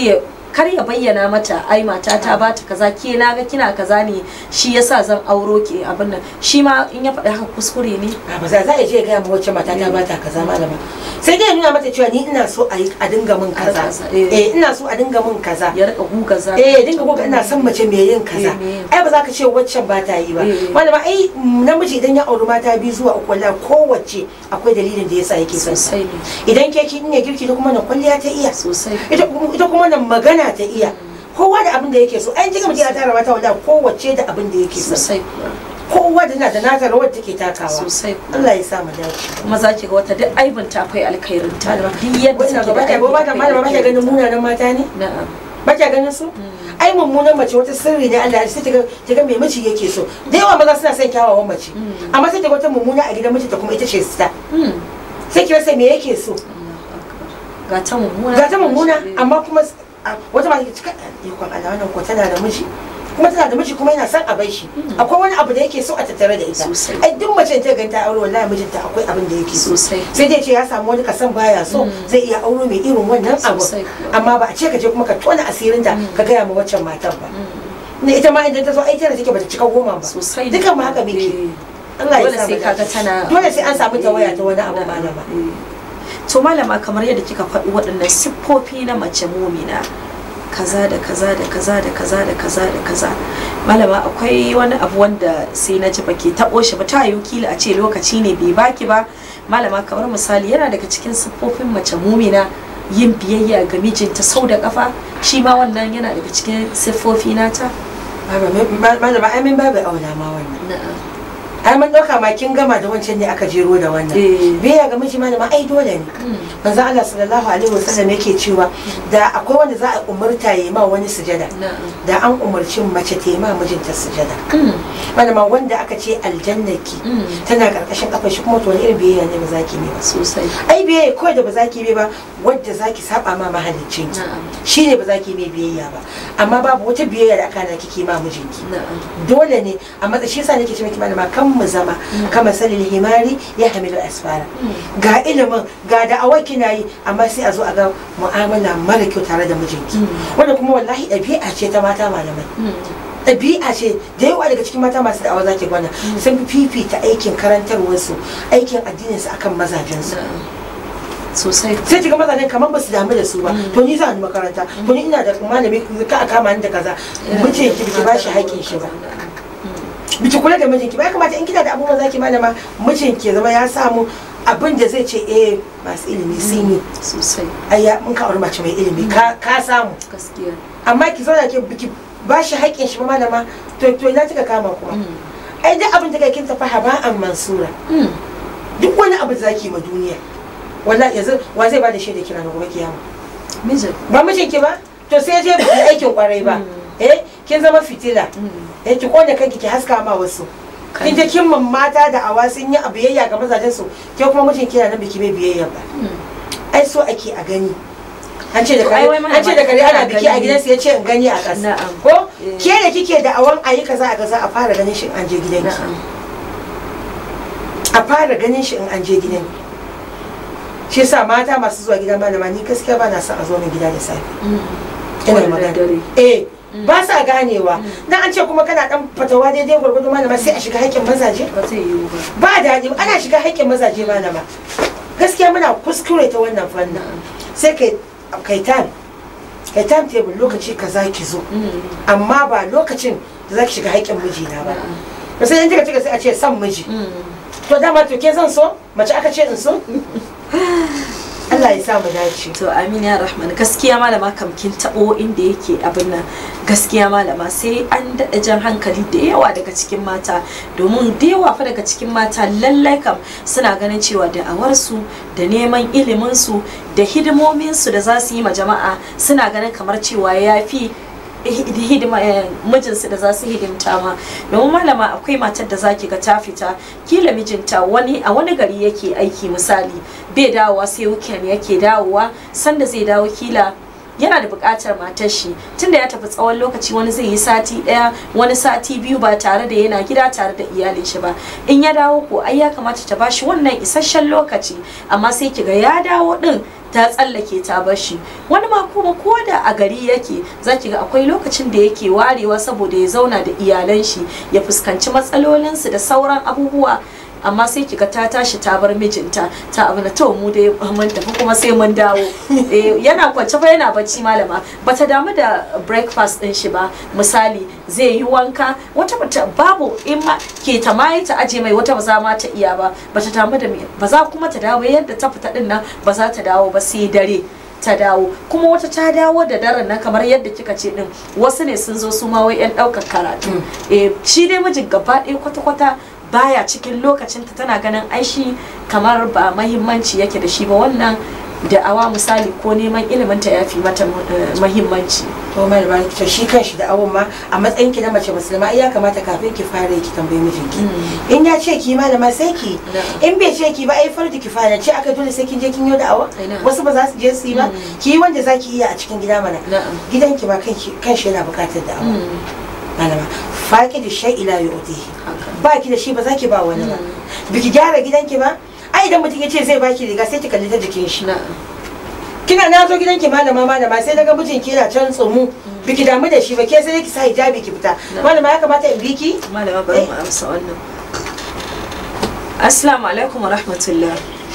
kar ya bayyana mata ai mata ta bata kaza ke na ga kina kaza ne shi yasa zan auro ke abin nan shi ma in ya faɗi haka kuskure ne a ba za za a je ya gaya ma wacce mata ta bata kaza malama sai dai ya nuna mata cewa ni ina so a yi a dinga min kaza kaza, eh. eh ina so a dinga min kaza ya rika guga za eh dinga goga ina son mace mai yin kaza Eh, me yin ai ba za ka ce waccan ba ta yi ba Eh. malama ai namiji idan ya auri mata biyu zuwa uku wallahi kowace akwai dalilin da yasa yake son sa sosai ne idan ke kin iya girki ta kuma nan kwalliya ta iya sosai ita ita kuma nan magana ta iya kowa da abin da yake so ai kika mutum ya tara mata wallahi kowace da abin da yake so sosai kuwa kowa da na da nata rawar take takawa sosai kuwa Allah ya sa mu dace kuma za ki ga wata duk aibin ta fai alkhairin ta duk yadda wannan take gaba da da ba ta malama ba ta ganin alkhairin ta. munanan mata ne na'am ba ta ganin su ai mummunan mace wata sirri ne Allah ya sai ta ga ta ga me miji yake so da yawa maza suna son kyawawan mace amma sai ta ga wata mummuna a gidan mijinta kuma ita ce sita Hmm. sai ki rasa me yake so ga ta mummuna ga ta mummuna amma kuma s- a- wata ma take cika ikon Allah wannan ko tana da miji kuma tana da miji kuma yana son a bar shi akwai wani abu da yake so a tattare da ita Sosai. ai duk mace da ta ganta aure wallahi mijinta akwai abin da yake so sosai sai dai ce ya samu wani kasan baya so zai iya auro mai irin wannan abu Sosai kuwa. amma ba a ce ka je kuma ka tona asirinta ka gaya ma waccan matan ba ne ita ma idan ta zo ai tana take bata cika goma ba sosai dukan mu haka muke Allah ya dole sa mu sai kaga dace. tana dole sai an samu tawaya ta wani abu Eh, malama eh. to malama kamar yadda kika faɗi waɗannan siffofi na mace mumina kaza da kaza da kaza da kaza da kaza da kaza malama akwai wani abu wanda sai na ji baki taɓo shi ba ta yi kila a ce lokaci ne bai baki ba malama kamar misali yana daga cikin siffofin mace mumina yin biyayya ga mijinta sau da kafa shi ma wannan yana daga cikin siffofi nata malama ai min babu auna ma wannan na'am ai mun dauka ma kin gama da wancan ne aka jero da wannan Eh. biya ga miji malama ai dole ne manzo Allah sallallahu alaihi wasallam yake cewa da akwai wanda za a umurta yi ma wani sujada na'am da an umarci mace ta yi ma mijinta sujada Mm. malama wanda aka ce aljannaki Mm. tana karkashin kafar shi kuma to wani irin biyayya ne ba za ki yi ba sosai ai biyayya kawai da ba za ki yi ba wadda za ki saba ma mahaliccin ki na'am shi ne ba za ki yi mai biyayya ba amma babu wata biyayya da aka na kike ma mijinki na'am dole ne a matsayin shi yasa nake ce miki malama kan mu zama kama salil himari ya hamilu asfara ga ilimin ga da'awar kina yi amma sai a zo a ga mu'amala mara kyau tare da mijinki wanda kuma wallahi ɗabi'a ce ta mata malamai Mm. ɗabi'a ce da yawa daga cikin mata masu da'awa zaki gwana sun fi fifita aikin karantarwarsu aikin addininsu akan mazajensu sosai sai kiga mazajen kamar ba su damu da su ba to ni za ni makaranta to ni ina da malami ka a kama ni da kaza mijin ki biki ba shi haƙƙin shi ba biki kula da mijinki ba ya kamata in kina da abubuwan zaki malama mijinki ya zama ya samu abin da zai ce eh masu ilimi sun yi sosai ai ya mun ka aure mace mai ilimi ka ka samu gaskiya amma ki zauna ki biki ba shi haƙƙin shi ba malama to to ina kika kama kuma ai duk abin da kai kin tafi haba'an mansura Mm. duk wani abu da zaki ma duniya wallahi yanzu wa zai bada shaida kira na gobe kiyama mijin ba mijinki ba to sai je ba aikin kwarai ba eh kin zama fitila eh ki kone kanki ki haska ma wasu kin je kin man mata da awa sun yi biyayya ga mazajen su ke kuma mijin kina nan biki mai biyayya ba ai so ake a gani an ce da To, kare ai wai mana an ce da kare ana ana biki a gani. gidansu ya ce in gani a ƙasa Na'am. ko Eh. ke da kike da awan ayi kaza a kaza a fara ganin shi in an je gidanki na'am a fara ganin shi in an je gidan shi yasa mata masu zuwa gidan malama ni gaskiya ba na son a zo min gida da safe ina Ko da magana daddare. eh ba sa ganewa dan an ce kuma kana dan fatawa daidai gwargwado malama sai a shiga haƙƙin mazaje ba zai yiwu ba ba daɗi ana shiga haƙƙin mazaje malama gaskiya muna kuskure ta wannan fannin sai kai kai time kai time table lokaci kaza ki zo amma ba lokacin da za ki shiga haƙƙin mijina ba ba sai in kika cika sai a ce son miji to dama to ke zan so mace aka ce in so Allah ya sa mu dace to amin ya rahman gaskiya malama kam kin tabo inda yake abin nan gaskiya malama sai an daɗa jan hankali da yawa daga cikin mata domin da yawa fa daga cikin mata lallai kam suna ganin cewa da'awarsu da neman iliminsu da hidimominsu da za su yi ma jama'a suna ganin kamar cewa ya fi hidima mijinsu da za su hidimta ma domin malama akwai matar da zaki ga ta fita kila mijinta wani a wani gari yake aiki misali bai dawowa sai weekend yake dawowa sanda zai dawo kila yana da buƙatar matar shi tunda ya tafi tsawon lokaci wani zai yi sati ɗaya wani sati biyu ba tare da yana gida tare da iyalin shi ba in ya dawo ko ai ya kamata ta bashi wannan isasshen lokaci amma sai kiga ya dawo din ta tsallake ta bar shi wani ma kuma ko da a gari yake zaki ga akwai lokacin da yake warewa saboda ya zauna da iyalan shi ya fuskanci matsalolinsu da sauran abubuwa amma sai kiga ta tashi ta bar mijinta ta abu na to mu dai mun tafi kuma sai mun dawo eh, yana kwance fa yana bacci malama bata damu da breakfast din shi ba misali zai yi wanka wata bata babu in ma ke ta ma ta aje mai wata ba za ma ta iya ba bata damu da me ba za kuma ta dawo yadda ta fita din nan ba za ta dawo ba sai dare ta dawo kuma wata ta dawo da daren nan kamar yadda kika ce din wasu ne sun zo su ma wai yan daukar karatu eh shi dai mijin gaba ɗaya kwata-kwata baya cikin lokacin ta tana ganin aishi kamar ba mahimmanci yake da shi ba wannan da awa misali ko neman ilimin ta yafi mata eh, mahimmanci to mai ba to shi kanshi da awon ma a matsayin ki na mace musulma ai ya kamata kafin ki fara ki tambayi mijinki in ya ce ki malama sai ki Na'am. in bai ce ki ba ai farji ki fara ce aka dole sai kin je kin yi da awa Ai, na'am. wasu ba za su je su yi ba Mm. ki yi wanda zaki iya a cikin gida mana na'am gidanki ma kanki kanshi yana bukatar da awa malama faƙi da shai ila yu'tihi haka ba ki da shi ba za ki ba wani ba biki gyara gidanki ba ai idan mutum ya ce zai baki riga sai ki kalli ta jikin shi na'am kina na zo gidanki malama malama sai daga mijinki yana can tsumu biki damu da shi ba ke sai ki sa hijabi ki fita Na. malama ya kamata in biki malama bari mu amsa wannan assalamu alaikum wa rahmatullah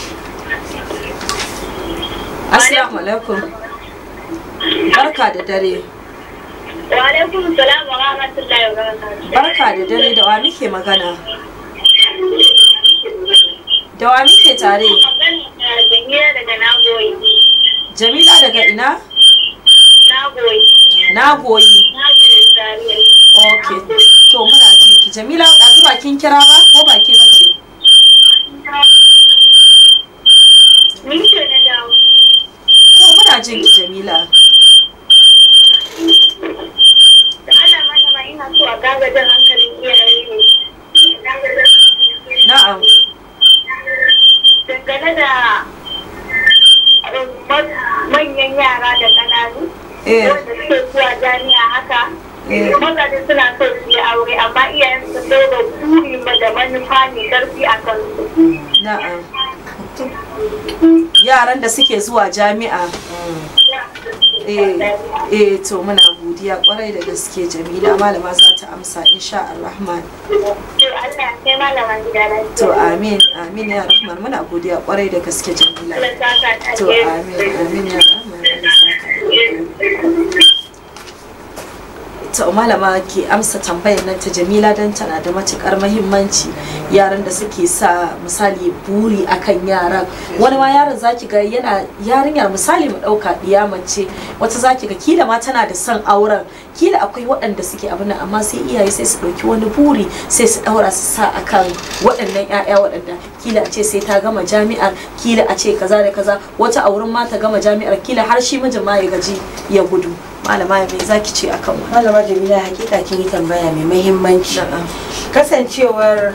assalamu alaikum barka da dare Wa alaikum salam wa rahmatullahi wa barakatuh. barka da dare da wa muke magana da wa muke tare Jamila daga Nagoyi. jamila daga ina Nagoyi. na goyi Nagoyi Zaria. ok to muna jinki jamila ɗazu ba kin kira ba ko ba ke bace Ni ce na dawo. to muna jinki jamila Da Allah mana ma ina so a gaga jan hankalin iyaye ne. na'am Dangane da um, ma- manyan yara da ƙananu. Eh. Wanda suke zuwa jami'a haka. Eh. Mazaje suna so su yi aure amma iyayen su ɗora buri ma da manufa mai ƙarfi a kansu. na'am yaran da suke zuwa jami'a eh eh to muna godiya kwarai da gaske jamila malama za ta amsa insha Allah To Allah ya kai malama gida lafiya. to amin amin ya rahman muna godiya kwarai da gaske jamila Allah ya saka ta to alheri. amin amin ya rahman Allah ya saka alheri. to malama ke amsa tambayar nan ta jamila don tana da matukar mahimmanci yaran da suke sa misali buri akan yaran wani ma yaron zaki ga yana yarinyar misali mu dauka diya mace wata zaki ga kila ma tana da son auren kila akwai waɗanda suke abin nan amma sai iyaye sai su ɗauki wani buri sai su ɗaura su sa akan waɗannan 'ya'ya waɗanda kila a ce sai ta gama jami'ar kila a ce kaza da kaza wata a wurin ma ta gama jami'ar kila har shi mijin ma ya gaji ya gudu malama me zaki ce akan wannan malama jamila hakika kin yi tambaya mai mahimmanci Na'am. kasancewar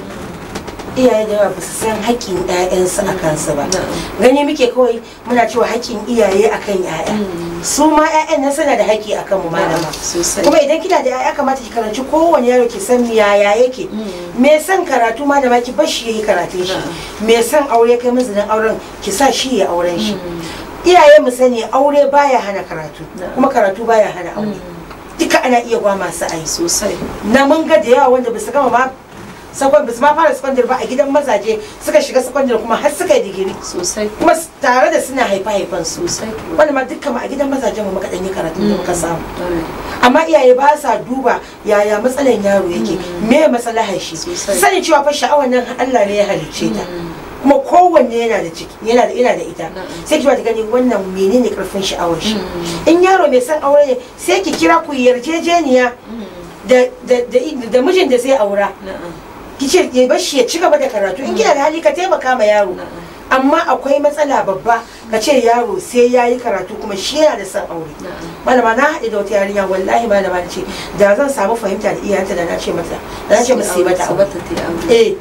iyaye da yawa ba su san haƙƙin 'ya'yansu a kansu ba Na'am. gani muke kawai muna cewa haƙƙin iyaye akan 'ya'ya su ma 'ya'yan nan suna da haƙƙi akan mu malama sosai kuma idan kina da 'ya'ya kamata ki karanci kowane yaro ki san yaya yake me son karatu malama ki bar shi yayi karatun shi me son aure kai mazinin auren ki sa shi ya auren shi iyaye mu sani aure baya hana karatu kuma karatu baya hana aure duka ana iya gwa masu ai sosai na mun ga da yawa wanda basu gama ma sakon basu ma fara sakandare ba a gidan mazaje suka shiga sakandare kuma har suka yi digiri sosai kuma s- tare da suna haifa haifan su sosai wanda ma dukkan mu a gidan mazajen mu muka dan yi karatu da muka samu amma iyaye ba sa duba yaya matsalan yaro yake me masalahar shi Sosai. sani cewa fa sha'awar nan Allah ne ya halicce ta kuma kowanne yana da ciki yana da yana da ita Na'am. sai ki ba ta gani wannan menene karfin sha'awar shi in yaro mai son aure ne sai ki kira ku yarjejeniya da da da da mijin da zai aura na'am ki ce ya bar shi ya ci gaba da karatu in kina da hali ka taimaka ma yaro amma akwai matsala babba ka ce yaro sai ya yi karatu kuma shi yana da son aure malama na haɗe da wata yarinya wallahi malama na ce da zan samu fahimta da iyayenta da na ce mata da na ce musu yi mata aure eh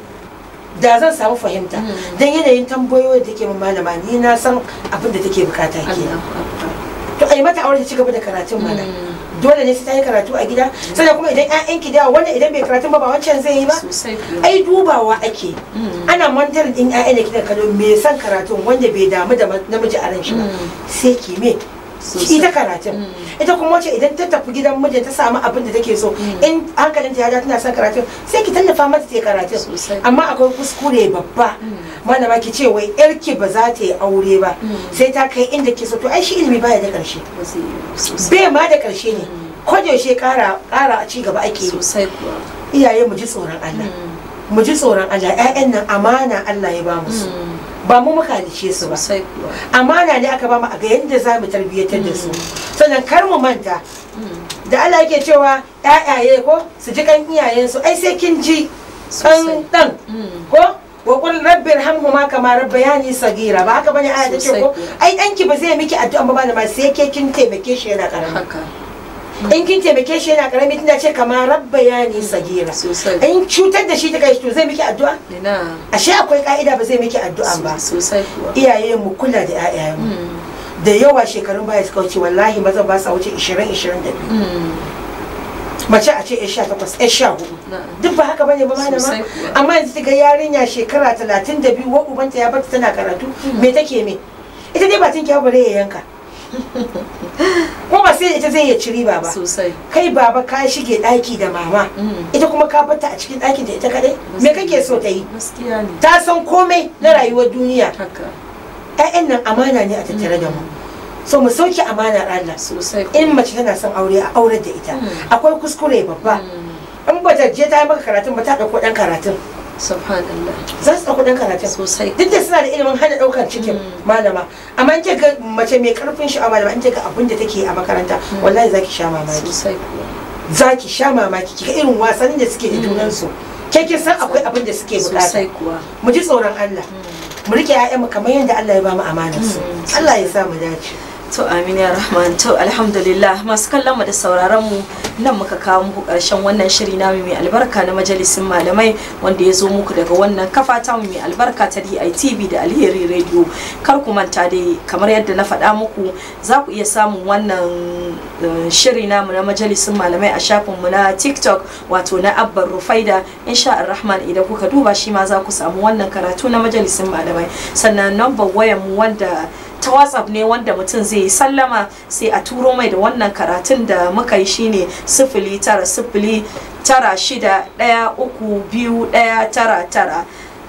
da zan samu fahimta dan yanayin tambayoyi da take min malama ni na san abin da take bukata ke to ai mata aure ta ci gaba da karatun mana dole ne sai ta yi karatu a gida sannan kuma idan 'ya'yanki da yawa wanda idan bai karatu ba ba wancan zai yi ba sosai kuwa ai dubawa ake ana mantar din ƴaƴan da kika kallo me san karatun wanda bai damu da ma- namiji a ran shi ba sai ki me Sosai. ita karatun ita kuma wace idan ta tafi gidan mijin ta samu abin da take so in hankalinta ya ja tana son karatun sai ki tallafa mata ta yi karatun Sosai. amma akwai kuskure babba malama ki ce wai yarki ba za ta yi aure ba sai ta kai inda ke so to ai shi ilimi baya da karshe ba zai yi sosai bai ma da karshe ne ko da yaushe kara kara ci gaba ake yi sosai kuwa iyaye mu ji tsoron Allah mu ji tsoron Allah ƴaƴan nan amana Allah ya ba mu su ba mu muka halice su ba sosai kuwa amana ne aka ba mu a ga yadda za mu tarbiyyatar da su sannan kar mu manta da Allah yake cewa ƴaƴaye ko su ji kan iyayensu ai sai kin ji Sosai. kan dan ko wa qul rabbi irhamhuma kama rabbayani sagira ba haka bane aya ta ce Sosai ko kuwa. ai danki ba zai miki addu'a ba malama sai ke kin taimake shi yana karami haka in kin taimake shi yana karami tana ce kama rabbayani sagira sosai in cutar da shi ta kai to zai miki addu'a ina ashe akwai ka'ida ba zai miki addu'a ba sosai kuwa iyaye mu kula da ƴaƴayenmu da yawa shekarun baya suka wuce wallahi maza ba sa wuce 20 22 mace a ce ya sha takwas ya sha hudu na'am duk ba haka bane ba malama Sosai kuwa. amma yanzu ta ga yarinya shekara talatin da biyu wa ubanta ya bata tana karatu me take me ita dai ba tun kyawu bare ya yanka ko ba sai ita zai ya ci riba ba sosai kai baba ka shige daki da mama ita kuma ka bata a cikin ɗakin ta ita kadai me kake so ta yi gaskiya ne ta san komai na rayuwar duniya haka 'ya'yan nan amana ne a tattare da mu so mu sauke amanar Allah sosai in mace tana son aure a aurar da ita akwai kuskure babba in ba ta je ta yi maka karatun ba ta ɗauko ɗan karatun subhanallah za su ɗauko ɗan karatun sosai duk da suna da ilimin hana ɗaukar cikin malama amma in ga mace mai karfin sha'awa malama in ga abin da take a makaranta wallahi za ki sha mamaki sosai kuwa za ki sha mamaki kika irin wasannin da suke da junansu ke kin san akwai abin da suke bukata sosai kuwa mu ji tsoron Allah mu rike 'ya'yanmu kamar yadda Allah ya ba mu amanar su Allah ya sa mu dace to amin ya rahman to alhamdulillah masu kallon mu da sauraron mu nan muka kawo muku karshen wannan shiri namu mai albarka na majalisin malamai wanda ya zo muku daga wannan kafa ta mu mai albarka ta DITV da Alheri Radio kar ku manta dai kamar yadda na faɗa muku za ku iya samun wannan eh, shiri namu na majalisin malamai a shafin mu na TikTok wato na Abban Rufaida insha Rahman idan kuka duba shi ma za ku samu wannan karatu na majalisin malamai sannan number wayan mu wanda ta whatsapp ne wanda mutum zai yi sallama sai a turo mai da wannan karatun da muka yi shine sifili tara sifili tara shida ɗaya uku biyu ɗaya tara tara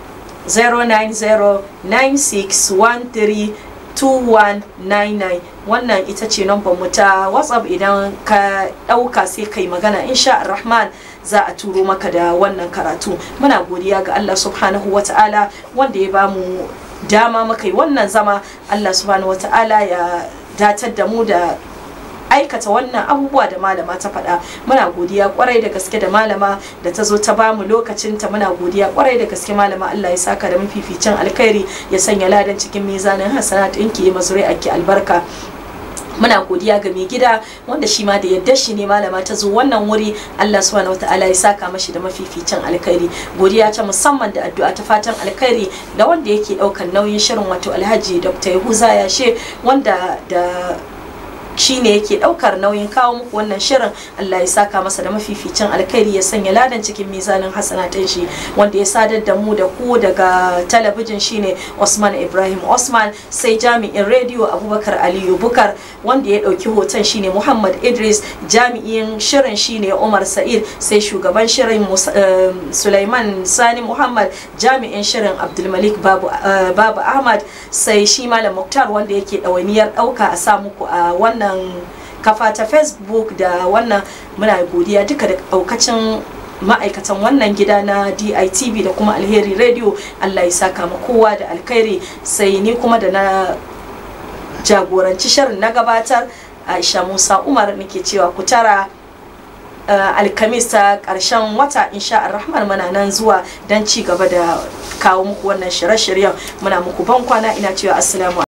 09096132199 wannan ita ce nambar mu ta whatsapp idan ka ɗauka sai kai magana insha rahman za a turo maka da wannan karatu muna godiya ga allah subhanahu wa ta'ala wanda ya bamu dama muka yi wannan zama Allah subhanahu wata'ala ya datar da mu da aikata wannan abubuwa da malama ta faɗa muna godiya kwarai da gaske da malama da ta zo ta bamu lokacinta muna godiya kwarai da gaske malama Allah ya saka da mafificin alkhairi ya sanya ladan cikin mizanin hasanat ɗinki ya mazuri ake albarka muna godiya ga mai gida wanda shi ma da yadda shi ne malama ta zo wannan wuri Allah subhanahu wataala ya saka mashi da mafificin alkhairi godiya ta musamman da addu'a ta fatan alkhairi da wanda yake daukan nauyin shirin wato Alhaji Dr. Yahuza Yashe wanda da shi ne yake daukar nauyin kawo muku wannan shirin Allah ya saka masa da mafificin alkhairi ya sanya ladan cikin mizanin hasanatin shi wanda ya sadar da mu da ku daga talabijin shine Osman Ibrahim Osman sai jami'in rediyo Abubakar Aliyu Bukar wanda ya dauki hoton shine Muhammad Idris jami'in shirin shine Umar Sa'id sai shugaban shirin Mus- eh, Sulaiman Sani Muhammad jami'in shirin Abdulmalik Babu eh, Babu Ahmad sai shi Malam Muktar wanda yake ɗawainiyar ɗauka a sa muku a wannan kafa ta Facebook da wannan muna godiya duka da ɗaukacin ma'aikatan wannan gida na DITV da kuma Alheri Radio Allah ya saka ma kowa da alkhairi sai ni kuma da na jagoranci shirin na gabatar Aisha Musa Umar nake cewa ku tara uh, alkamis ta karshen wata insha rahman muna nan zuwa don ci gaba da kawo muku wannan shirye-shiryen muna muku ban kwana ina cewa assalamu